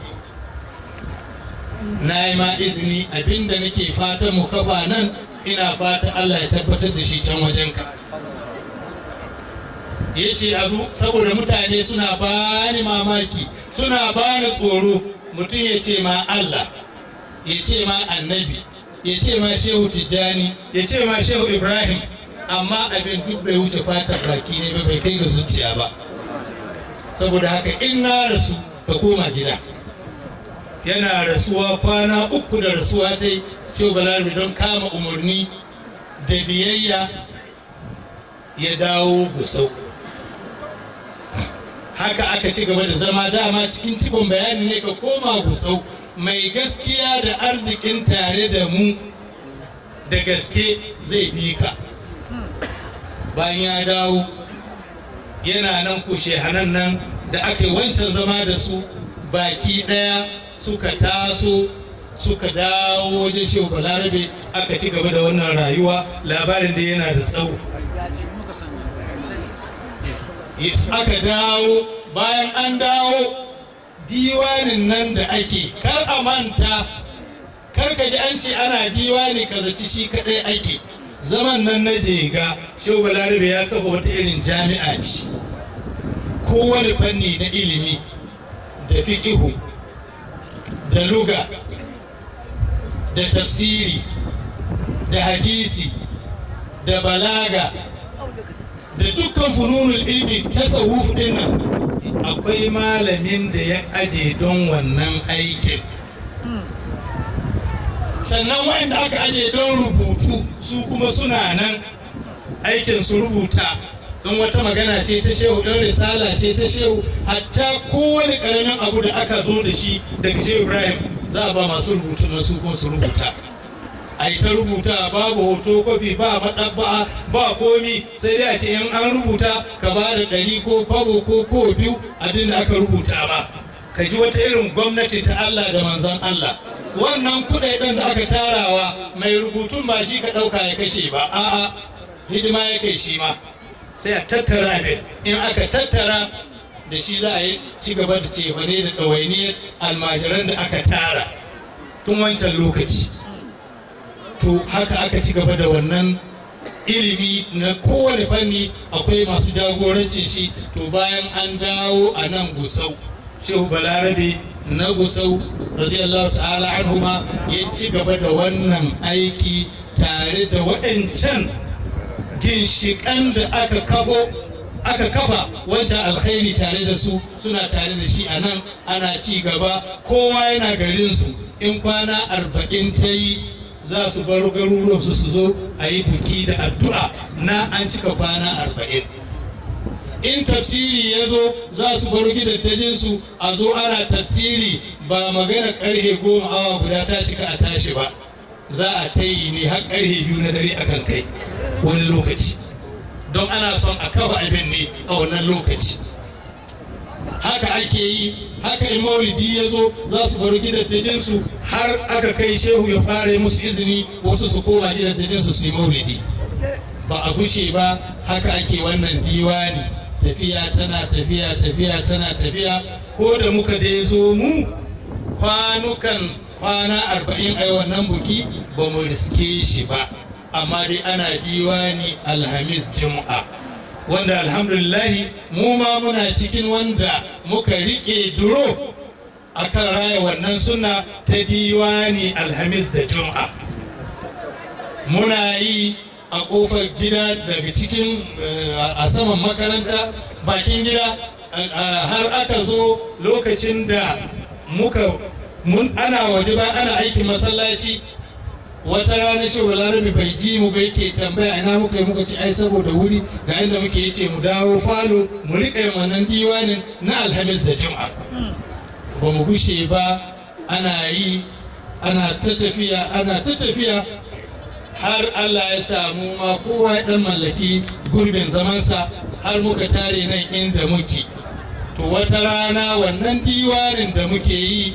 na yi ma izini abinda nake fata mu kafa nan ina fata Allah ya tabbatar da shi can wajenka ya ce abu saboda mutane suna bani mamaki suna bani tsoro mutum ya ce ma Allah ya ce ma annabi ya ce ma shehu tijjani ya ce ma shehu ibrahim amma abin duk bai wuce fata baki ne ba bai kai ga zuciya ba saboda haka in na rasu ka koma gida yana rasuwa kwana uku da rasuwa ta yi balarabe don kama umarni da biyayya ya dawo gusau haka aka ci gaba da zama dama cikin cikon bayani ne ka koma gusau mai gaskiya da arzikin tare da mu da gaske zai bi ka bayan ya dawo yana nan kushe hanan nan da aka yi wancan zama da su baki ɗaya suka taso suka dawo wajen shehu balarabe aka ci gaba da wannan rayuwa labarin da yana da tsawo aka dawo bayan an dawo diwanin nan da ake kar a manta kar ka ji an ce ana diwani ka zaci shi kadai ake zaman nan na jega shehu balarabe ya kafa wata irin jami'a ce kowane fanni na ilimi da fikihu da luga da tafsiri da hadisi da balaga da dukkan fununul ilmi tasawuf din nan akwai malamin da ya aje don wannan aikin sannan wa'anda aka aje don rubutu su kuma suna nan aikin su rubuta don wata magana ce ta shehu ɗan risala ce ta shehu hatta kowane ƙaramin abu da aka zo da shi daga shehu ibrahim za a ba masu rubutu na su kuma su rubuta a yi ta rubuta babu hoto kofi ba maɗabba'a ba komi sai dai a ce in an rubuta ka ba da ɗari ko kwabo ko ko biyu abin da aka rubuta ba ka ji wata irin gwamnati ta Allah da manzon Allah wannan kuɗaɗen da aka tarawa mai rubutun ba shi ka ɗauka ya kashe ba a'a hidima ya kai shi ma sai a tattara abin in aka tattara da shi za a yi ci gaba da cefane da ɗawainiyar almajiran da aka tara tun wancan lokaci to haka aka ci gaba da wannan ilimi na kowane fanni akwai masu jagorancin shi to bayan an dawo a nan gusau shehu balarabe na gusau radiyallahu ta'ala anhuma ya ci gaba da wannan aiki tare da waɗancan ginshiƙan da aka kafo aka kafa wancan alkhairi tare da su suna tare da shi a nan ana ci gaba kowa yana garinsu in kwana arba'in ta yi za su bar garuruwansu su zo a yi buki da addu'a na an cika kwana arba'in in tafsiri ya zo za su bar gidaddajinsu a zo ana tafsiri ba magana karhe goma awa guda ta cika a tashi ba za a ta yi ne har karhe biyu na dare akan kai wani lokaci don ana son a kafa abin ne a wannan lokaci haka ake yi haka in maulidi ya zo za su baro gidaddajinsu har aka kai shehu ya fara musu izini wasu su koma gidaddajinsu su yi maulidi ba a gushe ba haka ake wannan diwani tafiya tana tafiya tafiya tana tafiya ko da muka dai zo mu kwanukan kwana arba'in a wannan buki ba mu riske shi ba amma dai ana diwani alhamis juma'a wanda alhamdulillahi mu ma muna cikin wanda muka rike duro akan raya wannan suna ta diwani alhamis da juma'a muna yi a kofar gida daga cikin a saman makaranta bakin gida har aka zo lokacin da muka mun ana waje ba ana aikin masallaci wata rana shi balarabe bai ji mu bai ke tambaya ina muka yi muka ci ai saboda wuri ga inda muke yi ce mu dawo falo mu rika yin wannan diwanin na alhamis da juma'a ba mu gushe ba ana yi ana ta tafiya ana ta tafiya har Allah ya samu ma kowa ya dan mallaki gurbin zamansa har muka tare nan inda muke to wata rana wannan diwanin da muke yi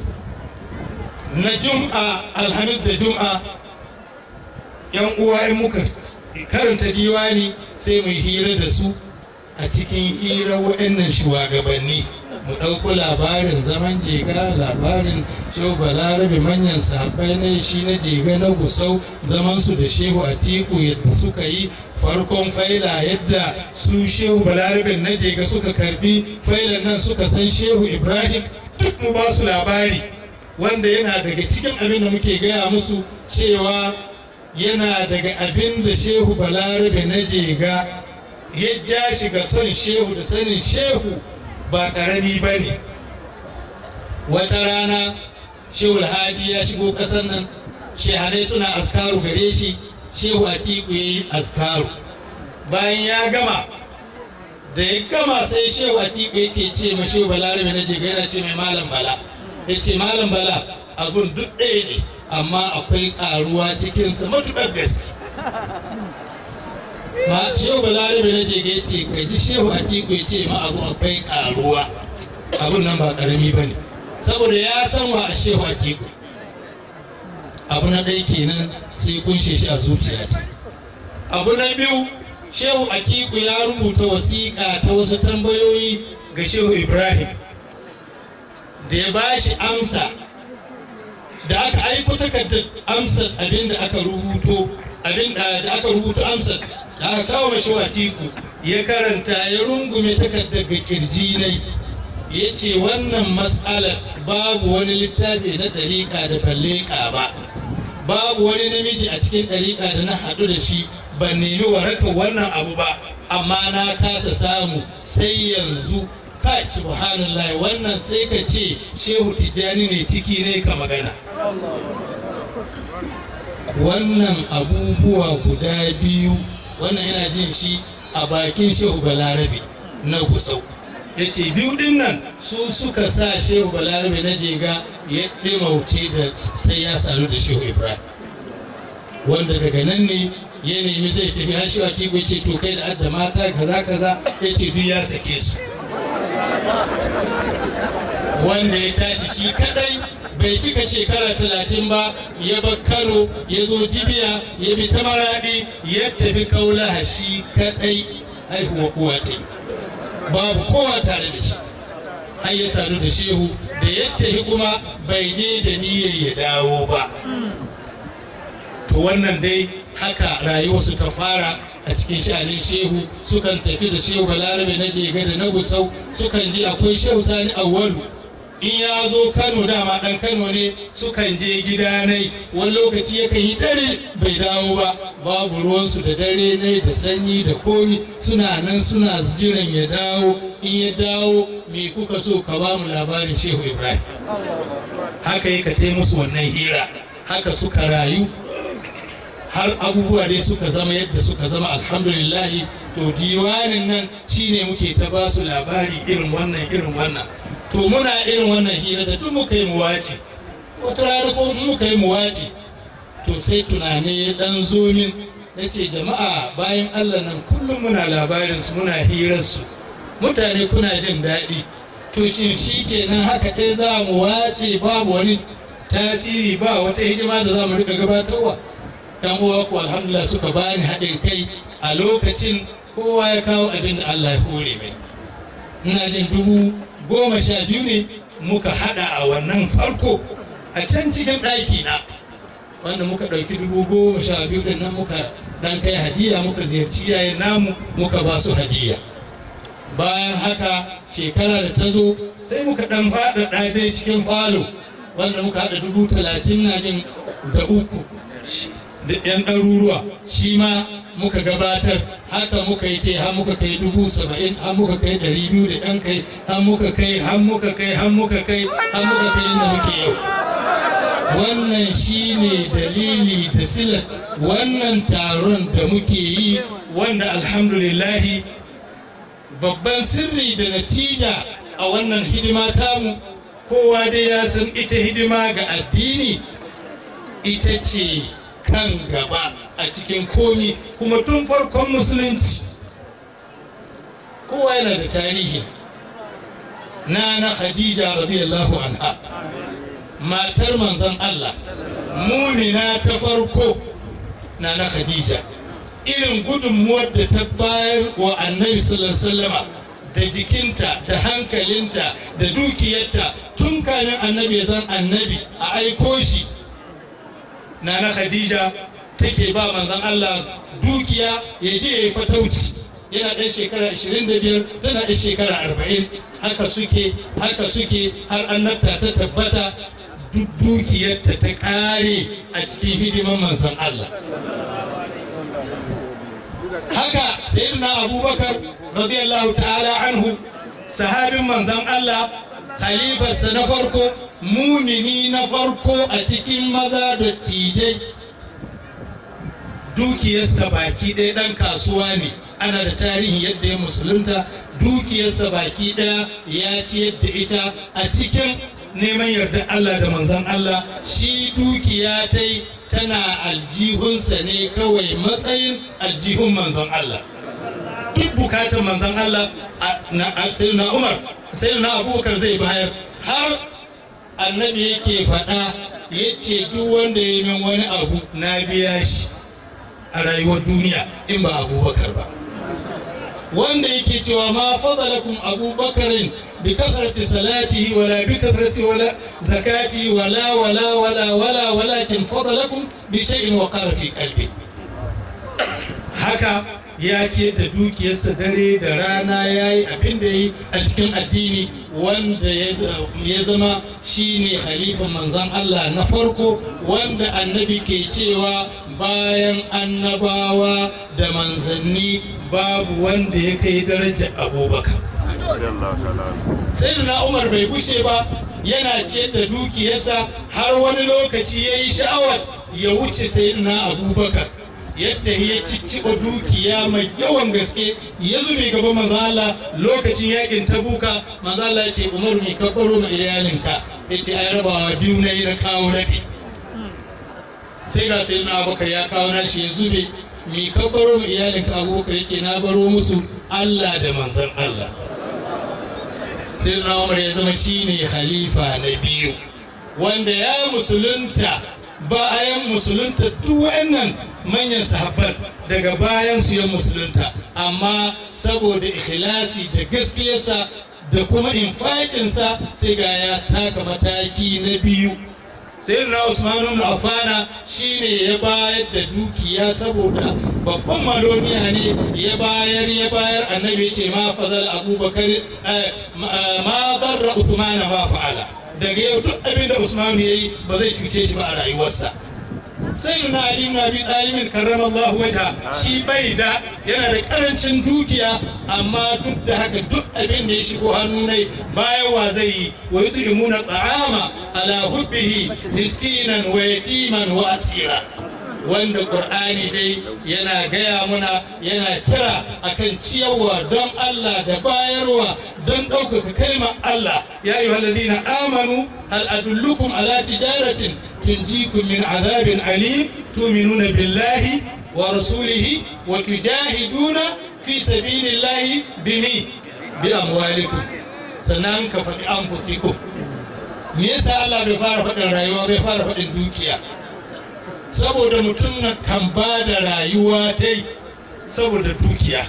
na jum'a alhamis da jum'a yan uwa in muka karanta diwani sai mu hira da su a cikin hira waɗannan shugabanni mu ɗauko labarin zaman jega labarin shehu balarabe manyan sahabbai na shi na jega na gusau zamansu da shehu a tiku yadda suka yi farkon faila yadda su shehu balarabe na jega suka karbi failan nan suka san shehu ibrahim duk mu ba su labari wanda yana daga cikin abin da muke gaya musu cewa yana daga abin da shehu balarabe na jega ya ja shi ga son shehu da sanin shehu ba ƙarami ba ne wata rana shehu hadi ya shigo ƙasar nan shehanai suna askaru gare shi shehu atiku ya yi askaru bayan ya gama da ya gama sai shehu atiku yake ce ma shehu balarabe na jega yana ce mai malam bala ya ce malam bala abun duk ɗaya ne amma akwai ƙaruwa cikinsa matuƙar gaske ma shehu balarabe na jege ce kai ji shehu a tiku ya ce ma abu akwai ƙaruwa abun nan ba ƙarami ba ne saboda ya san wa a shehu a tiku abu na ɗaya kenan sai kunshe shi a zuciya abu na biyu shehu a tiku ya rubuta wasiƙa ta wasu tambayoyi ga shehu ibrahim da ya ba shi amsa da aka aiko takardar amsar abin da aka rubuto abin da aka rubuto amsar da aka kawo mashi watiku ya karanta ya rungume takardar ga kirji nai ya ce wannan matsalar babu wani littafi na ɗariƙa da balleka ba babu wani namiji a cikin ɗariƙa da na haɗu da shi ban nemi warakar wannan abu ba amma na kasa samu sai yanzu kai subhanallah wannan sai ka ce shehu tijjani ne ciki ne ka magana wannan abubuwa guda biyu wannan yana jin shi a bakin shehu balarabe na gusau ya ce biyu din nan su suka sa shehu balarabe na jega ya ɗimauce da sai ya sadu da shehu ibrahim wanda daga nan ne ya nemi zai tafi har shehu atiku ce to kai da adda mata kaza kaza ya ce duk ya sake su wanda ya tashi shi kadai bai cika shekara talatin ba ya bar kano ya zo jibiya ya bi ta maradi ya tafi kaulaha shi kadai haihuwa uwa ta babu kowa tare da shi har ya sadu da shehu da ya tafi kuma bai je da niyyar ya dawo ba to wannan dai haka rayuwarsu ta fara a cikin sha'anin shehu sukan tafi da shehu balarabe na jega da na gusau sukan ji akwai shehu sani awwalu in ya zo kano dama dan kano ne sukan je gida nai wani lokaci yakan yi dare bai dawo ba babu ruwansu da dare ne da sanyi da komi suna nan suna jiran ya dawo in ya dawo me kuka so ka ba mu labarin shehu ibrahim haka yi ka musu wannan hira haka suka rayu har abubuwa dai suka zama yadda suka zama alhamdulillahi to diwanin nan shine muke ta ba su labari irin wannan irin wannan to muna irin wannan hira da duk muka yi muwaci wata rana ko muka yi muwaci to sai tunani ya dan zo min na ce jama'a bayan allah nan kullum muna labarin su muna hirar su mutane kuna jin daɗi to shin shi kenan haka ɗaya za mu wace babu wani tasiri ba wata hidima da za mu rika gabatarwa yan uwa ku alhamdulillah suka bani haɗin kai a lokacin kowa ya kawo abin da Allah ya hore mai ina jin dubu goma sha biyu ne muka haɗa a wannan farko a can cikin ɗaki na wanda muka ɗauki dubu goma sha biyu din nan muka dan kai hadiya muka ziyarci iyayen namu muka ba su hadiya bayan haka shekara da ta zo sai muka ɗan faɗaɗa dai cikin falo wanda muka haɗa dubu talatin na jin da uku da 'yan ɗaruruwa shi ma muka gabatar haka muka yi te har muka kai dubu saba'in har muka kai ɗari biyu da 'yan kai har muka kai har muka kai har muka kai har muka kai inda muke yau wannan shi ne dalili da silar wannan taron da muke yi wanda alhamdulillahi babban sirri da natija a wannan hidima tamu kowa dai ya san ita hidima ga addini ita ce kan gaba a cikin komi kuma tun farkon musulunci kowa yana da tarihi na na khadija radiyallahu anha matar manzon Allah mumina ta farko na na khadija irin gudunmuwar da ta bayar wa annabi sallallahu alaihi wasallama da jikinta da hankalinta da dukiyarta tun kamin annabi ya zan annabi a aiko shi na na khadija take ba manzon Allah dukiya ya je ya yi fatauci yana ɗan shekara 25 tana ɗan shekara 40 haka suke haka suke har annabta ta tabbata duk dukiyarta ta ƙare a cikin hidiman manzon Allah haka sayyidina abubakar radiyallahu ta'ala anhu sahabin manzon Allah khalifarsa na farko mumini na farko a cikin maza da tijai dukiyarsa baki ɗaya ɗan kasuwa ne ana da tarihin yadda ya musulunta dukiyarsa baki ɗaya ya ci yadda ita a cikin neman yardar Allah da manzon Allah shi dukiya ta yi tana aljihunsa ne kawai matsayin aljihun manzon Allah duk bukatar manzon Allah na Umar sai na abubakar zai bayar har annabi yake faɗa ya ce duk wanda ya min wani abu na biya shi a rayuwar duniya in ba abubakar ba wanda yake cewa ma fadalakum abubakarin bi kasrati salatihi wala bi kasrati wala zakati wala wala wala wala walakin fadalakum bi shay'in wa qara fi qalbi haka ya ce da dukiyarsa dare da rana ya yi abin da yi a cikin addini wanda ya zama shine khalifan manzan Allah na farko wanda annabi ke cewa bayan annabawa da manzanni babu wanda ya kai darajar abubakar sai na umar bai gushe ba yana ce da dukiyarsa har wani lokaci ya yi sha'awar ya wuce sai na abubakar yadda ya cicciɓa dukiya mai yawan gaske ya zube gaba manzala lokacin yakin tabuka manzala ya ce umaru mai kabbaro ma iyalinka ya ce ai rabawa biyu na yi na kawo rabi sai ga sai na abubakar ya kawo na shi ya zube mai kabbaro ma iyalinka abubakar ya ce na baro musu allah da manzan allah sai na umar ya zama shine khalifa na biyu wanda ya musulunta bayan musulunta duk wa'annan manyan sahabban daga bayan su ya musulunta amma saboda ikhlasi da gaskiyarsa da kuma infakinsa sai ga ya taka mataki na biyu sai na usman ibn affana shine ya bayar da dukiya saboda babban maloniya ne ya bayar ya bayar annabi ce ma fadal abubakar ma darra usman ma fa'ala daga yau duk abin da usman yayi ba zai cuce shi ba a rayuwarsa sai na ali na bi dalibin karrama Allah wajha shi bai da yana da karancin dukiya amma duk da haka duk abin da ya shigo hannu ne bayan wa zai yi wa yudimuna ta'ama ala hubbihi miskinan wa yatiman wa asira wanda qur'ani dai yana gaya muna yana kira akan ciyarwa don Allah da bayarwa don ɗaukaka kalmar Allah ya ayyuhallazina amanu hal adullukum ala tijaratin تنجيكم من عذاب أليم تؤمنون بالله ورسوله وتجاهدون في سبيل الله بمي بأموالكم sannan ka faɗi an fusiku me yasa Allah bai fara faɗin rayuwa bai fara faɗin dukiya saboda mutum na kan ba da rayuwa ta saboda dukiya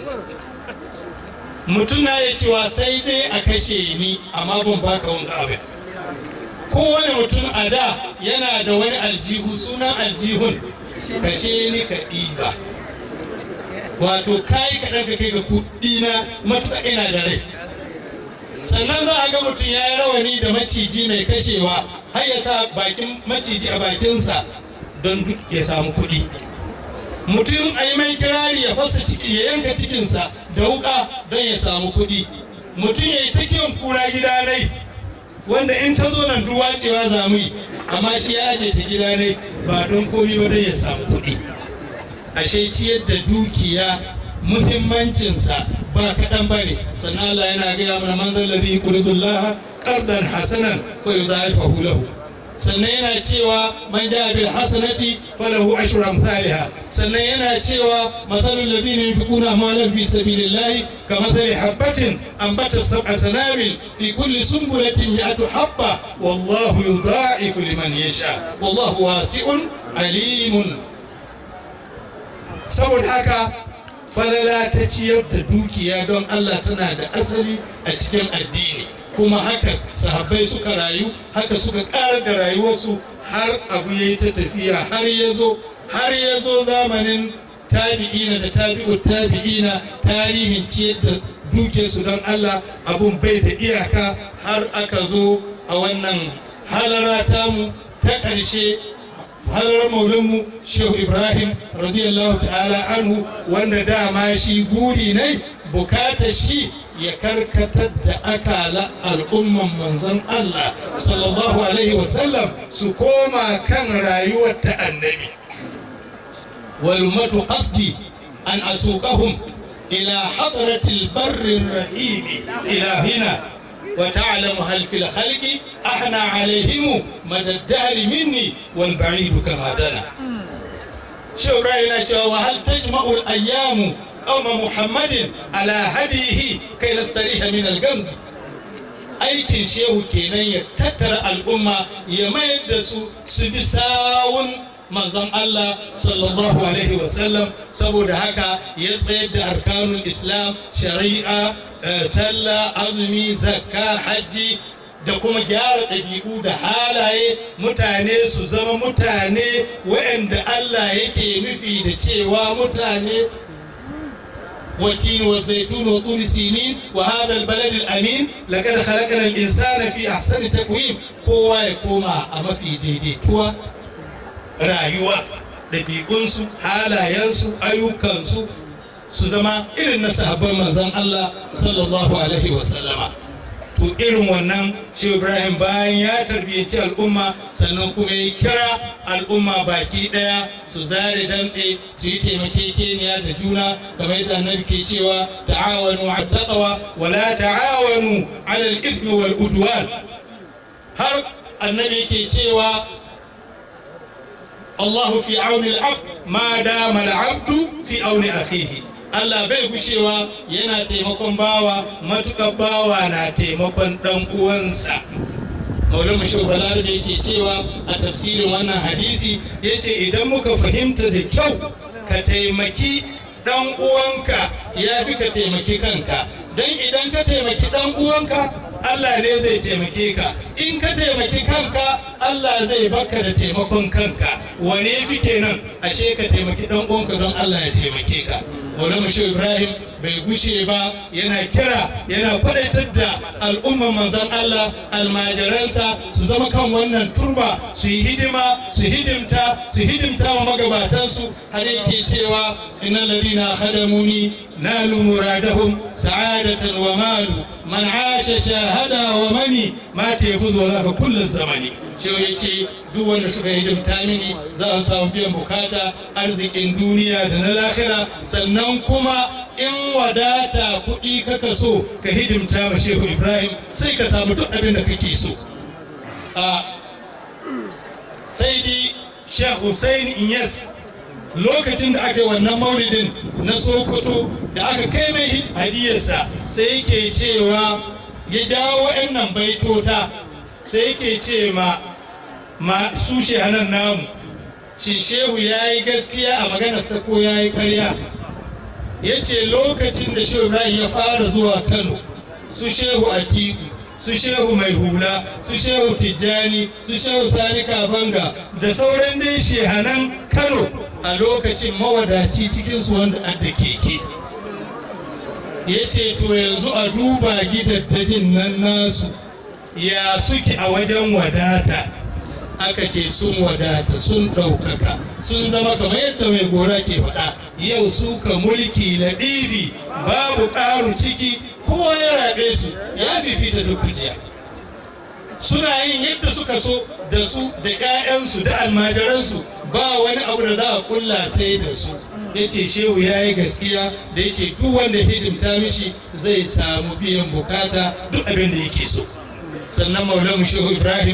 mutum na ya cewa sai dai a kashe ni amma ban baka wanda abin kowane mutum a da yana da wani aljihu sunan aljihun kashe ni ka ɗiba wato kayi kaɗan ka kai ga kuɗi na matuƙa ina da rai sannan za a ga mutum ya yi rawani da maciji mai kashewa har ya sa bakin maciji a bakinsa don ya samu kuɗi mutum a yi mai kirari ya fasa ciki ya yanka cikinsa da wuƙa don ya samu kuɗi mutum ya yi ta kiyon kura gida nai wanda in ta zo nan duwa cewa za mu yi amma shi ya aje ta gida ne ba don komi ba don ya samu kuɗi ashe ciyar da dukiya muhimmancinsa ba kaɗan ba ne sannan Allah yana gaya mana man zalla zai kuridullah qardan hasanan fa yudha'ifahu lahu sannan yana cewa man ja bil hasanati falahu ashru amsalha sannan yana cewa mathalul ladina yunfiquna amwalan fi sabilillahi kamathali habatin anbatat sab'a sanabil fi kulli sunbulatin mi'atu habba wallahu yudha'ifu liman yasha wallahu wasi'un alimun saboda haka falala ta ciyar da dukiya don Allah tana da asali a cikin addini kuma haka sahabbai suka rayu haka suka ƙara da rayuwarsu har abu ya yi ta tafiya har ya zo har ya zo zamanin tabi'ina da tabi'u tabi'ina tarihin ciyar da dukiyarsu don Allah abun bai da iyaka har aka zo a wannan halara tamu ta ƙarshe halar maulinmu shehu ibrahim radiyallahu ta'ala anhu wanda dama shi guri ne bukatar shi ya karkatar da akala al'umman manzon Allah sallallahu alaihi wasallam su koma kan rayuwar ta annabi walumatu qasdi an asukahum ila hadratil barri rahimi ilahina وتعلم هل في الخلق أحنى عليهم مدى الدهر مني والبعيد كما دنا شو رأينا وهل تجمع الأيام قوم محمد على هديه كي نستريح من الجمز aikin shehu kenan ya tattara al'umma ya mayar da su su bi sawun manzon Allah sallallahu alaihi wasallam saboda haka ya tsayar da arkanul islam shari'a sallah azumi zakka hajji da kuma gyara ɗabi'u da halaye mutane su zama mutane waɗanda Allah yake nufi da cewa mutane والتين والزيتون وطور سينين وهذا البلد الأمين لقد خلقنا الإنسان في أحسن تقويم كوا يكوما أما في ديدي توا rayuwa ɗabi'unsu halayensu ayyukansu su zama irin na sahabban manzon Allah sallallahu alaihi wasallama to irin wannan shi Ibrahim bayan ya tarbiyyaci al'umma sannan kuma ya kira al'umma baki ɗaya su zare dantse su yi taimakekeniya da juna kamar yadda annabi ke cewa ta'awanu ala taqwa wa la ta'awanu ala al-ithmi wal udwan har annabi ke cewa الله في عون العبد ما دام العبد في عون أخيه Allah bai gushewa yana taimakon bawa matuƙar bawa na taimakon ɗan uwansa. Maulana Shehu Balarabe yake cewa a tafsirin wannan hadisi ya ce idan muka fahimta da kyau ka taimaki ɗan uwanka ya fi ka taimaki kanka. Don idan ka taimaki ɗan uwanka Allah ne zai taimake ka in ka taimaki kanka Allah zai baka da taimakon kanka wane fi kenan ashe ka taimaki dan uwanka don Allah ya taimake ka Maulana Shehu Ibrahim bai gushe ba yana kira yana kwadaitar da al'umman manzon Allah almajiransa su zama kan wannan turba su yi hidima su hidimta su hidimta wa magabatansu har yake cewa inna ladina khadamuni nalu muradahum sa'adatan wa malu man asha shahada wa mani ma ta yafi zuwa zaka kullum zamani shi ya ce duk wanda suka hidimta mini za su samu biyan bukata arzikin duniya da na lahira sannan kuma in wadata kuɗi kaka so ka hidimta ma shehu ibrahim sai ka samu duk abin da kake so sai di shehu hussein inyas lokacin da aka yi wannan maulidin na sokoto da aka kai mai hadiyarsa sai yake cewa ya jawo nan baitota sai yake ce ma ma su shehanan namu shi shehu ya yi gaskiya a maganarsa ko ya yi karya ya ce lokacin da shehu ibrahim ya fara zuwa kano su shehu atiku su shehu mai hula su shehu tijjani su shehu sani kafanga da sauran dai shehanan kano a lokacin mawadaci cikinsu wanda adda keke ya ce to yanzu a duba gidaddajin nan nasu ya suke a wajen wadata aka ce sun wadata sun ɗaukaka sun zama kamar yadda mai gora ke faɗa yau suka mulki na ɗivi babu ƙaru ciki kowa ya rabe su ya fifita duk kujiya suna yin yadda suka so da su da 'ya'yansu da almajiransu ba wani abu da za a kulla sai da su ya ce shehu ya yi gaskiya da ya ce duk wanda hidimta mishi zai samu biyan bukata duk abin da yake so sannan maulamu shehu ibrahim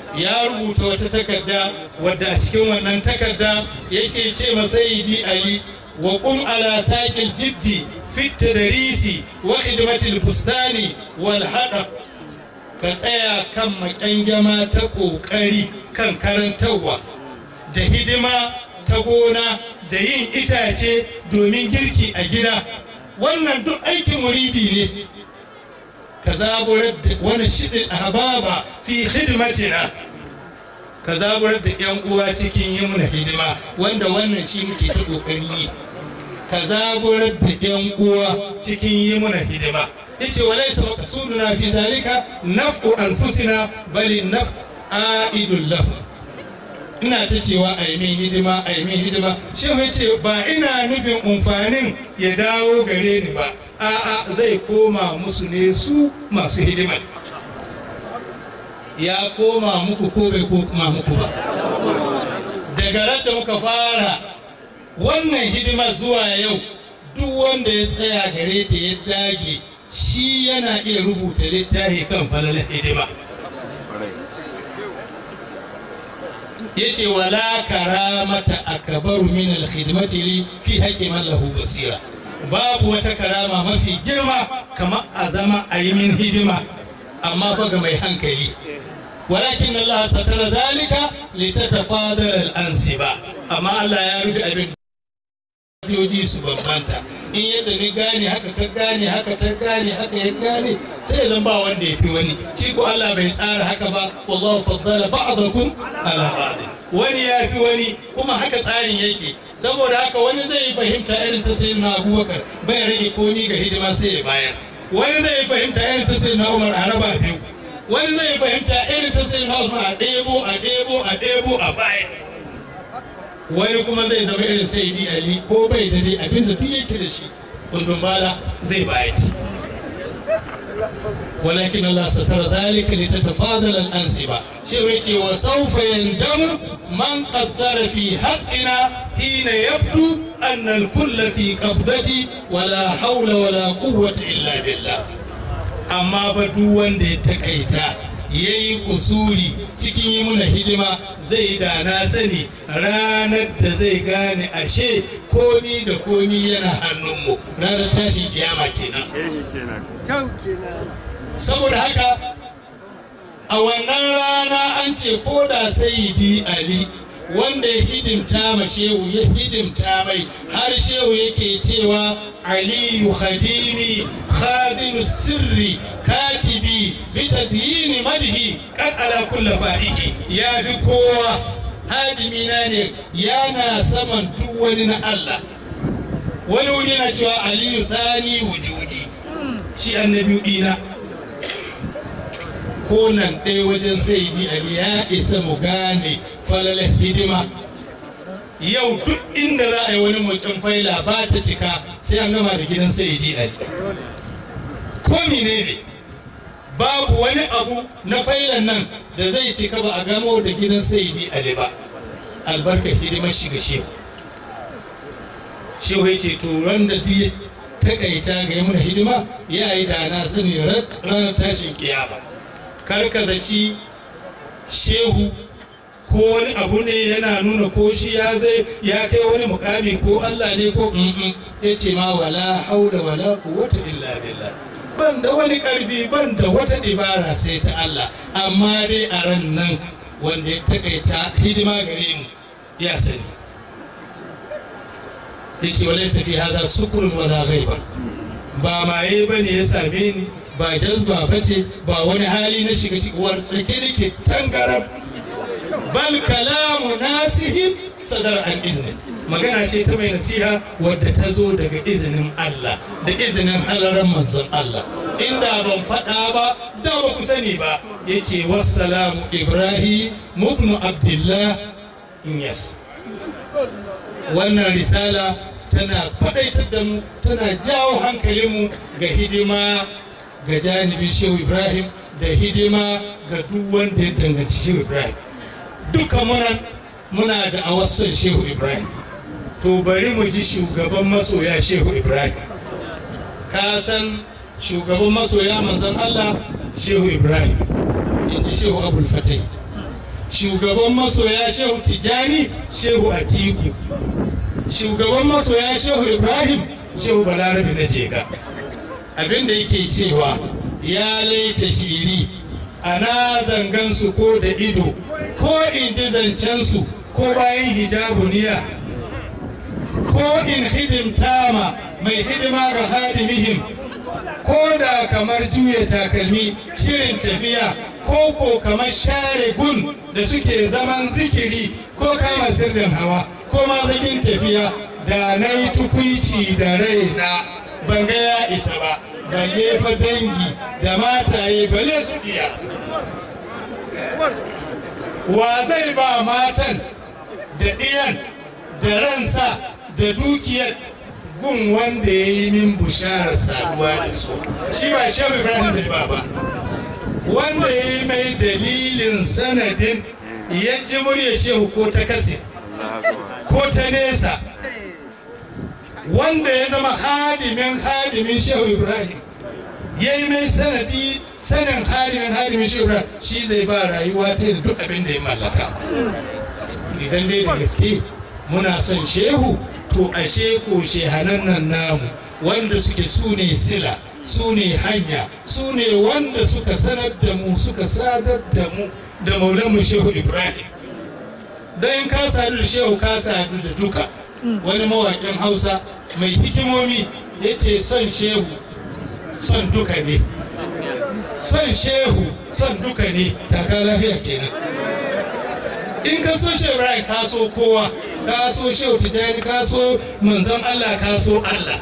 ya rubuta wata takarda wadda a cikin wannan takarda yake ce masayidi ali wa qum ala saqil jiddi fi tadrisi wa khidmatil bustani wal hadab ka tsaya kan maƙyangyama ta ƙoƙari kan karantarwa da hidima ta gona da yin itace domin girki a gida wannan duk aikin muridi ne ka zaburar da wani shiɗin ahbaba fi hidimatina ka zaburar da yan uwa cikin yi muna hidima wanda wannan shi muke ta ƙoƙari yi ka zaburar da yan uwa cikin yi muna hidima yace walaysa maqsuduna fi zalika naf'u anfusina bali naf aidul lahu ina ta cewa a yi min hidima a yi min hidima shi ce ba ina nufin amfanin ya dawo gare ni ba a'a zai koma musu ne su masu hidimar ya koma muku ko bai koma muku ba daga ran da muka fara wannan hidimar zuwa yau duk wanda ya tsaya gare ta ya dage shi yana iya rubuta littafi kan falalar hidima ya ce wala karamata akabaru min alkhidmati li fi haqqi man lahu basira babu wata karama mafi girma kamar a zama a yi min hidima amma fa ga mai hankali walakin Allah satara dalika litatafadar al-ansiba amma Allah ya rufe abin joji su bambanta in yadda ni gane haka ka gane haka ta gane haka ya gane sai zan ba wanda ya fi wani shi ko Allah bai tsara haka ba wallahu faddala ba'dakum ala ba'd wani ya fi wani kuma haka tsarin yake saboda haka wani zai yi fahimta irin ta sayyidina Abubakar bai rage komi ga hidima sai ya bayar wani zai yi fahimta irin ta sayyidina Umar a raba biyu wani zai yi fahimta irin ta sayyidina Usman a ɗebo a ɗebo a ɗebo a bayar wani kuma zai zama irin sai ali ko bai da dai abinda duk yake da shi kundin bala zai bayar ولكن الله ستر ذلك لتتفاضل الأنسبة شويتي وسوف يندم من قصر في حقنا حين يبدو أن الكل في قبضتي ولا حول ولا قوة إلا بالله أما بدو وند تكيتا ya yi kusuri cikin yi muna hidima zai da na sani ranar da zai gane ashe komi da komi yana hannunmu ranar tashin kiyama kenan saboda haka a wannan rana an ce ko da sayidi ali wanda ya hidimta ma shehu ya hidimta mai har shehu yake cewa aliyu khadimi khazinu sirri katibi bi tazyini madhi qad ala kulli fa'iki ya fi kowa hadimina ne yana saman duk wani na Allah wani wuri na cewa aliyu thani wujudi shi annabi dina ko nan ɗaya wajen saidi ali ya isa mu gane falalar hidima yau duk inda za a yi wani mutum faila ba ta cika sai an gama da gidan saidi ali ko ne ne babu wani abu na failan nan da zai cika ba a gamo da gidan saidi ali ba albarkar hidimar shiga shehu shehu ya ce turan da duk takaita ga yi mana hidima ya yi da na sani ranar tashin kiyama karkazaci shehu ko wani abu ne yana nuna ko shi ya zai ya kai wani mukami ko Allah ne ko ya ce ma wala haula wala quwwata illa billah ban da wani karfi ban da wata dabara sai ta Allah amma dai a ran nan wanda ya takaita hidima gare mu ya sani yace walaysa fi hadha sukrun wala ghaiba ba maye bane ya same ni ba jazba bace ba wani hali na shiga cikin wartsake nake tangarab bal kalamu nasihin sadar an izini magana ce ta mai nasiha wadda ta zo daga izinin Allah da izinin halaran manzon Allah inda ban faɗa ba da ba ku sani ba yace wassalamu ibrahim ibn abdullah yes wannan risala tana faɗaitar da mu tana jawo hankalinmu ga hidima ga janibin shehu ibrahim da hidima ga duk wanda ya danganci shehu ibrahim duka muna muna da awasson shehu ibrahim to bari mu ji shugaban masoya shehu ibrahim ka san shugaban masoya manzon allah shehu ibrahim in ji shehu abul fatai shugaban masoya shehu tijani shehu atiku shugaban masoya shehu ibrahim shehu balarabe na jega abinda yake cewa ya laita shiri ana zangansu ko da ido ko in ji zancensu ko bayan hijabuniya ko in hidimta ma mai hidima ga hadimihim ko da kamar juya takalmi shirin tafiya ko ko kamar share gun da suke zaman zikiri ko kama sirrin hawa ko ma zagin tafiya da na yi tukwici da raina ban ga ya isa ba balle fa dangi da mataye balle su biya wa zai ba matan da ɗiyan da ransa da dukiyar gun wanda ya yi min busharar saduwa da su shi ba shehu ibrahim zai ba ba wanda ya yi mai dalilin sanadin ya ji murya shehu ko ta kase ko ta nesa wanda ya zama hadimin hadimin shehu ibrahim ya yi mai sanadi sanin hadimin hadimin shehu ibrahim shi zai ba rayuwa ta da duk abin da ya mallaka idan dai da gaske muna son shehu to ashe ko shehanan nan namu wanda suke su ne sila su ne hanya su ne wanda suka sanar da mu suka sadar da mu da maulanmu shehu ibrahim don ka sadu da shehu ka sadu da duka wani mawaƙin hausa mai hikimomi ya ce son shehu son duka ne son shehu son duka ne taka lafiya kenan in ka so shehu ibrahim ka so kowa ka so shehu tijjani ka so manzon allah ka so allah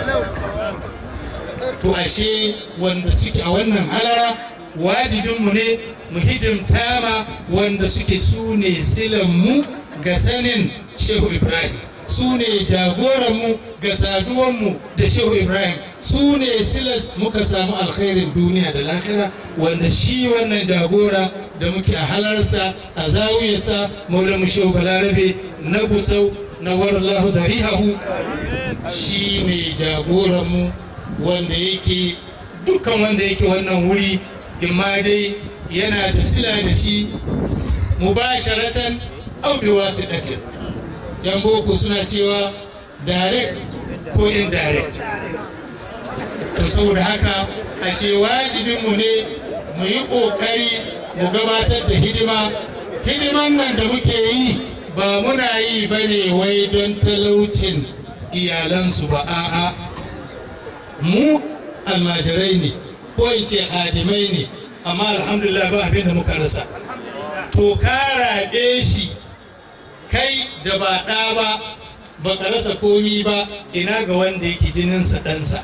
to ashe wanda suke a wannan halara wajibinmu ne mu hidimta ma wanda suke su ne silanmu ga sanin shehu ibrahim su ne jagoranmu ga saduwanmu da shehu ibrahim su ne silas muka samu alkhairin duniya da lahira wanda shi wannan jagora da muke a halarsa a zawiyarsa maulamu shehu balarabe na gusau na warallahu darihahu shi ne jagoranmu wanda yake dukkan wanda yake wannan wuri imma dai yana da sila da shi mubasharatan au bi wasidatin yan boko suna cewa direct ko indirect to saboda haka ashe wajibinmu ne mu yi ƙoƙari mu gabatar da hidima hidiman nan da muke yi ba muna yi ba ne wai don talaucin iyalansu ba a'a mu almajirai ne ko in ce hadimai ne amma alhamdulillah ba abin da muka rasa to ka raɓe shi kai da ba ɗa ba ba ka rasa komi ba ina ga wanda yake jininsa ɗansa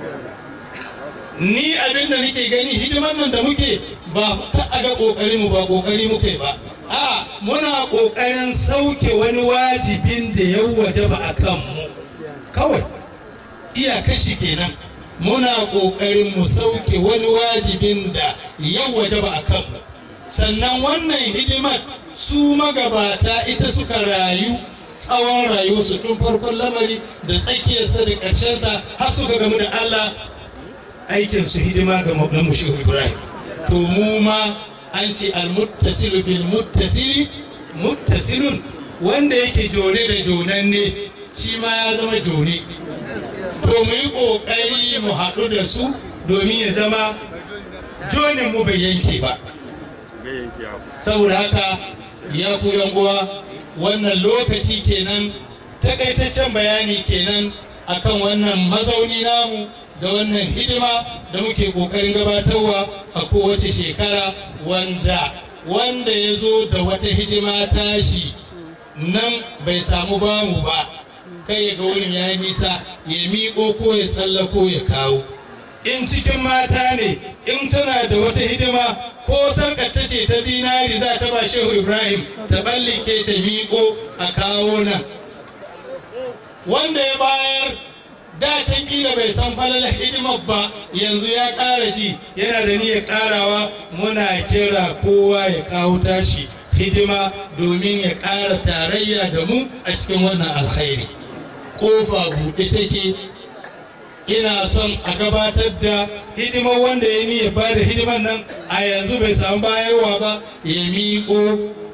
ni abin da nake gani hidiman nan da muke ba ka a ga ƙoƙari mu ba ƙoƙari muke ba a muna ƙoƙarin sauke wani wajibin da ya waje ba a kanmu kawai iyakashi kenan muna ƙoƙarin mu sauke wani wajibin da ya waje ba a kanmu sannan wannan hidimar su magabata ita suka rayu tsawon rayuwarsu tun farkon lamari da tsakiyarsa da ƙarshensa har suka gamu da Allah aikin su hidima ga maulamu shehu ibrahim to mu ma an ce almuttasilu bil muttasili muttasilun wanda yake jone da jonanne shi ma ya zama jone to mu yi ƙoƙari mu haɗu da su domin ya zama jonin mu bai yanke ba saboda haka ya ku uwa wannan lokaci kenan takaitaccen bayani kenan akan wannan mazauni namu da wannan hidima da muke kokarin gabatarwa a kowace shekara wanda wanda ya zo da wata hidima tashi nan bai samu bamu ba kai ya ga wurin ya nisa ya miƙo ko ya tsallako ya kawo in cikin mata ne in tana da wata hidima ko sarkar ta ce ta zinari za ta ba shehu ibrahim ta ballike ta miƙo a kawo nan wanda ya bayar da can kila bai san falalar hidimar ba yanzu ya ƙara ji yana da niyyar ƙarawa muna kira kowa ya kawo tashi hidima domin ya ƙara tarayya da mu a cikin wannan alkhairi kofa buɗe take ina son a gabatar da hidimar wanda ya niyyar ba da hidimar nan a yanzu bai samu bayarwa ba ya miƙo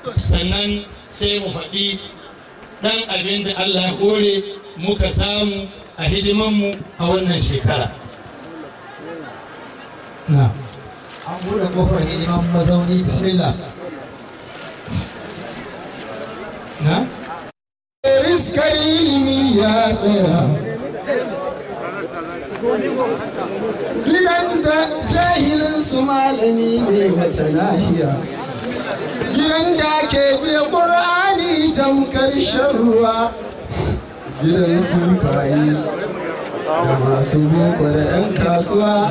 sannan sai mu faɗi ɗan abin da Allah ya kore muka samu a hidimanmu a wannan shekara. Na. an buɗe ƙofar hidiman mazauni bismillah Na? riskar ilimi ya tsaya gidan da jahilin su malami ne wata lahiya gidan da ke biya ƙur'ani tamkar shan ruwa gidan su bayi da masu boko da 'yan kasuwa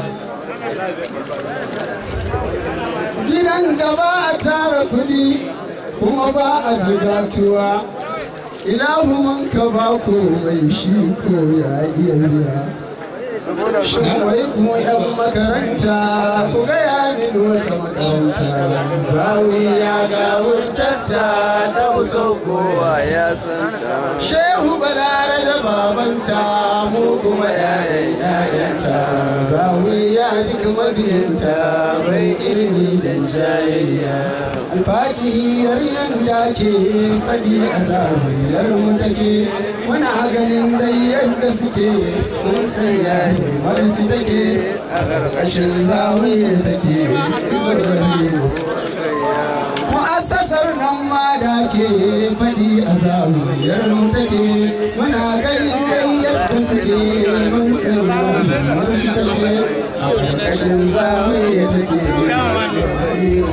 gidan da ba a tara kudi kuma ba a jigatuwa ilahu man ka ba ko mai shi ko ya iya biya shin wai kuma yan makaranta ku gaya min wata makaranta zawiya ga wurtatta ta usau kowa ya santa shehu balare da babanta mu kuma yayan yayanta zawiya duk mabiyanta bai ilimi da jayayya alfakiyar nan da ke faɗi a zawiyar mu take muna ganin dai yadda suke mun san yayi wani su take a ƙarƙashin zawiyar take mu'assasar nan ma da ke faɗi a zawiyar mu take muna ganin dai yadda suke mun san wani su take a ƙarƙashin zawiyar take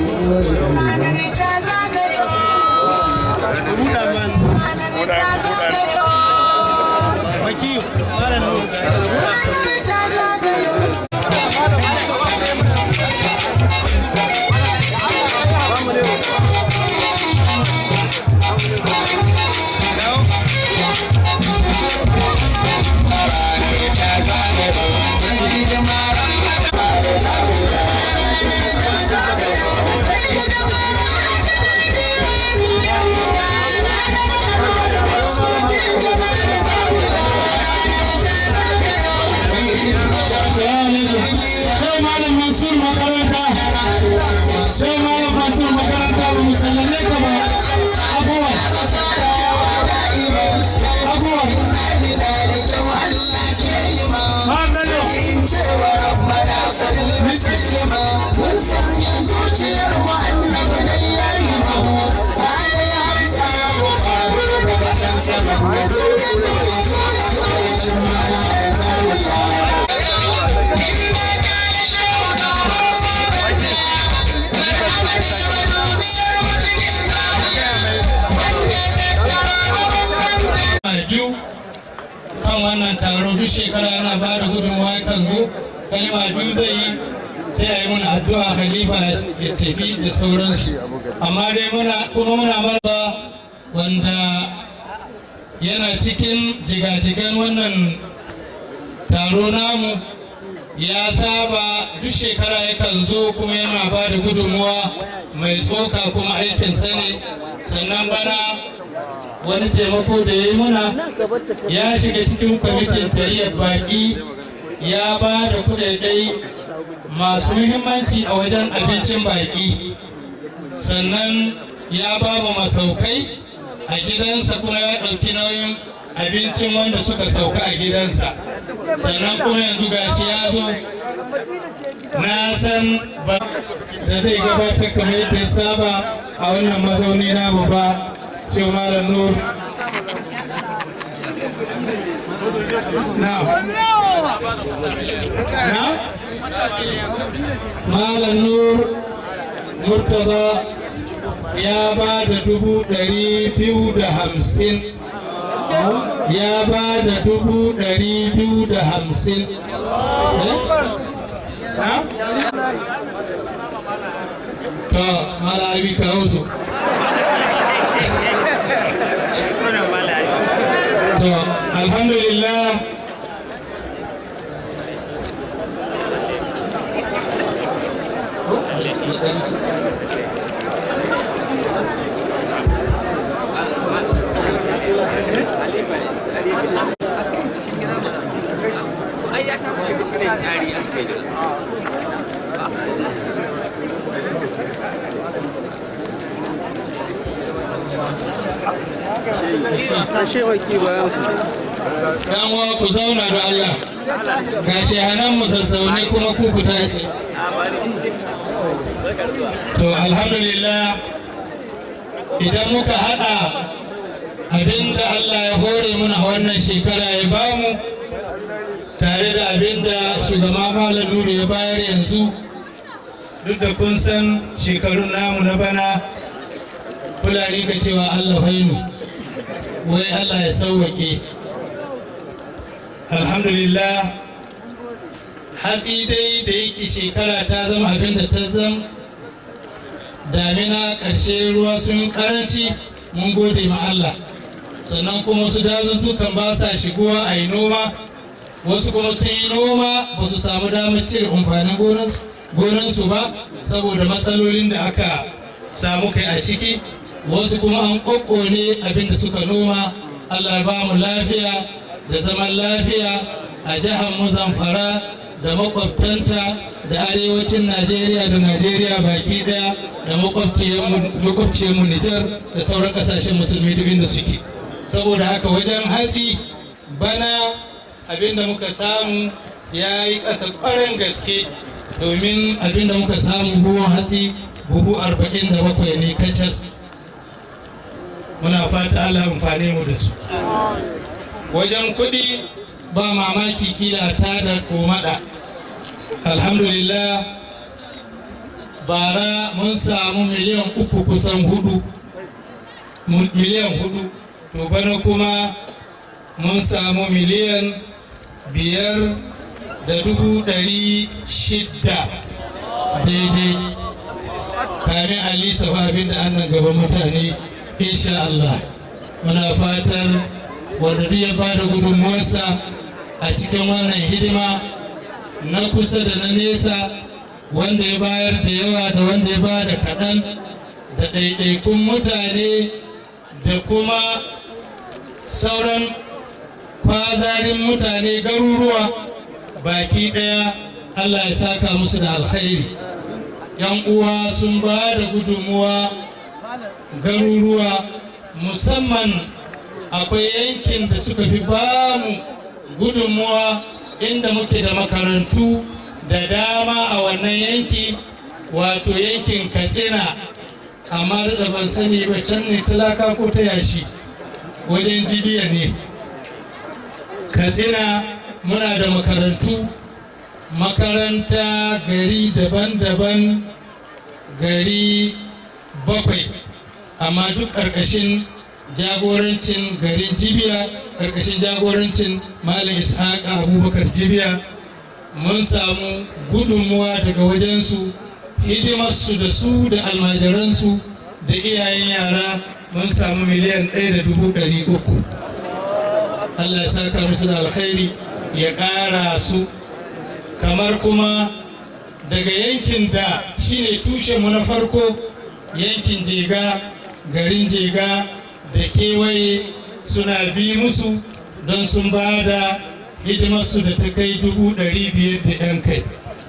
sai malam mansur makaranta sai malam mansur makaranta ba mu sallame ka ba abuwa abuwa biyu kan wannan taro duk shekara yana ba da gudunmawa kan zo kalma biyu zai yi sai a yi muna addu'a khalifa ya tafi da sauransu amma dai muna kuma muna marba wanda yana cikin jigajigan wannan taro namu ya saba duk shekara yakan zo kuma yana ba da gudunmuwa mai tsoka kuma aikinsa ne sannan bana wani taimako da ya yi muna ya shiga cikin kwamitin tariyar baki ya ba da kudadai masu muhimmanci a wajen abincin baki sannan ya ba mu masaukai a gidansa kuma ya ɗauki nauyin abincin wanda suka sauka a gidansa sannan kuma yanzu gashi ya zo na san ba da zai gabatar kamar yadda ya saba a wannan mazauni na ba shi malam nur na na malam nur murtaba ya ba da dubu ɗari biyu da hamsin ya ba da dubu ɗari biyu da hamsin to malabi ka hausu to alhamdulillah dan uwa ku zauna da Allah ga shehanan mu sassaune kuma ku ku tashi to alhamdulillah idan muka hada abinda Allah ya hore muna a wannan shekara ya bamu tare da abinda shugaba malam nuru ya bayar yanzu duk da kun san shekarun namu na bana fulani ka cewa Allah hainu wai Allah ya sauwake alhamdulillah hatsi dai da yake shekara ta zama abin da ta zama damina ƙarshe ruwa sun karanci mun gode ma Allah sannan kuma wasu dazuzzukan ba sa shigowa a yi noma wasu kuma sun yi noma ba su samu damar cire amfanin gonansu ba saboda matsalolin da aka samu kai a ciki wasu kuma an ƙoƙone abin da suka noma Allah ba mu lafiya da zaman lafiya a jihar mu zamfara da makwabtanta da arewacin najeriya da najeriya baki daya da makwabciyarmu nijar da sauran kasashen musulmi duk inda suke saboda haka wajen hatsi bana abinda muka samu ya yi ƙasa ƙwarin gaske domin abinda muka samu buhun hatsi buhu 47 ne kacal muna fata Allah amfane mu da su wajen kuɗi ba mamaki kila ta da komada alhamdulillah bara mun samu miliyan uku kusan hudu miliyan hudu to bana kuma mun samu miliyan biyar da dubu ɗari shidda daidai kamin alisa abin da annan gaban mutane insha Allah muna fatar wanda duk ya ba da gudunmuwarsa a cikin wannan hidima na kusa da na nesa wanda ya bayar da yawa da wanda ya ba da kaɗan da ɗaiɗaikun mutane da kuma sauran kwazarin mutane garuruwa baki ɗaya Allah ya saka musu da alkhairi yan uwa sun ba da gudunmuwa garuruwa musamman akwai yankin da suka fi ba mu gudunmuwa inda muke da makarantu da dama a wannan yanki wato yankin katsina amma da ban sani ba can ne talaka ko ta yashi wajen jibiya ne katsina muna da makarantu makaranta gari daban-daban gari bakwai amma duk ƙarƙashin jagorancin garin jibiya ƙarƙashin jagorancin malam ishaq abubakar jibiya mun samu gudunmuwa daga wajensu hidimarsu da su da almajiransu da iyayen yara mun samu miliyan ɗaya da dubu ɗari uku allah ya saka musu da alkhairi ya ƙara su kamar kuma daga yankin da shine tushenmu na farko yankin jega garin jega da kewaye suna bi musu don sun ba da hidimarsu da ta kai dubu ɗari biyar da 'yan kai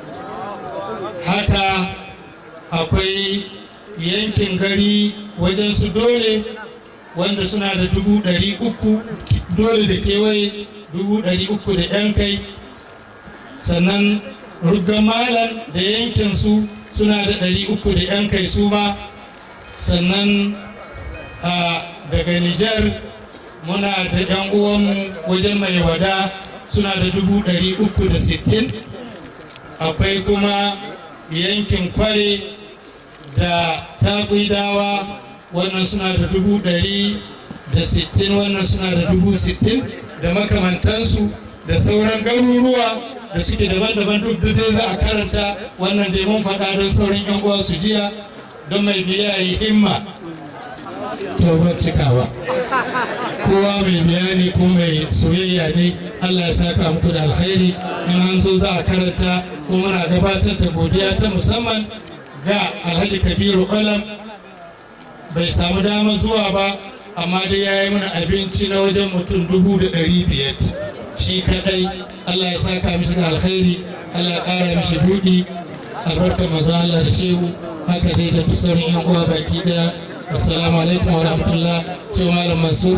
haka akwai yankin gari wajen su dole wanda suna da dubu ɗari uku dole da kewaye dubu ɗari uku da 'yan kai sannan ruggan malam da yankinsu suna da ɗari uku da 'yan kai su ma sannan daga Nijar muna da 'yan uwanmu wajen mai wada suna da dubu ɗari uku da sittin akwai kuma yankin kware da taƙuidawa wannan suna da dubu ɗari da sittin wannan suna da dubu sittin da makamantansu da sauran garuruwa da suke daban-daban duk dai za a karanta wannan dai mun faɗa don sauran 'yan uwa su jiya don mai biya yi himma to ban cikawa kowa mai bayani ko mai soyayya ne Allah ya saka muku da alkhairi in an zo za a karanta ko muna gabatar da godiya ta musamman ga Alhaji Kabiru Qalam bai samu dama zuwa ba amma dai ya yi mana abinci na wajen mutum dubu da ɗari biyar shi kadai Allah ya saka mishi da alkhairi Allah ya ƙara mishi buɗi albarkar maza Allah da shehu haka dai da sauran yan uwa baki daya assalamu alaikum wa rahmatullah to malam mansur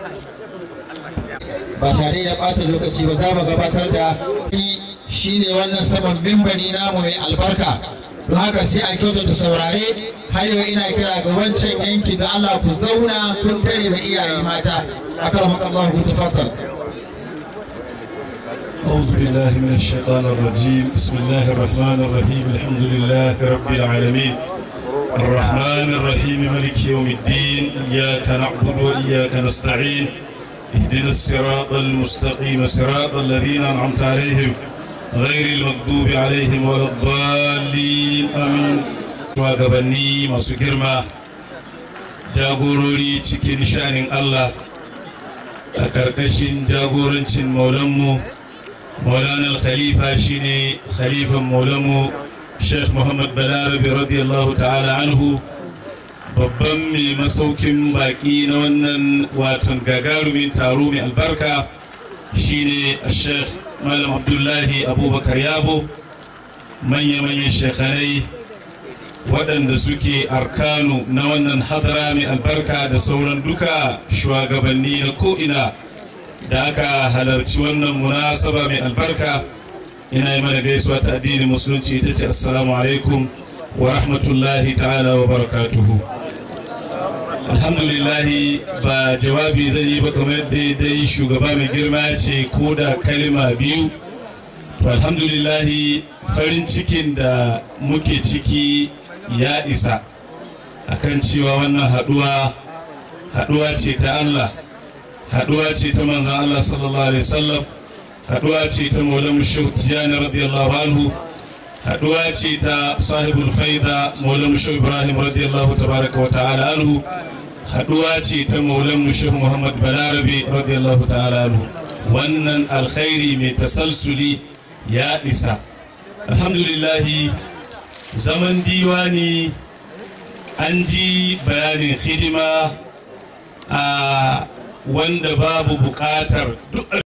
ba tare da ɓata lokaci ba za mu gabatar da shi ne wannan saman bimbani namu mai albarka don haka sai a kyautata saurare har yau ina kira ga wancan yanki da Allah ku zauna kun tare da iyaye mata akan Allah ku tafaddal أعوذ بالله من الشيطان الرجيم بسم الله الرحمن الرحيم الحمد لله رب العالمين الرحمن الرحيم ملك يوم الدين إياك نعبد وإياك نستعين اهدنا الصراط المستقيم صراط الذين أنعمت عليهم غير المغضوب عليهم ولا الضالين آمين shugabanni masu girma jagorori cikin shanin Allah a ƙarƙashin jagorancin maulanmu مولانا الخليفة شيني خليفة مولمو شيخ محمد بلاربي رضي الله تعالى عنه babban mai masaukin baki na wannan watan gagarumin taro mai albarka shine sheikh malam abdullahi abubakar yabo manya-manyan shekhanai waɗanda suke arkanu na wannan hadara mai albarka da sauran duka shugabanni na ko'ina da aka halarci wannan munasaba mai albarka ina yi mana gaisuwa ta addinin musulunci ta ce assalamu alaikum wa rahmatullahi ta'ala wa barakatuhu alhamdulillahi ba jawabi zai yi ba kamar yadda dai shugaba mai girma ce ko da kalima biyu to alhamdulillahi farin cikin da muke ciki ya isa akan cewa wannan haduwa haduwa ce ta Allah haduwa ce ta manzan Allah sallallahu alaihi wasallam haduwa ce ta maulan shehu tijani radiyallahu anhu haduwa ce ta sahibul faida maulan shehu ibrahim radiyallahu tabaraka wa ta'ala anhu haduwa ce ta maulan shehu muhammad balarabe radiyallahu ta'ala anhu wannan alkhairi mai tasalsuli ya isa alhamdulillahi zaman diwani an ji bayanin hidima a wanda babu bukatar duk